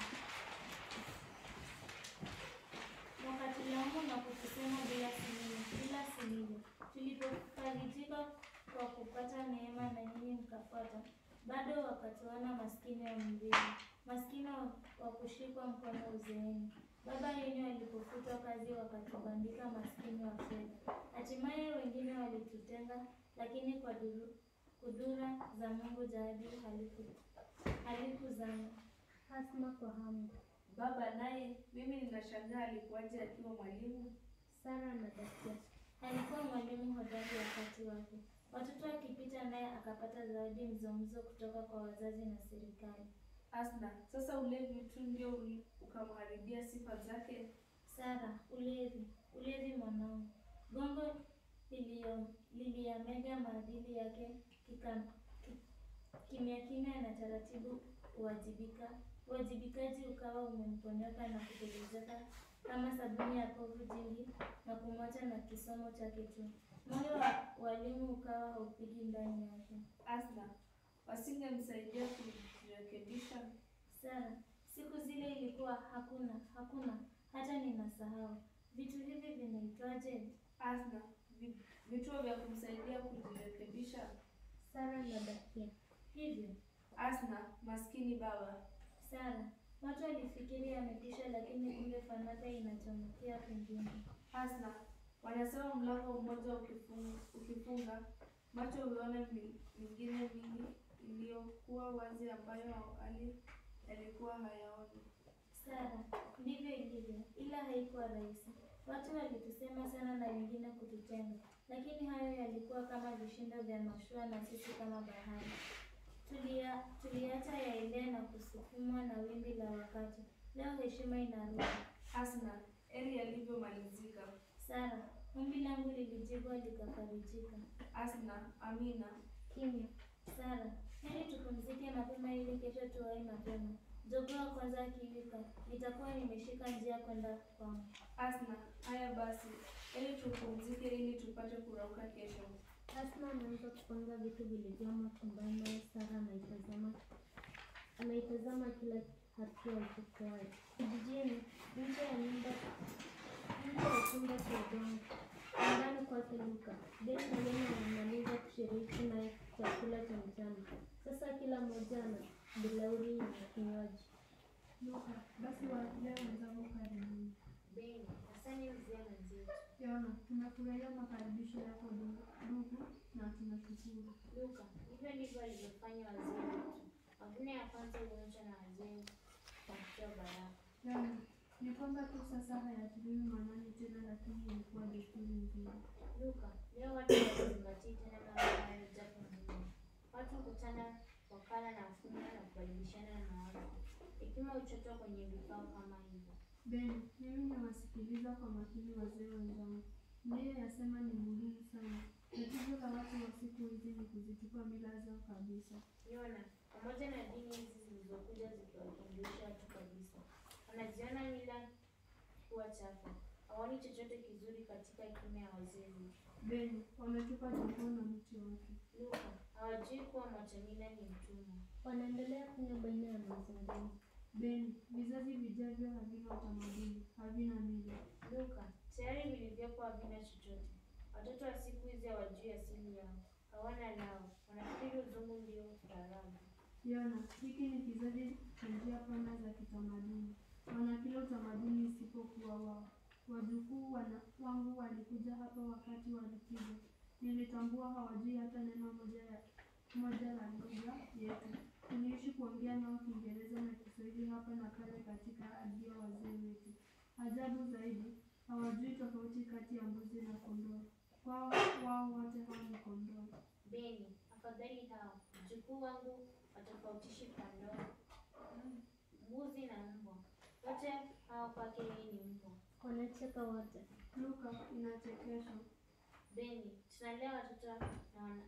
D: Wakatulaumu na kutusema bila simile, bila simile. Tulipofarijika kwa kupata neema na nyinyi mkafuata, bado wakatuona maskini wa mvili, maskini wa, wa kushikwa mkono uzeeni. Baba yenu alipofutwa kazi wakatubandika maskini wa fedha. Hatimaye wengine walitutenga, lakini kwa duru, kudura za Mungu jadi haliku- halikuzama.
I: Hasma kwa hamu.
C: Baba naye, mimi ninashangaa alikuwaje akiwa mwalimu?
I: Sara anadakia.
D: Alikuwa mwalimu hodari wakati wake. Watoto wakipita naye akapata zawadi mzomzo kutoka kwa wazazi na serikali.
C: Asna, sasa ulevi tu ndio uli- ukamharibia sifa zake?
D: Sara, ulevi, ulevi mwanangu. Gongo lilio- liliyamega maadili yake kika- ki- kimya kimya na taratibu uwajibika uwajibikaji ukawa umemponyoka na kutelezeka kama sabuni ya povu jingi na kumwacha na kisomo chake tu. Moyo wa walimu ukawa haupigi ndani yake.
C: Asna, wasingemsaidia kujirekebisha?
D: Sara, siku zile ilikuwa hakuna, hakuna, hata ninasahau. Vitu hivi vinaitwaje?
C: Asna, vi- vituo vya kumsaidia kujirekebisha?
I: Sara anadakia.
D: Hivyo,
C: Asna, maskini baba.
D: Sara, watu walifikiri amekwisha, lakini kumbe fanaka inachomokia kwingine.
C: Asna, wanasema mlango mmoja ukifunga, ukifunga macho huona mi- mingine mingi iliyokuwa wazi ambayo awali yalikuwa hayaoni.
D: Sara, ndivyo ilivyo, ila haikuwa rahisi. Watu walitusema sana na wengine kututenga, lakini hayo yalikuwa kama vishindo vya mashua na sisi kama bahari. Tulia, tuliacha yaelee na kusukumwa na wimbi la wakati. Leo heshima inarudi.
C: Asna, eli yalivyomalizika.
D: Sara, ombi langu lilijibwa likafarijika.
C: Asna, Amina.
I: Kimya.
D: Sara, heri tupumzike mapema ili kesho tuwahi mapema. Jogoo wa kwanza akiwika, nitakuwa nimeshika njia kwenda kwangu.
C: Asna, haya basi, eli tupumzike ili tupate kurauka kesho.
I: Asma anaanza kupanga vitu vilivyomo chumbani naye Sara anaitazama anaitazama kila hatua ichukuayo. Kijijini, nje ya nyumba nje ya chumba cha udongo, nyumbani kwake Luka, Beni na Lena wanamaliza kushiriki naye chakula cha mchana. Sasa kila mmoja ana bilauri na kinywaji.
F: Luka, basi waambie wenzangu karibuni.
E: Beni, asante mzee mwenzetu.
F: Yona, tunafurahia makaribisho yako ndugu ndugu, na tunashukuru.
E: Luka, hivyo ndivyo walivyofanya wazee wetu. Mavuno ya kwanza huonyeshwa na wazee kwa kutoa baraka.
F: Yona, ni kwamba tu sasa hayatiliwi maanani tena, lakini ilikuwa desturi nzuri.
E: Luka, leo watu hawazingatii tena mambo hayo japo muhimu. Watu hukutana wakala na funga na kubadilishana mawazo. Hekima huchotwa kwenye vikao kama hivyo.
F: Beni, mimi nawasikiliza kwa makini wazee wenzangu. Ndiye yasema ni muhimu sana. Tatizo la watu wa siku hizi ni kuzitupa mila zao kabisa.
E: Yona, pamoja na dini hizi zilizokuja zikiwafundisha watu kabisa, wanaziona mila kuwa chafu. Hawaoni chochote kizuri katika hekima ya wazee wetu.
F: Beni, wametupa jogoo na mti wake.
E: Luka, hawajui kuwa mwacha mila ni mtumwa.
I: Wanaendelea kunywa baina ya mazungumzo.
F: Beni, vizazi vijavyo havina utamaduni, havina mila.
E: Luka, tayari vilivyopo havina chochote. Watoto wa siku hizi hawajui asili yao, hawana lao, wanafikiri uzungu ndio ustaarabu.
F: Yona, hiki ni kizazi cha njia pana za kitamaduni. Wana kila utamaduni isipokuwa wao. Wajukuu wana, wangu walikuja hapa wakati wa likizo. Nilitambua hawajui hata neno moja ya moja la lugha yetu. Tuliishi kuongea nao Kiingereza na Kiswahili hapa na pale katika ardhi ya wazee wetu. Ajabu zaidi, hawajui tofauti kati ya mbuzi na kondoo. Kwao wao wote hao ni kondoo.
E: Beni, afadhali hao mjukuu wangu watofautishi kondoo, mm, mbuzi na mbwa. Wote hao kwake yeye ni mbwa.
I: Wanacheka wote.
F: Luka, inachekesha.
E: Beni, tunalea watoto na wana,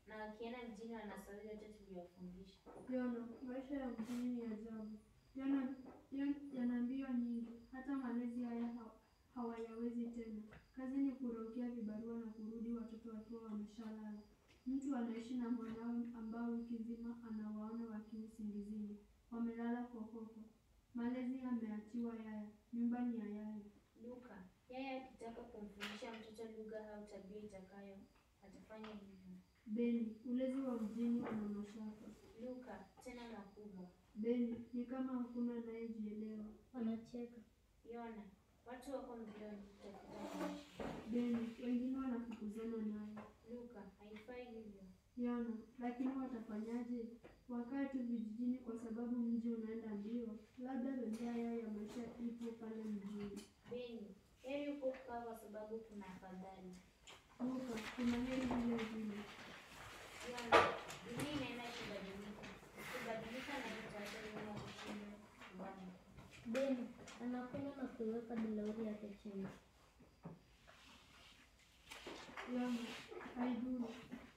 E: na wakienda mjini wanasahau yote tuliyofundisha.
F: Yona, maisha ya mjini ni ajabu. Yana yan- yana mbio nyingi, hata malezi haya ha- hawayawezi tena. Kazi ni kuraukia vibarua na kurudi watoto wakiwa wameshalala. Mtu anaishi na mwanawe ambao wiki nzima anawaona wakiwa usingizini, wamelala fofofo. Malezi yameachiwa yaya, nyumba ni ya yaya.
E: Luka, yeye akitaka kumfundisha mtoto lugha au tabia itakayo, atafanya hivyo.
F: Beni, ulezi wa mjini una mashaka.
E: Luka, tena makubwa.
F: Beni, ni kama hakuna anayejielewa.
I: Wanacheka.
E: Yona, watu wako mbioni kutafuta maisha.
F: Beni, wengine wanafukuzana naye.
E: Luka, haifai hivyo.
F: Yana, lakini watafanyaje? Wakae tu vijijini kwa sababu mji unaenda mbio. Labda bembea yao ya maisha ipo pale mjini.
E: Beni, heri uko kukaa kwa sababu kuna afadhali.
F: Luka, kuna heri vile vile.
E: Yona, dunia inaenda ikibadilika. Ikibadilika na itaacha nyuma kushinda nyumbani.
I: Beni anakunywa na kuiweka bilauri yake chini.
F: Yana, haidhuru.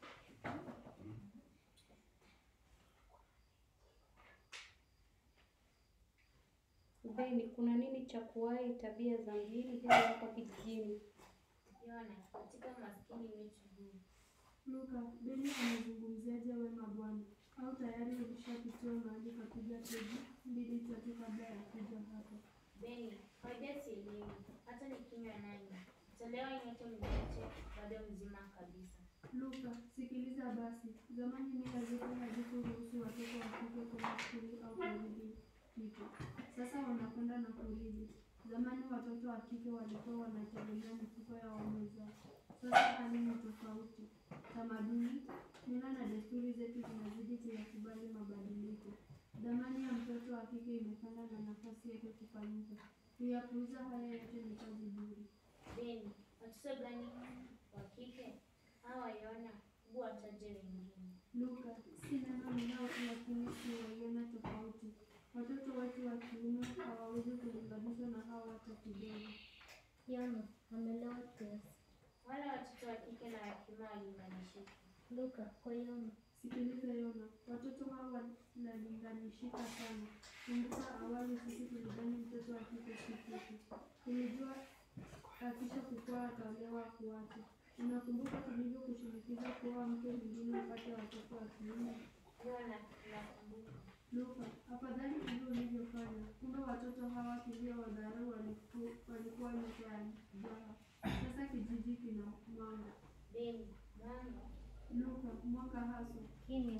J: Beni, kuna nini cha kuwahi tabia za mjini hizi hapa kijijini?
E: Yona, katika umaskini wetu huu.
F: Luka, Beni anazungumziaje wema Bwana? Au tayari ulishapitiwa mahali kapiga peji mbili tatu kabla ya kuja hapa?
E: Beni, kawaida sielewi. Hata nikinywa nani. Chelewa nyote mniache bado mzima kabisa.
F: Luka, sikiliza basi. Zamani mila zetu hazikuruhusu watoto wa kike kwenda shule au kurudi kike. Sasa wanakwenda na kurudi. Zamani watoto wa kike walikuwa wanategemea mifuko ya waume zao. Sasa hali ni tofauti. Tamaduni, mila na desturi zetu zinazidi kuyakubali mabadiliko. Dhamani ya mtoto wa kike imepanda na nafasi yake kufanyika. Kuyapuuza haya yote ni kazi bure.
E: Beni, watoto gani wa kike? Hawa Yona, hebu wataje wengine.
F: Luka, si neno ninao lakini siwaiona tofauti. Watoto wetu wa kiume hawawezi kulinganishwa na hawa hata kidogo.
I: Yana amelewa kiasi.
E: Wala watoto wa kike na wa kiume waliunganishika.
I: Luka kwa Yana.
F: Sikiliza Yona, watoto hawa wanalinganishika sana. Kumbuka awali sisi tulidhani mtoto wa kike si kitu. Tulijua akisha kukua ataolewa akuache. Unakumbuka tulivyokushinikiza kuoa mke mwingine upate watoto wa kiume?
E: Yona, nakumbuka.
F: Luka, afadhali hivyo ulivyofanya. Kumbe watoto hawa kilio wadharau waliku- walikuwa nyota ya jaha. Sasa kijiji kina mwanga.
E: Beni, mwanga.
F: Luka, mwaka haswa.
I: Kimya.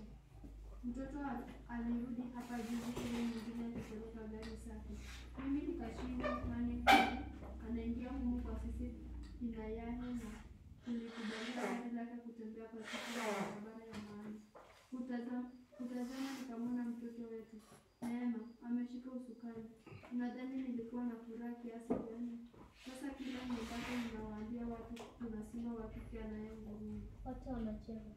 F: Mtoto al- alirudi hapa juzi ili mwingine akipeleka gari safi. Mimi nikashinda nani huyu anaingia humu kwa sisi inayani na tulikubalia gari lake kutembea katika barabara ya maana. Kutazama, kutazama nikamwona mtoto wetu Neema ameshika usukani. Nadhani nilikuwa na furaha kiasi gani? Sasa kila nipate ninawaambia watu kuna simba wa kike anayenguruma.
I: Wote wanacheka.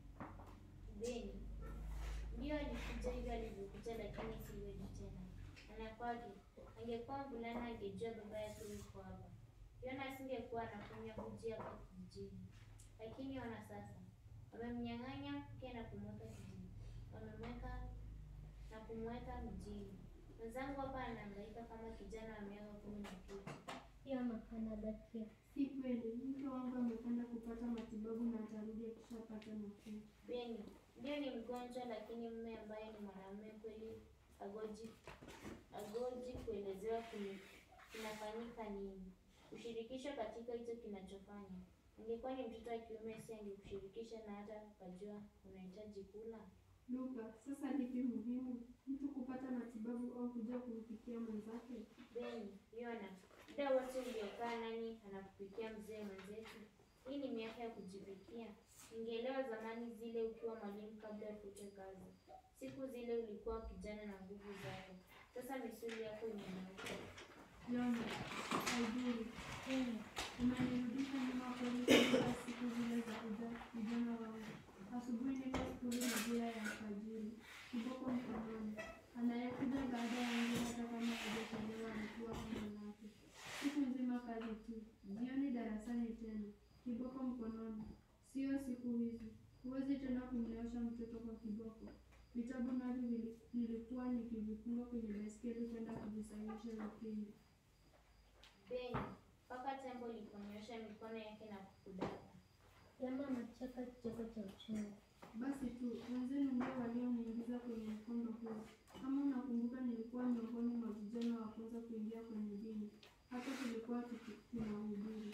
E: Beni, ndio alikuja hivyo alivyokuja, lakini siwezi tena. Anakwage, angekuwa mvulana angejua baba yake yuko hapa. Yona asingekuwa anakunywa uji hapa kijijini. Lakini ona sasa, wamemnyang'anya mke na kumweka kijijini, wamemweka na kumweka mjini. Mwenzangu hapa anahangaika kama kijana wa miaka kumi na kitu.
I: Yana anadakia.
F: Si kweli, mke wangu amekwenda kupata matibabu na atarudi akishapata nafuu.
E: Beni, ndio ni mgonjwa, lakini mume ambaye ni mwanamume kweli agoji agoji kuelezewa kini- kinafanyika nini, ushirikisho katika hicho kinachofanya. Ingekuwa ni mtoto wa kiume, si angekushirikisha na hata ukajua unahitaji kula.
F: Luka, sasa lipi muhimu, mtu kupata matibabu au kuja kumpikia mwenzake?
E: Beni, Yona, muda wote uliokaa nani anakupikia mzee mwenzetu? Hii ni miaka ya kujipikia. Ningeelewa zamani zile ukiwa mwalimu kabla ufute kazi. Siku zile ulikuwa kijana na nguvu zako. Sasa misuli yako imenyauka.
F: Yona, haidhuru,
I: Kimya.
F: umenirudisha nyuma kweli katika siku zile za uja vijana wangu. Asubuhi niko skuli majira ya alfajiri, kiboko mkononi. Anayekuja baada yangu hata kama hajachelewa alikuwa kama lake. Siku nzima kazi tu, jioni darasani tena, kiboko mkononi. Sio siku hizi, Huwezi tena kumleosha mtoto kwa kiboko. Vitabu navyo vili- nilikuwa nikivifunga kwenye baiskeli kwenda kuvisahihisha wikendi.
E: Beni, mpaka tembo liponyosha mikono yake na kukudaka.
I: Emma anacheka kicheko cha uchungu.
F: Basi tu wenzenu ndio walioniingiza kwenye mkondo huo. Kama unakumbuka, nilikuwa miongoni mwa vijana wa kwanza kuingia kwenye dini. Hata tulikuwa tuki- tunahubiri.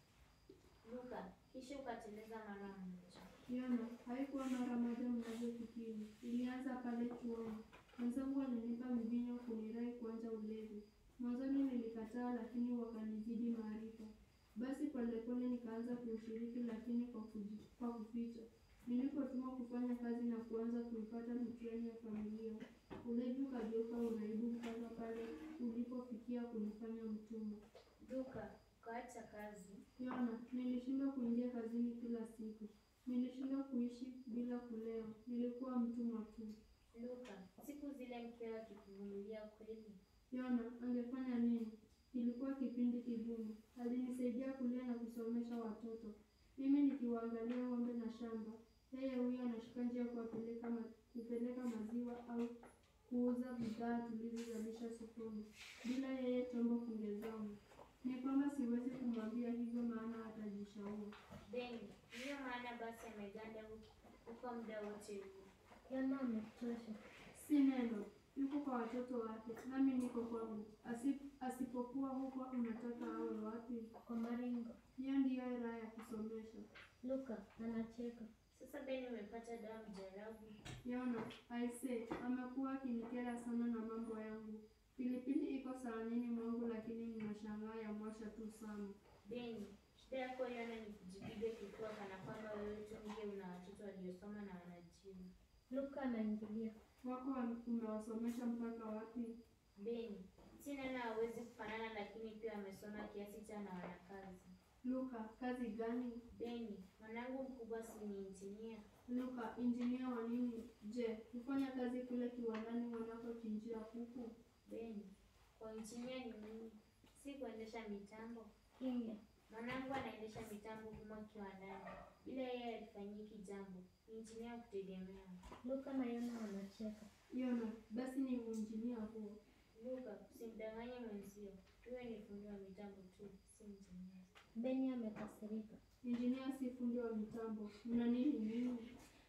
E: Luka, kisha ukateleza mara moja.
F: Yona, haikuwa mara moja mnavyofikiri. Ilianza pale chuoni. Wenzangu walinipa mvinyo kunirai kuanza ulevi. Mwanzoni nilikataa, lakini wakanizidi maarifa. Basi polepole nikaanza kuushiriki, lakini kwa, kuji, kwa kuficha. Nilipotumwa kufanya kazi na kuanza kuipata mitihani ya familia, ulevi ukageuka uraibu mpaka pale ulipofikia kunifanya mtumwa.
E: Luka, ukaacha kazi.
F: Yona, nilishindwa kuingia kazini kila siku. Nilishindwa kuishi bila kulewa. Nilikuwa mtumwa tu.
E: Luka, siku zile mkeo akikuvumilia kweli.
F: Yona, angefanya nini? Ilikuwa kipindi kigumu. Alinisaidia kulia na kusomesha watoto, mimi nikiwaangalia ng'ombe na shamba. Yeye huyo anashika njia kuwapeleka ma, kupeleka maziwa au kuuza bidhaa tulizozalisha sokoni. Bila yeye chombo kingezama. Ni kwamba siwezi kumwambia hivyo, maana atajishauri.
E: Beni, ndiyo maana basi ameganda huko- huko muda wote huu.
I: Emma ametosha.
F: Si neno, yuko kwa watoto wake, nami niko kwangu. Asip, asipokuwa huko, unataka awe wapi?
I: Kwa maringo.
F: Hiyo ndiyo raha ya kusomesha.
I: Luka anacheka.
E: Sasa Beni umepata dawa mjarabu.
F: Yona, aise, amekuwa akinikera sana na mambo yangu. Pilipili iko saanini mwangu, lakini ninashangaa ya mwasha tu sana.
E: Beni, shida yako Yona ni kujipiga kifua kana kwamba wewe tu ndiye una watoto waliosoma na wanajimu.
I: Luka anaingilia.
F: Wako wa- umewasomesha mpaka wapi?
E: Beni, si neno hawezi kufanana, lakini pia wamesoma kiasi cha na wanakazi.
F: Luka, kazi gani?
E: Beni, mwanangu mkubwa si ni injinia.
F: Luka, injinia wa nini? Je, hufanya kazi kule kiwandani wanakochinjia kuku?
E: Beni, kwa injinia ni nini? Si kuendesha mitambo.
I: Kimya.
E: Mwanangu anaendesha mitambo humo kiwandani. Bila yeye alifanyiki jambo. Ni injinia wa kutegemewa.
I: Luka na Yona wanacheka.
F: Yona, basi ni uinjinia huo.
E: Luka, usimdanganye mwenzio. Huyo ni fundi wa mitambo tu, si injinia.
I: Beni amekasirika.
F: Injinia si fundi wa mitambo. Mna nini nini?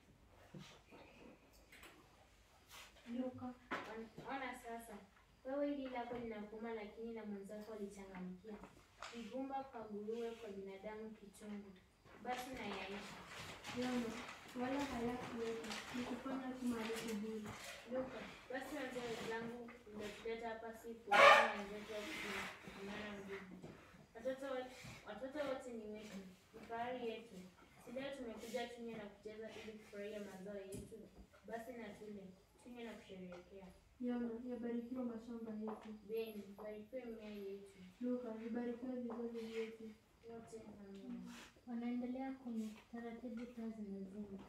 E: Luka, on- ona sasa. Wewe hili lako linakuuma, lakini na mwenzako alichangamkia. Kigumba kwa nguruwe, kwa binadamu kichungu. Basi na yaisha.
F: Yona, wala hayakuwepo. Ni kufanya tu maarufu bure.
E: Luka, basi wazee wenzangu umetuleta hapa si kuona wenzetu wa kutumana nguvu. Watoto wote watoto wote ni wetu, ni fahari yetu. Si leo tumekuja tunywe na kucheza ili kufurahia mazao yetu. Basi na tule, tunywe na kusherehekea.
F: Yona, yabarikiwa mashamba yetu.
E: Beni, barikiwe mimea yetu.
F: Luka, vibarikiwe vizazi vyetu.
E: Wote amina.
I: Wanaendelea kunywa. Taratibu taa zinazima.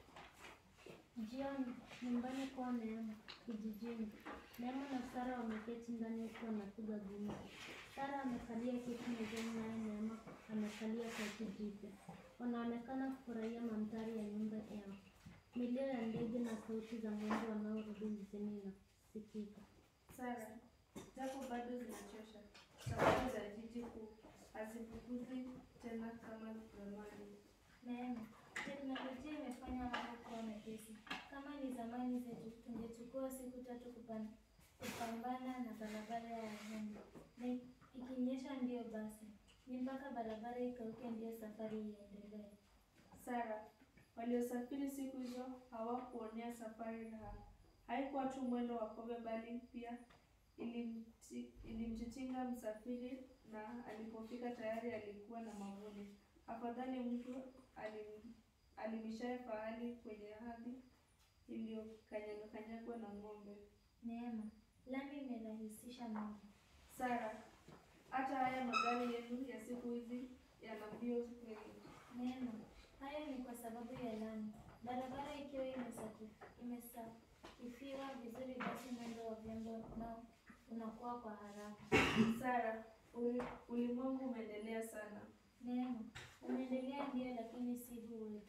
I: Jioni, nyumbani kwa Neema, kijijini. Neema na Sara wameketi ndani huku wanapiga gumzo. Sara amekalia kiti mezani naye Neema amekalia kochi jipya. Wanaonekana kufurahia mandhari ya nyumba yao. Milio ya ndege na sauti za ng'ombe wanaorudi mjini inasikika.
C: Sara, japo bado zinachosha, safari za jiji kuu hazipuguzi tena kama zamani.
D: Neema, teknolojia imefanya mambo kuwa mepesi. Kama ni zamani zetu, tungechukua siku tatu kupan- kupambana na barabara ya vumbi, na ikinyesha ndiyo basi, ni mpaka barabara ikauke ndiyo safari iendelee.
C: Sara, waliosafiri siku hizo hawakuonea safari raha. Haikuwa tu mwendo wa kobe, bali pia ilimti- ilimtitinga msafiri, na alipofika tayari alikuwa na mavuno. Afadhali mtu alim- alimishaye fahali kwenye ardhi iliyokanyagwa na ng'ombe.
D: Neema, lami imerahisisha mambo.
C: Sara, hata haya magari yenu ya siku hizi yana mbio kweli.
D: Neema, hayo ni kwa sababu ya lami. Barabara ikiwa imesaki- imesakifiwa vizuri, basi mwendo wa vyombo nao unakuwa kwa haraka.
C: Sara, uli- ulimwengu umeendelea sana.
D: Neema, umeendelea ndio, lakini si huu wetu.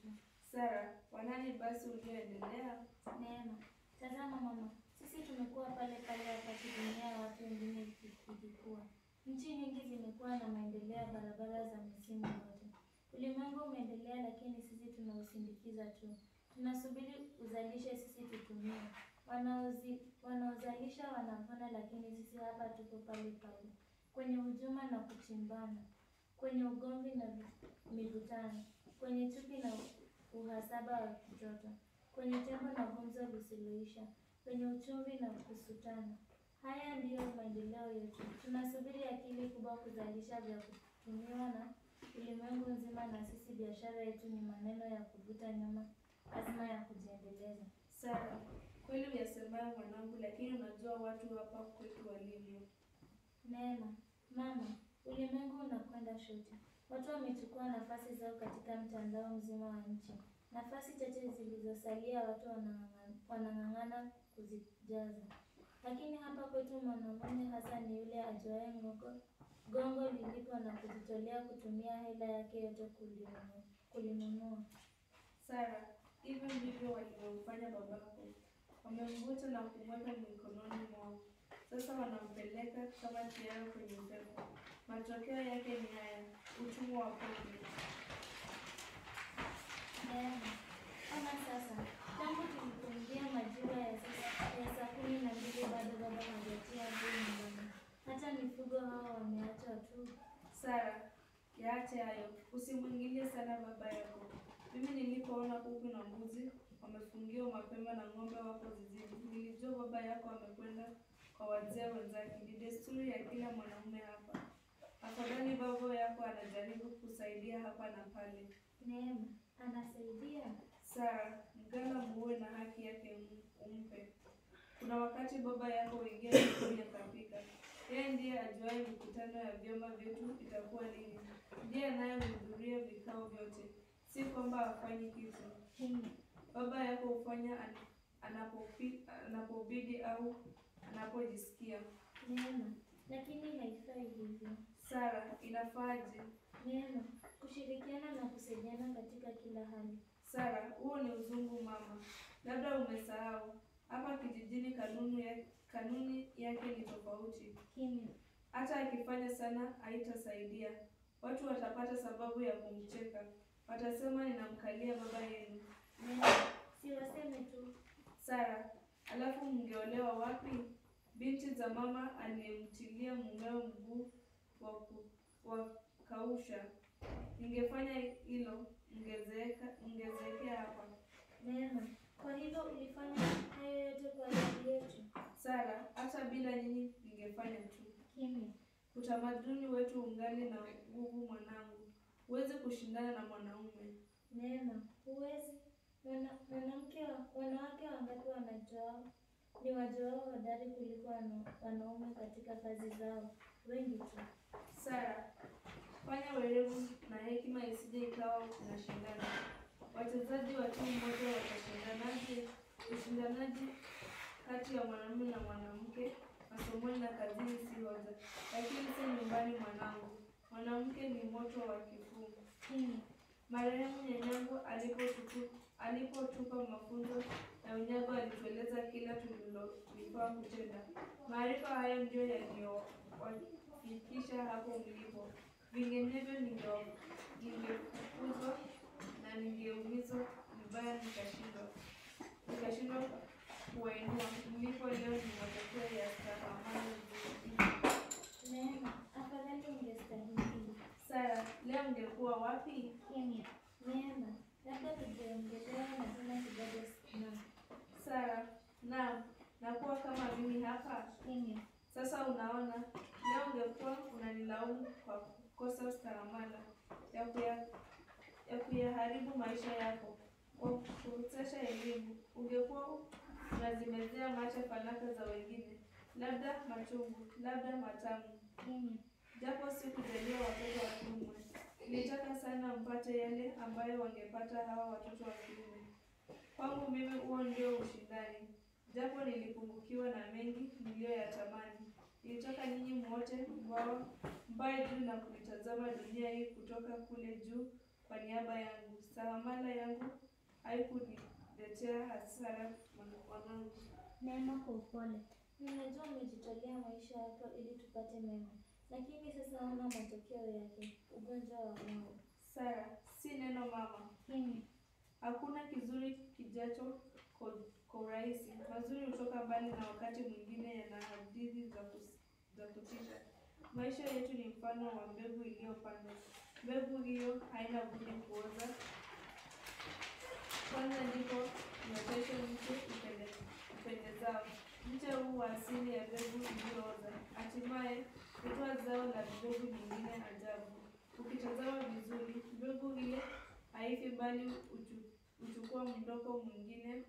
C: Sara, wanani basi ulioendelea?
D: Neema, tazama mama, sisi tumekuwa pale pale wakati dunia ya watu wengine ikikua. Nchi nyingi zimekuwa na maendeleo ya barabara za misimu yote. Ulimwengu umeendelea, lakini sisi tunausindikiza tu. Tunasubiri uzalishe, sisi tutumie. Wanaozi, wanaozalisha wanavuna, lakini sisi hapa tuko pale pale kwenye hujuma na kuchimbana, kwenye ugomvi na vi- mivutano, kwenye chuki na uhasaba wa kitoto, kwenye tembo na gumzo lisiloisha, kwenye uchumvi na kusutana. Haya ndiyo maendeleo yetu. Tunasubiri akili kubwa kuzalisha vya kutumiwa na ulimwengu nzima, na sisi biashara yetu ni maneno ya kuvuta nyuma azma ya kujiendeleza.
C: Sara, kweli uyasemayo mwanangu, lakini unajua watu hapa kwetu walivyo.
D: Neema, mama, ulimwengu unakwenda shoti. Watu wamechukua nafasi zao katika mtandao mzima wa nchi. Nafasi chache zilizosalia watu wanang'ang'ana- wanang'ang'ana kuzijaza. Lakini hapa kwetu mwanamume hasa ni yule ajuaye ngoko gongo lilipo na kujitolea kutumia hela yake yote kulinunua. kulinunua.
C: Sara, hivyo ndivyo walivyomfanya babako. Wamemvuta na kumweka mikononi mwao. Sasa wanampeleka kama tiara kwenye upepo. Matokeo yake ni haya, utumwa wa pombe.
D: Neema, ona sasa, tangu tulipoingia majira ya saa ya saa kumi na mbili bado baba hajatia nguu nyumbani. Hata mifugo hao wameachwa tu.
C: Sara, yaache hayo, usimwingilie sana baba yako. Mimi nilipoona kuku na mbuzi wamefungiwa mapema na ng'ombe wako zizini, nilijua baba yako amekwenda kwa wazee wenzake. Ni desturi ya kila mwanamume hapa. Afadhali baba yako anajaribu kusaidia hapa na pale.
D: Neema, anasaidia.
C: Sara, mganga muue na haki yake um- umpe. Kuna wakati baba yako huingia jikoni akapika. Yeye ndiye ajuaye mikutano ya vyama vyetu itakuwa lini. Ndiye anayehudhuria vikao vyote, si kwamba hafanyi kitu. Baba yako hufanya an- anapopi- anapobidi au anapojisikia.
D: Neema, lakini haifai hivyo.
C: Sara, inafaaje?
D: Neema, kushirikiana na kusaidiana katika kila hali.
C: Sara, huo ni uzungu mama. Labda umesahau. Hapa kijijini kanuni ya, kanuni yake ni tofauti.
D: Kimya.
C: Hata akifanya sana haitasaidia. Watu watapata sababu ya kumcheka. Watasema ninamkalia baba yenu.
D: Neema, si waseme tu.
C: Sara, alafu mngeolewa wapi? Binti za mama aliyemtilia mumeo mguu wa ku- wa kausha. Ningefanya hilo, mngezeeka mngezeekea hapa.
D: Neema, kwa hivyo ulifanya hayo yote kwa ajili yetu.
C: Sara, hata bila nyinyi ningefanya tu.
D: Kimya.
C: Utamaduni wetu ungali na nguvu mwanangu. Huwezi kushindana na mwanaume.
D: Neema, huwezi. Wana- Mwanamke wa- wanawake wangapi wanajua ni wajuao hodari kuliko wana- wanaume katika kazi zao? Wengi tu.
C: Sara, fanya werevu na hekima isije ikawa unashindana. Wachezaji wa timu moja watashindanaje? Ushindanaji kati ya mwanamume na mwanamke masomoni na kazini si hoja, lakini si nyumbani mwanangu. Mwanamke ni moto wa kifuu.
D: Kimya.
C: Marehemu nyanyangu alipotutu- alipotupa mafunzo ya unyago alitueleza kila tulilofaa kutenda. Maarifa hayo ndiyo yaliyowafikisha hapo mlipo. Vinginevyo ninge- ningefukuzwa na ningeumizwa vibaya nikashindwa nikashindwa kuwainua. Mlipo leo ni matokeo ya stahamali zii.
D: Neema, afadhali ungestahimili.
C: Sara, leo ungekuwa wapi?
D: Kimya. Neema, labda tujaongelewa na tena kidogo na
C: Sara, naam, nakuwa kama mimi hapa.
D: kimya.
C: Sasa unaona, leo ungekuwa unanilaumu kwa kukosa stahamala ya kuya ya kuyaharibu maisha yako kwa kukosesha elimu. Ungekuwa unazimezea mate fanaka za wengine, labda machungu, labda matamu.
D: Kimya.
C: Japo si kujalia watoto wa kiume, nilitaka sana mpate yale ambayo wangepata hawa watoto wa kiume. Kwangu mimi huo ndio ushindani, japo nilipungukiwa na mengi niliyoyatamani. Nilitaka nyinyi mwote mbao mbaye juu na kuitazama dunia hii kutoka kule juu kwa niaba yangu. Stahamala yangu haikuniletea hasara mwanangu.
D: Neema kwa upole.
B: Ninajua umejitolea maisha yako ili tupate mema, lakini sasa ona matokeo yake, ugonjwa wa moyo.
C: Sara, si neno mama.
D: Kimya.
C: Hakuna kizuri kijacho kwa kwa urahisi. Mazuri hutoka mbali na wakati mwingine yana hadithi za kus- za kutisha. Maisha yetu ni mfano wa mbegu iliyopandwa. Mbegu hiyo haina budi kuoza. Kwanza ndipo ioteshe mche upende- upendezao. Mche huu wa asili ya mbegu iliyooza hatimaye hutoa zao la mbegu nyingine ajabu. Ukitazama vizuri, mbegu ile haifi bali huchu- huchukua mdoko mwingine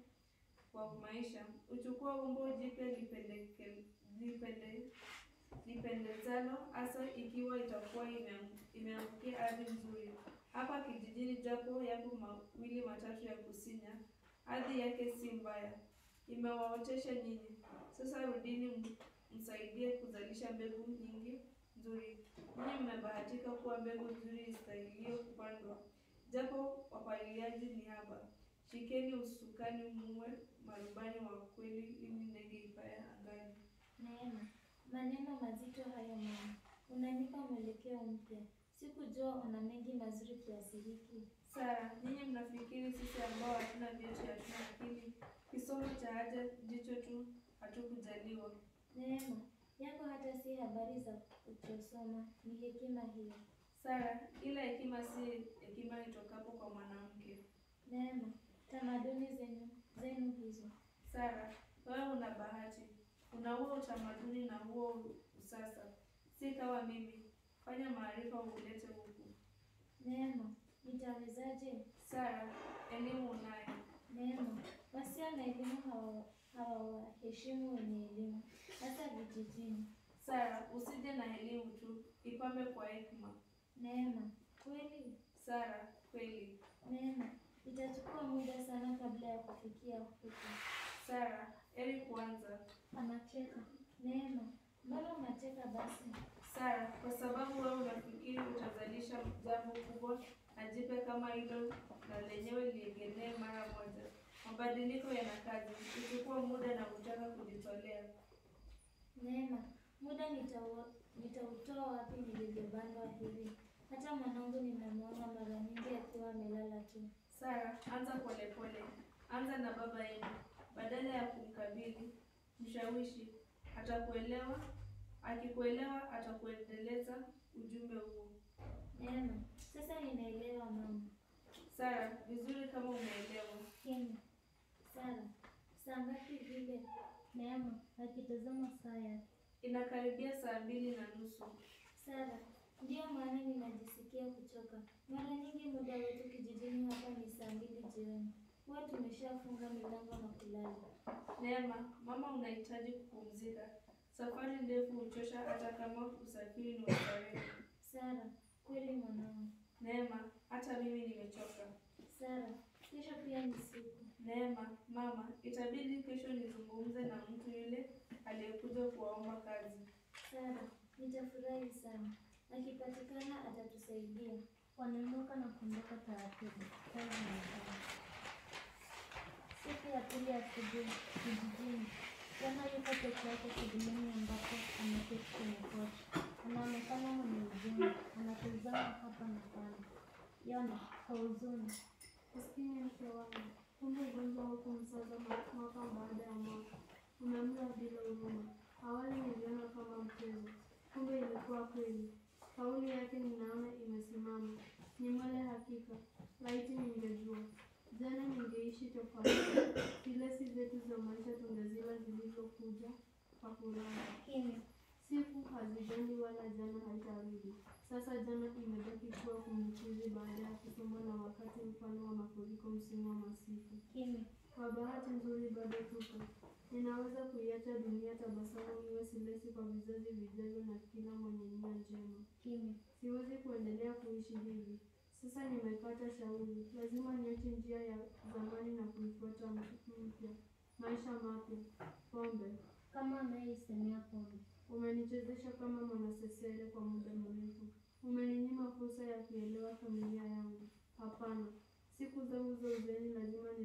C: wa maisha, huchukua umbo jipya lipendeke- lipende- lipendezalo, hasa ikiwa itakuwa imeangu- imeangukia ardhi nzuri. Hapa kijijini, japo yapo mawili matatu ya kusinya, ardhi yake si mbaya, imewaotesha nyinyi. Sasa rudini, m- msaidie kuzalisha mbegu nyingi nzuri. Nyinyi mmebahatika kuwa mbegu nzuri istahilio kupandwa, japo wapaliliaji ni haba. Shikeni usukani, muwe marubani wa kweli, ili ndege ipae angani.
B: Neema, maneno mazito hayo mama, unanipa mwelekeo mpya. Sikujua una mengi mazuri kiasi hiki.
C: Sara, nyinyi mnafikiri sisi ambao hatuna vyeti hatuna akili? Kisomo cha haja jicho tu hatukujaliwa.
B: Neema, yako hata si habari za uchosoma, ni hekima hiyo.
C: Sara, ila hekima si hekima itokapo kwa mwanamke.
B: Neema, tamaduni zenu zenu hizo.
C: Sara, wewe una bahati, una huo utamaduni na huo usasa, si kama mimi. Fanya maarifa ulete huku.
B: Neema, nitawezaje?
C: Sara, elimu unayo.
B: Neema, wasio na elimu hawa- hawawaheshimu wenye elimu, hasa vijijini.
C: Sara, usije na elimu tu, ipambe kwa hekima.
B: Neema, kweli?
C: Sara, kweli.
B: Neema, itachukua muda sana kabla ya kufikia huko.
C: Sara, heri kuanza.
B: Anacheka. Neema, mbona unacheka basi?
C: Sara, kwa sababu wewe unafikiri utazalisha jambo kubwa na jipe kama hilo na lenyewe liegemee mara moja. Mabadiliko yana kazi, huchukua muda na kutaka kujitolea.
B: Neema, muda nitau- nitautoa wapi nilivyobandwa hivi? Hata mwanangu nimemwona mara nyingi akiwa amelala tu.
C: Sara, anza polepole, anza na baba yenu, badala ya kumkabili, mshawishi. Atakuelewa, akikuelewa atakuendeleza ujumbe huo.
B: Neema, sasa ninaelewa mama.
C: Sara, vizuri kama umeelewa.
B: Kimya. Sara, saa ngapi vile?
I: Neema akitazama saa yake.
C: Inakaribia saa mbili na nusu.
B: Sara, ndiyo maana ninajisikia kuchoka. Mara nyingi muda wetu kijijini hapa ni saa mbili jioni. Huwa tumeshafunga milango na kulala.
C: Neema, mama unahitaji kupumzika. Safari ndefu huchosha hata kama usafiri ni wa starehe.
B: Sara, kweli mwanangu.
C: Neema, hata mimi nimechoka.
B: Sara, kesho pia ni siku.
C: Neema, mama, itabidi kesho nizungumze na mtu yule aliyekuja kuwaomba kazi.
B: Sara, nitafurahi sana. Akipatikana atatusaidia.
I: Wanaondoka na kuondoka taratibu. Kazi inaendelea. Siku ya pili ya asubuhi kijijini, Jana yuko peke yake sebuleni ambapo ameketi kwenye kochi. Anaonekana mwenye huzuni, anatazama hapa na pale. Yona kwa huzuni,
F: Maskini mke wangu, kumbe ugonjwa huku msaza mwaka baada ya mwaka, umemla bila huruma. Awali niliona kama mchezo, kumbe ilikuwa kweli. Kauli yake ninaona imesimama, ni mwele hakika. Laiti ningejua jana, ningeishi tofauti. Filesi zetu za maisha tungezila zilizokuja kwa furaha.
I: kimya.
F: Siku hazijendi wala jana haitarudi. Sasa jana imebaki kuwa kumbukizi baada ya kusombwa na wakati mfano wa mafuriko msimu wa masika.
I: Kimya.
F: Kwa bahati nzuri bado tupo. Ninaweza kuiacha dunia tabasamu iwe silesi kwa vizazi vijavyo na kila mwenye nia njema.
I: Kimya.
F: Siwezi kuendelea kuishi hivi. Sasa nimepata shauri, lazima niache njia ya zamani na kuifuata mpya. Maisha mapya, pombe.
I: Kama anayeisemea pombe.
F: Umenichezesha kama mwanasesere kwa muda mrefu. Umeninyima fursa ya kuelewa familia yangu. Hapana, siku zangu za uzeni lazima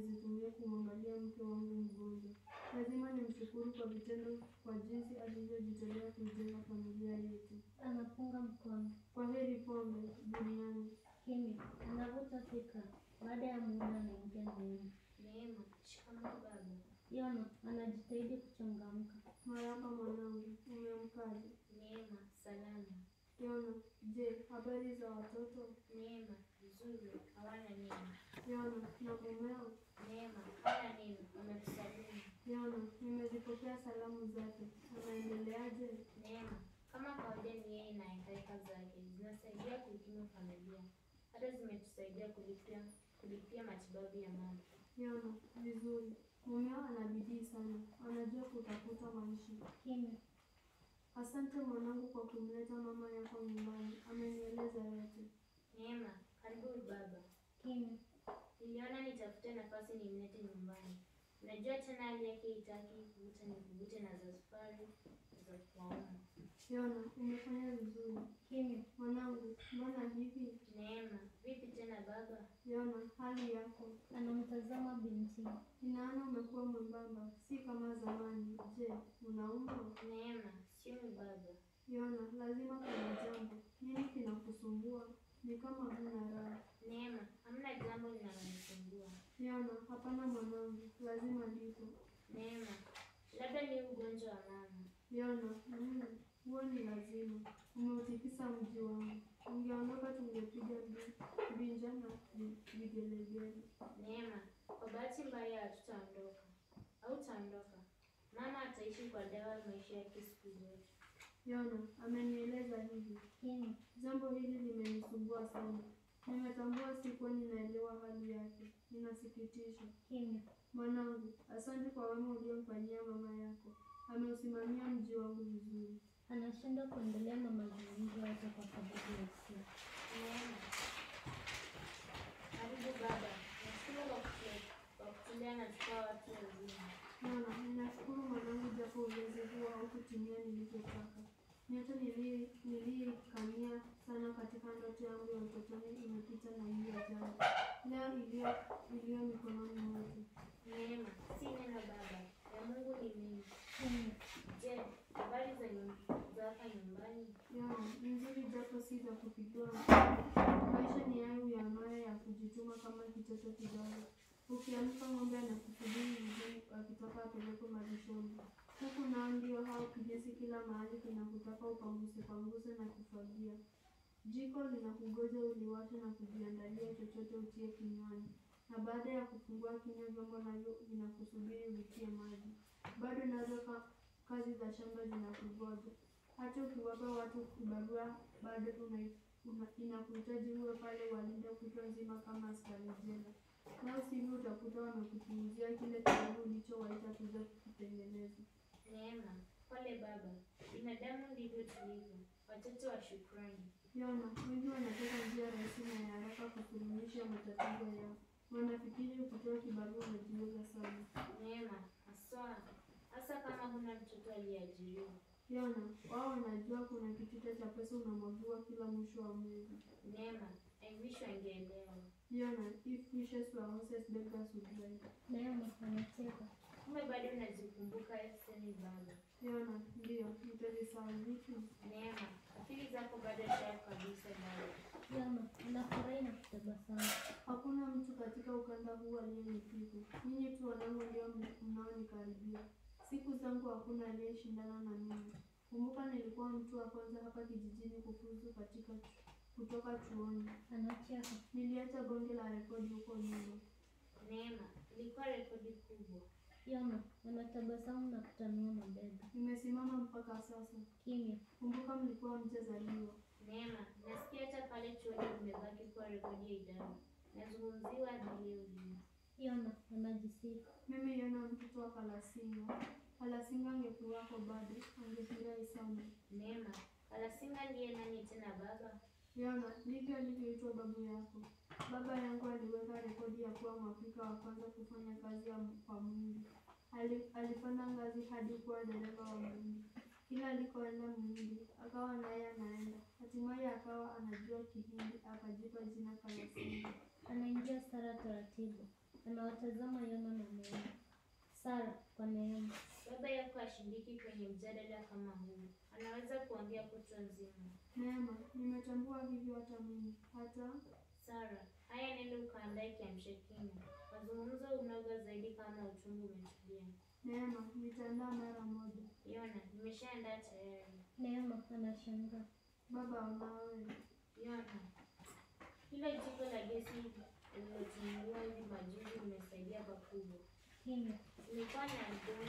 F: namshukuru kwa vitendo kwa jinsi alivyojitolea kuijenga familia yetu.
I: Anapunga mkono.
F: Kwa heri pombe duniani.
I: Kimya. Anavuta fikra. Baada ya muda anaingia Neema.
E: Neema, shikamoo baba.
I: Yona anajitahidi kuchangamka.
F: Marahaba mwanangu, umeamkaje?
E: Neema, salama.
F: Yona, je, habari za watoto?
E: Neema, vizuri, hawana neno.
F: Yona, na mumeo?
E: Neema, hawana neno, wamekusalimu.
F: Yona, nimezipokea salamu zake. Anaendeleaje?
E: Neema, kama kawaida ni yeye na hekaheka zake zinasaidia kuikimu familia, hata zimetusaidia kulipia kulipia matibabu ya mama.
F: Yona, vizuri. Mumeo ana bidii sana, anajua kutafuta maisha.
I: Kimya.
F: Asante mwanangu kwa kumleta mama yako nyumbani, amenieleza yote.
E: Neema, karibu baba.
I: Kimya.
E: Niliona nitafute nafasi nimlete nyumbani. Unajua tena hali yake itaki kuvuta ni kuvute na za safari za kuwauma.
F: Yona, umefanya vizuri.
I: Kimya.
F: Mwanangu, mbona hivi?
E: Neema, vipi tena baba?
F: Yona, hali yako?
I: Anamtazama binti.
F: Ninaona umekuwa mwembamba, si kama zamani. Je, unaumwa?
E: Neema, siumi baba.
F: Yona, lazima kuna jambo. Nini kinakusumbua? Ni kama huna raha.
E: Neema, hamna jambo linalonisumbua.
F: Yona, hapana mwanangu, lazima lipo.
E: Neema, labda ni ugonjwa wa mama.
F: Yona, mm, huo ni lazima. Umeutikisa mji wangu. Ungeondoka tungepiga mbi- mbinja na vi- vigelegele.
E: Neema, kwa bahati mbaya hatutaondoka. Hautaondoka. Mama ataishi kwa dawa maisha yake siku zote.
F: Yona, amenieleza hivi.
I: Kimya.
F: Jambo hili limenisumbua sana. Nimetambua sikuwa ninaelewa hali yake. Inasikitisha.
I: Kimya.
F: Mwanangu, asante kwa wema uliomfanyia mama yako. Ameusimamia mji wangu vizuri.
I: Anashindwa kuendelea na mazungumzo yake kwa sababu ya hisia.
E: Neema, karibu baba. Nashukuru kwa kutu- kwa kutulea na tukawa watu wazima.
F: Mwana, ninashukuru mwanangu, japo ulinzi huo haukutimia nilivyotaka. Nyota nili- niliikania sana katika ndoto yangu ya utotoni imepita na hii ya jana. Leo iliyo iliyo mikononi mwetu.
E: Neema, si neno baba. Ya Mungu ni mingi.
I: Kimya.
E: Je, habari za nyum- za hapa nyumbani?
F: Yana, ni nzuri japo si za kupigiwa mfano. Maisha ni hayo ya maya ya kujituma kama kitoto kidogo. Ukiamka ng'ombe anakusubiri mzee akitaka apelekwe malishoni. Huku nao ndio hao kijesi kila mahali kinakutaka upanguse panguse na kufagia. Jiko linakugoja uliwashe na kujiandalia chochote utie kinywani, na baada ya kufungua kinywa vyombo navyo vinakusubiri uvitie maji. Bado nazo ka, kazi za shamba zinakugoja. Hata ukiwapa watu kibarua bado una, una, inakuhitaji uwe pale walinde kutwa nzima kama askari jela. Nao sivyo utakuta wamekupuuzia kile kidogo ulichowaita kuja kukitengeneza.
E: Neema, pole baba. Binadamu ndivyo tulivyo, watoto wa shukrani.
F: Yona, wengi wanataka njia rahisi na ya haraka kusuluhisha matatizo yao. Wanafikiri ukitoa kibarua unajiweza sana.
E: Neema, haswa hasa kama huna mtoto aliyeajiriwa.
F: Yona, wao wanajua kuna kitita cha pesa unamwagiwa kila mwisho wa mwezi.
E: Neema, I wish wangeelewa.
F: Yona, if wishes were horses beggars would ride.
I: Neema anacheka.
E: Kumbe bado unazikumbuka seni baba.
F: Yona, ndiyo, nitazisahau vipi?
E: Neema, akili zako bado sharp kabisa baba.
I: Yona anafurahi na kutabasamu.
F: Hakuna mtu katika ukanda huu aliyenipiku. Nyinyi tu wanangu ndio mnaonikaribia. Siku zangu hakuna aliyeshindana na mimi. Kumbuka nilikuwa mtu wa kwanza hapa kijijini kufuzu katika chu- kutoka chuoni.
I: Anacheka.
F: Niliacha bonge la rekodi huko nyuma.
E: Neema, ilikuwa rekodi kubwa.
I: Yona anatabasamu na kutanua mabega.
F: Nimesimama mpaka sasa.
I: Kimya.
F: Kumbuka mlikuwa mjazaliwa.
E: Neema, nasikia hata pale chuoni imebaki kuwa rekodi ya idara. Nazungumziwa hadi leo hii.
I: Yona anajisifu.
F: Mimi Yona, mtoto wa Kalasinga. Kalasinga angekuwako bado, angefurahi sana.
E: Neema, Kalasinga ndiye nani tena baba?
F: Yona, ndivyo alivyoitwa babu yako. Baba yangu aliweka rekodi ya kuwa Mwafrika wa kwanza kufanya kazi ya kwa Mungu. Ali, alipanda ngazi hadi kuwa dereva wa Mungu. Kila alikoenda Muhindi, akawa naye anaenda. Hatimaye akawa anajua Kihindi, akajipa jina Kalasinga.
I: Anaingia Sara taratibu. Anawatazama Yona na Neema. Sara kwa Neema.
E: Baba yako ashiriki kwenye mjadala kama huu, anaweza kuongea kutwa nzima.
F: Neema, nimetambua hivyo hata mimi. Hata
E: Sara, haya nenda ukaandae kiamsha kinywa. Mazungumzo unoga zaidi kama uchungu umetulia.
F: Neema, nitaandaa mara moja.
E: Yona, nimeshaandaa tayari.
I: Neema anashangaa.
F: Baba unawe.
E: Yona, hilo jiko la gesi lililotumiwa hivi majuzi limesaidia pakubwa.
I: Kimya.
E: Nilikuwa na mgonjwa.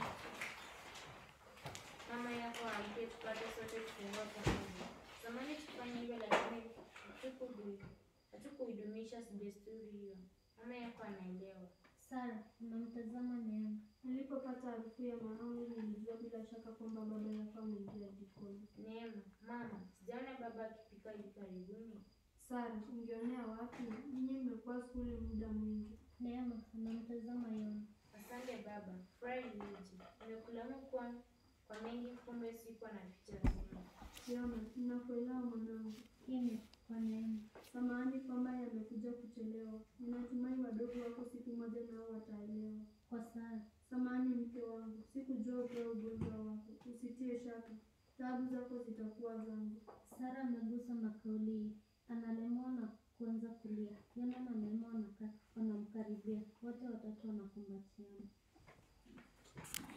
E: Mama yako amke tupate sote kufungua pamoja. Zamani tufanye hivyo, lakini hatukudu- hatukuidumisha desturi hiyo. Mama yako anaelewa.
I: Sara unamtazama Neema.
F: Nilipopata harufu ya mahamri nilijua bila shaka kwamba baba yako ameingia jikoni.
E: Neema, mama, sijaona baba akipika hivi karibuni.
F: Sara, ungeonea wapi? Ninyi mmekuwa skuli muda mwingi.
I: Neema anamtazama Yona.
E: Asante baba, furahi liji. Nimekulaumu kwa kwa mengi, kumbe sikuwa na picha nzima.
F: Yona, ninakuelewa mwanangu.
I: Kimya kwa Neema.
F: Samahani kwamba yamekuja kuchelewa. Ninatumai wadogo wako siku moja nao wataelewa.
I: Kwa Sara.
F: Samahani mke wangu, sikujua ukiwa ugonjwa wako. Usitie shaka, taabu zako zitakuwa zangu.
I: Sara ameguswa na kauli hii. Analemwa na kuanza kulia. Yona na Neema wanakaa wanamkaribia. Wote watatu wanakumbatiana.